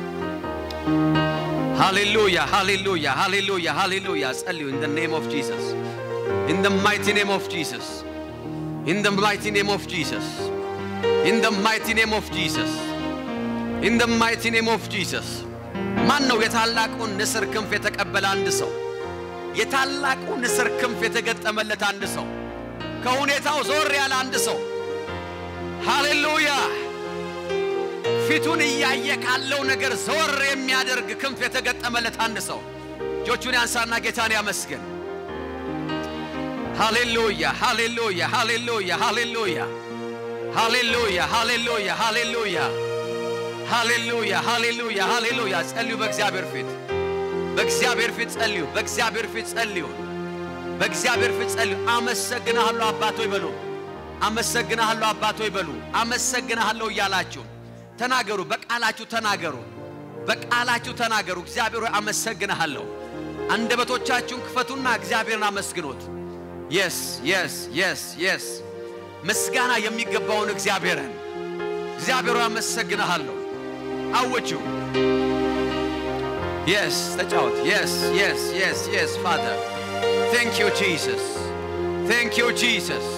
ሃሌሉያ ሃሌሉያ ሃሌሉያ ሃሌሉያ። ጸልዩ ኢን ደ ኔም ኦፍ ጂሰስ ኢን ደ ማይቲ ኔም ኦፍ ጂሰስ ኢን ደ ማይቲ ኔም ኦፍ ጂሰስ ኢን ደ ማይቲ ኔም ኦፍ ጂሰስ ኢን ደ ማይቲ ኔም ኦፍ ጂሰስ። ማን ነው የታላቁን ንስር ክንፍ የተቀበለ አንድ ሰው? የታላቁ ንስር ክንፍ የተገጠመለት አንድ ሰው፣ ከሁኔታው ዞር ያለ አንድ ሰው። ሃሌሉያ! ፊቱን እያየ ካለው ነገር ዘወር የሚያደርግ ክንፍ የተገጠመለት አንድ ሰው እጆቹን ያንሳና ጌታን ያመስግን። ሃሌሉያ! ሃሌሉያ! ሃሌሉያ! ሃሌሉያ! ሃሌሉያ! ሃሌሉያ! ሃሌሉያ! ሃሌሉያ ሃሌሉያ ሃሌሉያ። ጸልዩ በእግዚአብሔር ፊት በእግዚአብሔር ፊት ጸልዩ። በእግዚአብሔር ፊት ጸልዩ። በእግዚአብሔር ፊት ጸልዩ። አመሰግናለሁ አባቶ ይበሉ። አመሰግናለሁ አባቶ ይበሉ። አመሰግናለሁ እያላችሁ ተናገሩ። በቃላችሁ ተናገሩ። በቃላችሁ ተናገሩ። እግዚአብሔር ሆይ አመሰግናለሁ። አንደበቶቻችሁን ክፈቱና እግዚአብሔርን አመስግኖት። የስ የስ የስ የስ ምስጋና የሚገባውን እግዚአብሔርን እግዚአብሔር ሆይ አመሰግናለሁ። አውጁ። የስ ተጫወት። የስ የስ የስ የስ ፋዘር ቴንክ ዩ ጂሰስ ቴንክ ዩ ጂሰስ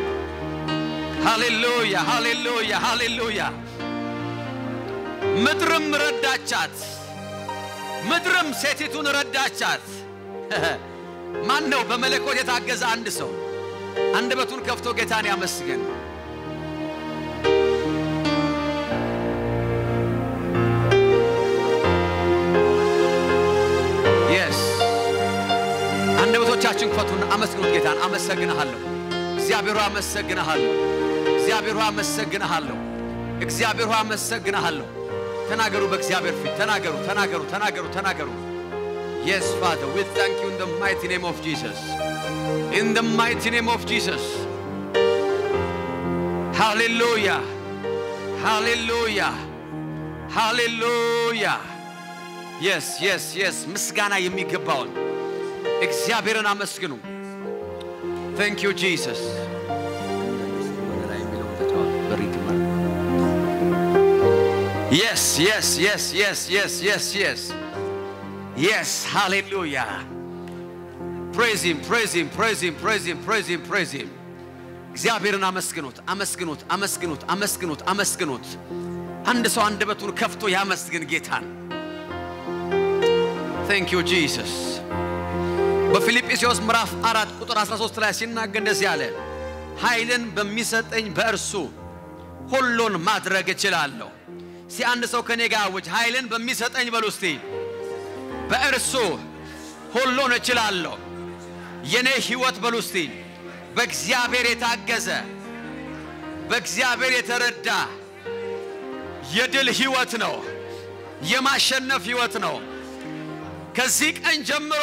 ሃሌሉያ ሃሌሉያ ሃሌሉያ። ምድርም ረዳቻት፣ ምድርም ሴቲቱን ረዳቻት። ማን ነው በመለኮት የታገዘ አንድ ሰው አንደበቱን ከፍቶ ጌታን ያመስግን። የስ አንደበቶቻችን ክፈቱና አመስግኑት ጌታን። አመሰግንሃለሁ እግዚአብሔር ሆይ አመሰግንሃለሁ። እግዚአብሔር ሆይ አመሰግንሃለሁ። እግዚአብሔር ሆይ አመሰግንሃለሁ። ተናገሩ፣ በእግዚአብሔር ፊት ተናገሩ፣ ተናገሩ፣ ተናገሩ፣ ተናገሩ። Yes, Father, we thank you in the mighty name of Jesus. In the mighty name of Jesus. Hallelujah. Hallelujah. Hallelujah. Yes, yes, yes. ምስጋና የሚገባውን እግዚአብሔርን አመስግኑ። Thank you, Jesus. Yes, yes, yes, yes, yes, yes, yes. Yes, hallelujah. Praise him, praise him, praise him, praise him, praise him, praise him. እግዚአብሔርን አመስግኑት፣ አመስግኑት፣ አመስግኑት፣ አመስግኑት፣ አመስግኑት። አንድ ሰው አንደበቱን ከፍቶ ያመስግን ጌታን። Thank you Jesus. በፊልጵስዩስ ምዕራፍ አራት ቁጥር 13 ላይ ሲናገር እንደዚህ አለ፣ ኃይልን በሚሰጠኝ በእርሱ ሁሉን ማድረግ እችላለሁ። እስቲ አንድ ሰው ከኔ ጋር አውጅ፣ ኃይልን በሚሰጠኝ በሉ እስቲ በእርሱ ሁሉን እችላለሁ። የኔ ህይወት በሉ እስቲ በእግዚአብሔር የታገዘ በእግዚአብሔር የተረዳ የድል ህይወት ነው። የማሸነፍ ህይወት ነው። ከዚህ ቀን ጀምሮ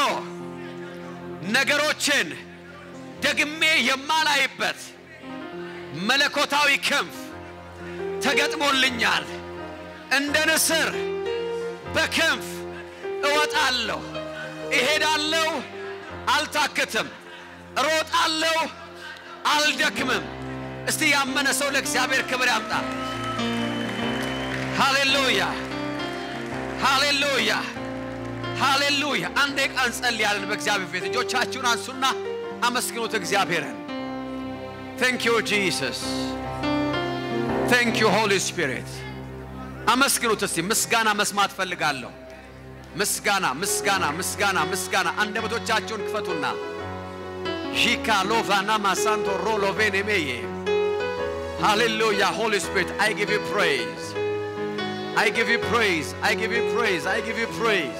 ነገሮችን ደግሜ የማላይበት መለኮታዊ ክንፍ ተገጥሞልኛል። እንደ ንስር በክንፍ እወጣለሁ፣ እሄዳለሁ፣ አልታክትም፣ እሮጣለሁ፣ አልደክምም። እስቲ ያመነ ሰው ለእግዚአብሔር ክብር ያምጣ። ሃሌሉያ፣ ሃሌሉያ፣ ሃሌሉያ። አንድ ደቂቃ እንጸልያለን በእግዚአብሔር ፊት። እጆቻችሁን አንሱና አመስግኑት እግዚአብሔርን። ቴንክ ዩ ጂሰስ፣ ቴንክ ዩ ሆሊ ስፒሪት። አመስግኑት እስቲ። ምስጋና መስማት ፈልጋለሁ። ምስጋና ምስጋና ምስጋና ምስጋና። አንደበቶቻችሁን ክፈቱና ሺካ ሎቫና ማሳንቶ ሮሎቬኔሜዬ ሃሌሉያ ሆሊ ስፒሪት አይ ጊቭ ዩ ፕሬይዝ አይ ጊቭ ዩ ፕሬይዝ አይ ጊቭ ዩ ፕሬይዝ አይ ጊቭ ዩ ፕሬይዝ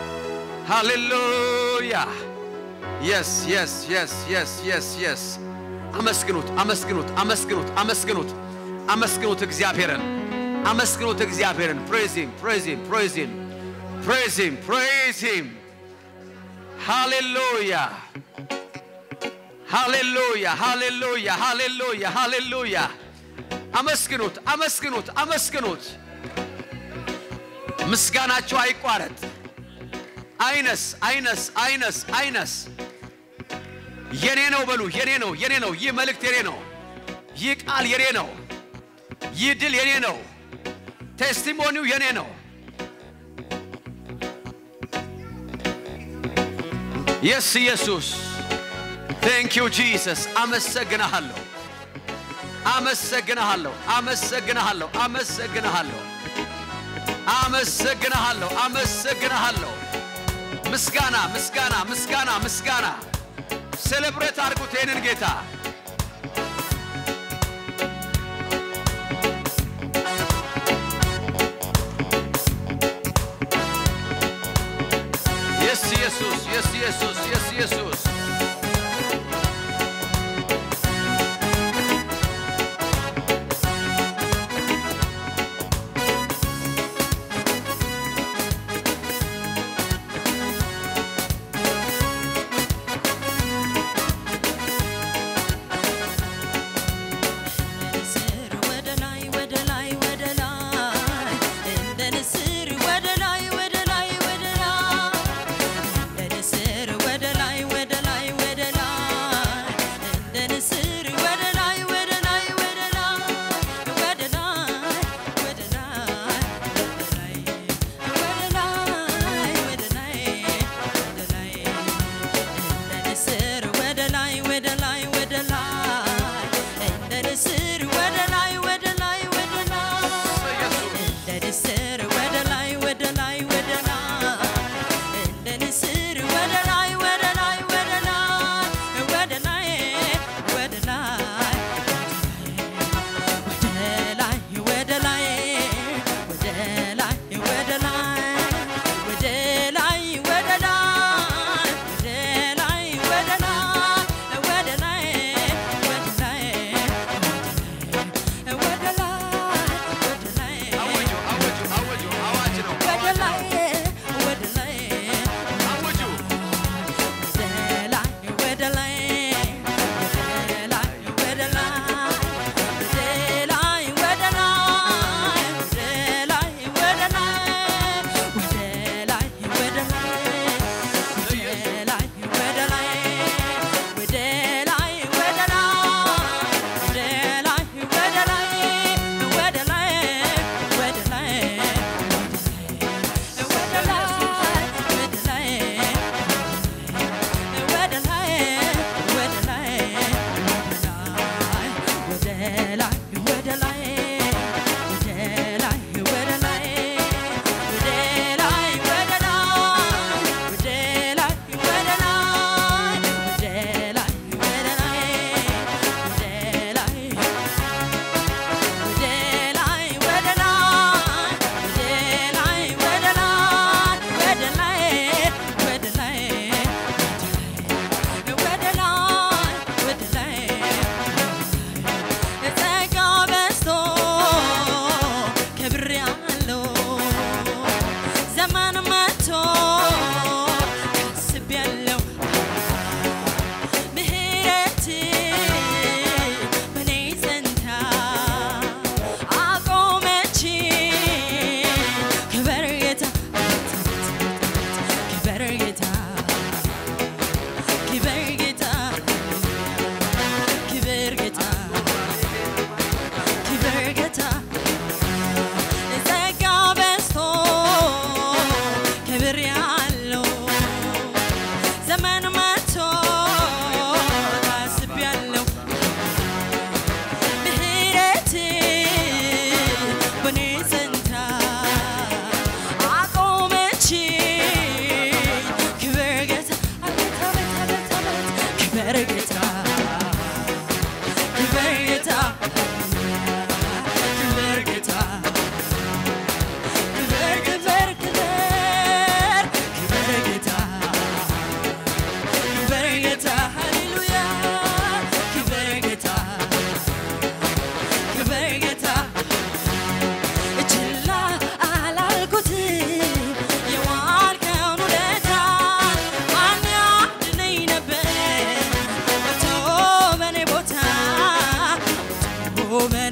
ሃሌሉያ የስ የስ የስ የስ የስ የስ አመስግኑት አመስግኑት አመስግኑት አመስግኑት አመስግኑት እግዚአብሔርን አመስግኑት እግዚአብሔርን ፕሬዝ ሂም ፕሬዝ ሂም ፕሬዝ ሂም ፕሬዝ ሂም ፕሬዝ ሂም ሃሌሉያ ሃሌሉያ ሃሌሉያ ሃሌሉያ ሃሌሉያ አመስግኑት አመስግኑት አመስግኑት ምስጋናቸው አይቋረጥ አይነስ አይነስ አይነስ አይነስ የኔ ነው በሉ የኔ ነው የኔ ነው ይህ መልእክት የኔ ነው ይህ ቃል የኔ ነው ይህ ድል የኔ ነው ቴስቲሞኒው የኔ ነው የስ ኢየሱስ ቴንክ ዩ ጂሰስ አመሰግንሃለሁ አመሰግንሃለሁ አመሰግንሃለሁ አመሰግንሃለሁ አመሰግንሃለሁ አመሰግንሃለሁ ምስጋና ምስጋና ምስጋና ምስጋና ሴሌብሬት አድርጉት ይህንን ጌታ የስ ኢየሱስ የስ ኢየሱስ የስ ኢየሱስ ንስር ወደ ላይ ወደ ላይ ወደ ላይ እንደ ንስር ወደ ላይ ወደ ላይ ወደ ላይ እንደ ንስር ወደ ላይ ወደ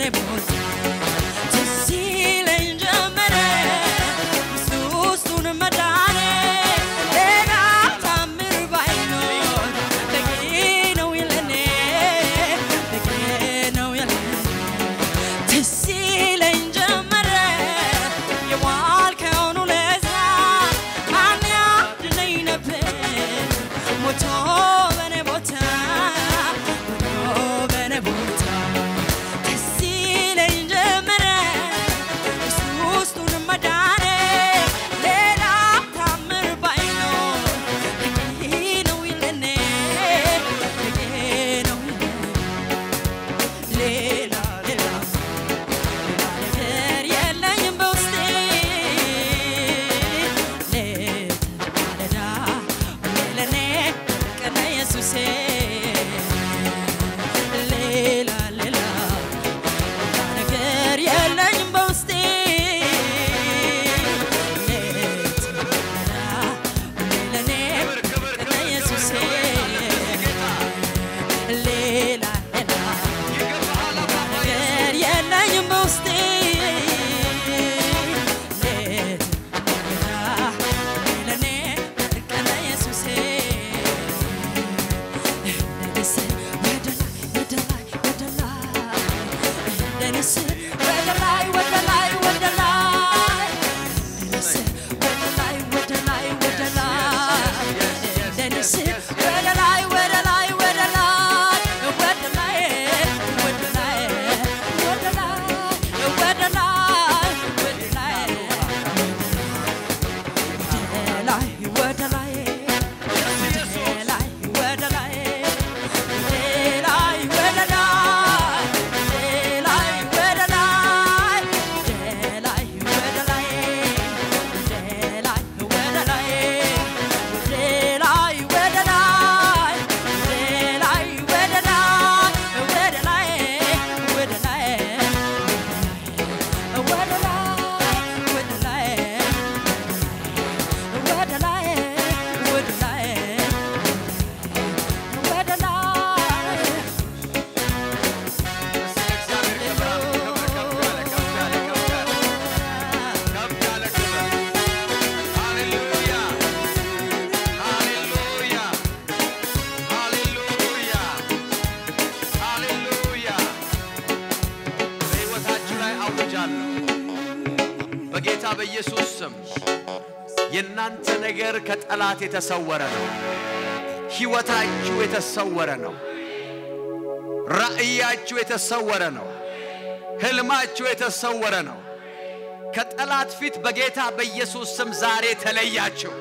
ቦታ ትዝ ይለኝ ጀመረ ውስጥ ውስጡን መዳኔ ሌላ ታምር ባይኖር በቂ ነው ለኔ በቂ ነው ለኔ ትዝ ይለኝ ጀመረ የዋልከውን ውለታ ማን ያድነኝ ነበር ሞቶ በኔ ቦታ ሞቶ በኔ ቦታ ትዝ ይለኝ ጀመረ ውስጥ ውስጡን መዳኔ ሌላ ታምር ባይኖር በቂ ነው ለኔ በቂ ነው ሌላ ሌላ ነገር የለኝም በውስጤ ሌት ማለዳ ሁሌ ለኔ ቀና ኢየሱሴ ሌላ ሌላ ነገር የለኝም በውስጤ ሌት ማለዳ ሁሌ ለኔ ቀና ኢየሱሴ ሌላ ሌላ ነገር የለኝም በውስጤ ሌት ማለዳ ለኔ ቀና ኢየሱሴ እንደንስር ወደ ላይ ወደ ላይ ወደ ላይ እንደንስር ወደ ላይ ወደ ላይ ወደ ላይ እንደንስር ወደ ላይ ወደ ላይ ወደ ላይ እንደንስር ወደ ላይ ወደ ላይ ወደ ላይ ወደ ላይ ወደ ላይ ወደ ላይ ወደ ላይ ወደ ላይ ላይ ወደ ላይ ላይ ወደ ላይ ላይ ወደ ላይ ላይ ወደ ላይ ላይ ወደ ላይ ላይ ወደ ላይ ላይ ወደ ላይ ላይ ወደ ላይ ወደ ላይ ወደ ላይ ወደ ላይ ወደ ላይ ወደ ላይ ወደ ላይ ወደ ላይ በሕይወታችሁ ላይ አውጃለሁ በጌታ በኢየሱስ ስም የእናንተ ነገር ከጠላት የተሰወረ ነው። ሕይወታችሁ የተሰወረ ነው። ራእያችሁ የተሰወረ ነው። ህልማችሁ የተሰወረ ነው። ከጠላት ፊት በጌታ በኢየሱስ ስም ዛሬ ተለያችሁ።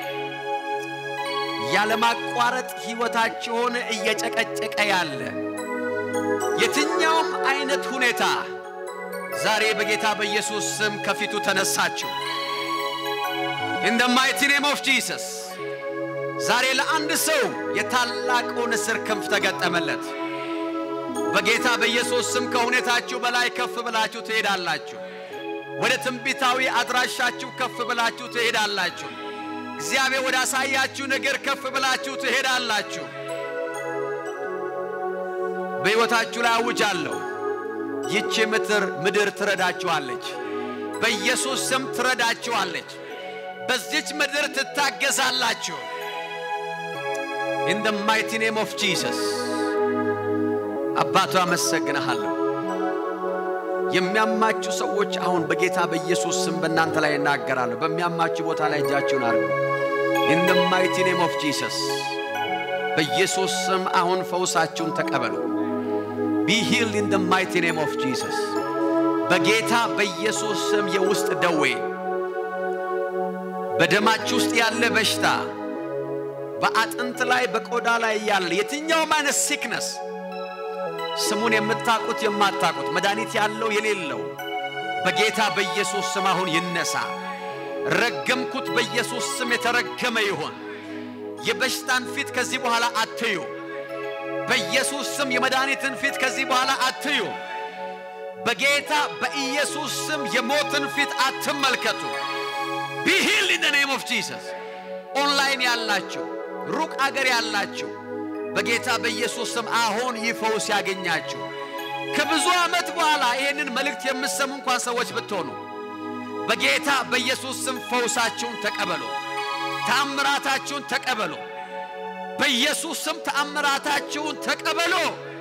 ያለማቋረጥ ሕይወታችሁን እየጨቀጨቀ ያለ የትኛውም አይነት ሁኔታ ዛሬ በጌታ በኢየሱስ ስም ከፊቱ ተነሳችሁ። ኢን ደ ማይቲ ኔም ኦፍ ጂሰስ ዛሬ ለአንድ ሰው የታላቁ ንስር ክንፍ ተገጠመለት። በጌታ በኢየሱስ ስም ከሁኔታችሁ በላይ ከፍ ብላችሁ ትሄዳላችሁ። ወደ ትንቢታዊ አድራሻችሁ ከፍ ብላችሁ ትሄዳላችሁ። እግዚአብሔር ወደ አሳያችሁ ነገር ከፍ ብላችሁ ትሄዳላችሁ። በሕይወታችሁ ላይ አውጃለሁ። ይቺ ምድር ምድር ትረዳችኋለች። በኢየሱስ ስም ትረዳችኋለች። በዚች ምድር ትታገዛላችሁ። ኢን ደ ማይቲ ኔም ኦፍ ጂሰስ አባቱ አመሰግንሃለሁ። የሚያማችሁ ሰዎች አሁን በጌታ በኢየሱስ ስም በእናንተ ላይ እናገራለሁ። በሚያማችሁ ቦታ ላይ እጃችሁን አድርጉ። ኢን ደ ማይቲ ኔም ኦፍ ጂሰስ በኢየሱስ ስም አሁን ፈውሳችሁን ተቀበሉ። ቢ ሂልድ ኢን ደ ማይቲ ኔም ኦፍ ጂሰስ በጌታ በኢየሱስ ስም የውስጥ ደዌ በደማችሁ ውስጥ ያለ በሽታ በአጥንት ላይ በቆዳ ላይ ያለ የትኛውም አይነት ሲክነስ ስሙን የምታውቁት የማታውቁት መድኃኒት ያለው የሌለው በጌታ በኢየሱስ ስም አሁን ይነሳ። ረገምኩት። በኢየሱስ ስም የተረገመ ይሆን። የበሽታን ፊት ከዚህ በኋላ አትዩ። በኢየሱስ ስም የመድኃኒትን ፊት ከዚህ በኋላ አትዩ። በጌታ በኢየሱስ ስም የሞትን ፊት አትመልከቱ። ቢሂል ኢን ኔም ኦፍ ጂሰስ። ኦንላይን ያላችሁ ሩቅ አገር ያላችሁ በጌታ በኢየሱስ ስም አሁን ይህ ፈውስ ያገኛችሁ። ከብዙ ዓመት በኋላ ይህንን መልእክት የምትሰሙ እንኳን ሰዎች ብትሆኑ በጌታ በኢየሱስ ስም ፈውሳችሁን ተቀበሉ። ተአምራታችሁን ተቀበሉ። በኢየሱስ ስም ተአምራታችሁን ተቀበሉ።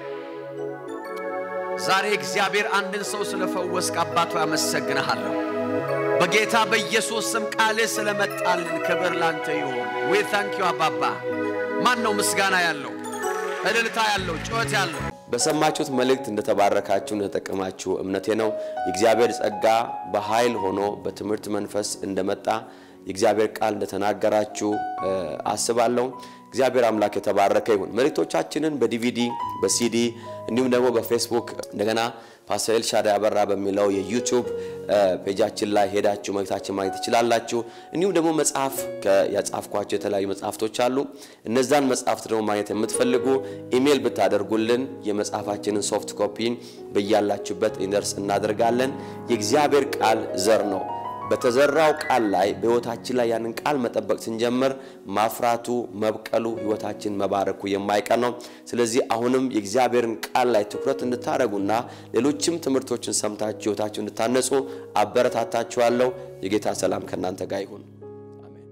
ዛሬ እግዚአብሔር አንድን ሰው ስለፈወስክ አባቱ ያመሰግንሃለሁ። በጌታ በኢየሱስ ስም ቃልህ ስለመጣልን ክብር ላንተ ይሁን። ዊ ታንክ ዩ አባባ። ማን ነው ምስጋና ያለው እልልታ ያለው ጩኸት ያለው? በሰማችሁት መልእክት እንደተባረካችሁ እንደተጠቀማችሁ እምነቴ ነው። የእግዚአብሔር ጸጋ በኃይል ሆኖ በትምህርት መንፈስ እንደመጣ የእግዚአብሔር ቃል እንደተናገራችሁ እ፣ አስባለሁ። እግዚአብሔር አምላክ የተባረከ ይሁን። መልእክቶቻችንን በዲቪዲ በሲዲ እንዲሁም ደግሞ በፌስቡክ እንደገና ፓስተር ኤልሻዳይ አበራ በሚለው የዩቲዩብ እ፣ ፔጃችን ላይ ሄዳችሁ መልእክታችን ማግኘት ትችላላችሁ። እንዲሁም ደግሞ መጽሐፍ ከ- ያጻፍኳቸው የተለያዩ መጽሐፍቶች አሉ። እነዛን መጽሐፍት ደግሞ ማግኘት የምትፈልጉ ኢሜይል ብታደርጉልን የመጽሐፋችንን ሶፍት ኮፒን በያላችሁበት ኢንደርስ እናደርጋለን። የእግዚአብሔር ቃል ዘር ነው። በተዘራው ቃል ላይ በሕይወታችን ላይ ያንን ቃል መጠበቅ ስንጀምር ማፍራቱ፣ መብቀሉ፣ ሕይወታችን መባረኩ የማይቀር ነው። ስለዚህ አሁንም የእግዚአብሔርን ቃል ላይ ትኩረት እንድታደርጉና ሌሎችም ትምህርቶችን ሰምታችሁ ሕይወታችሁ እንድታነጹ አበረታታችኋለሁ። የጌታ ሰላም ከእናንተ ጋር ይሁን። አሜን።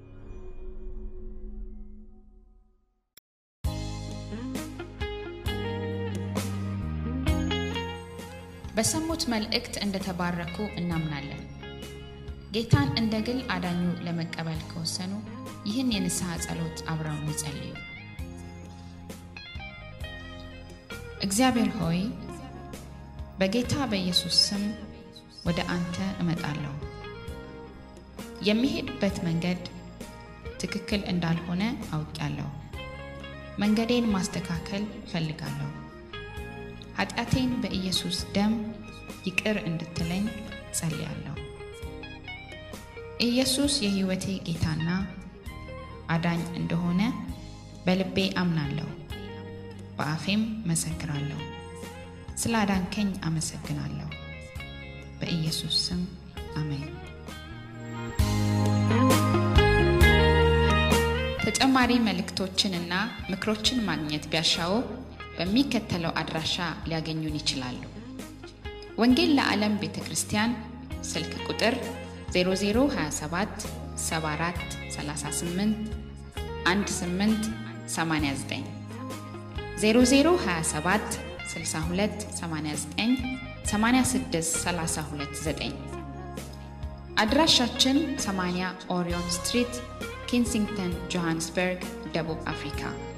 በሰሙት መልእክት እንደተባረኩ እናምናለን። ጌታን እንደ ግል አዳኙ ለመቀበል ከወሰኑ ይህን የንስሐ ጸሎት አብረውን ይጸልዩ። እግዚአብሔር ሆይ በጌታ በኢየሱስ ስም ወደ አንተ እመጣለሁ። የሚሄድበት መንገድ ትክክል እንዳልሆነ አውቃለሁ። መንገዴን ማስተካከል እፈልጋለሁ። ኃጢአቴን በኢየሱስ ደም ይቅር እንድትለኝ ጸልያለሁ። ኢየሱስ የሕይወቴ ጌታና አዳኝ እንደሆነ በልቤ አምናለሁ፣ በአፌም መሰክራለሁ። ስለ አዳንከኝ አመሰግናለሁ። በኢየሱስ ስም አሜን። ተጨማሪ መልእክቶችንና ምክሮችን ማግኘት ቢያሻው በሚከተለው አድራሻ ሊያገኙን ይችላሉ። ወንጌል ለዓለም ቤተ ክርስቲያን ስልክ ቁጥር 0027 74 38 18 89 0027 62 89 86 32 9 አድራሻችን 80 ኦሪዮን ስትሪት ኪንሲንግተን ጆሃንስበርግ ደቡብ አፍሪካ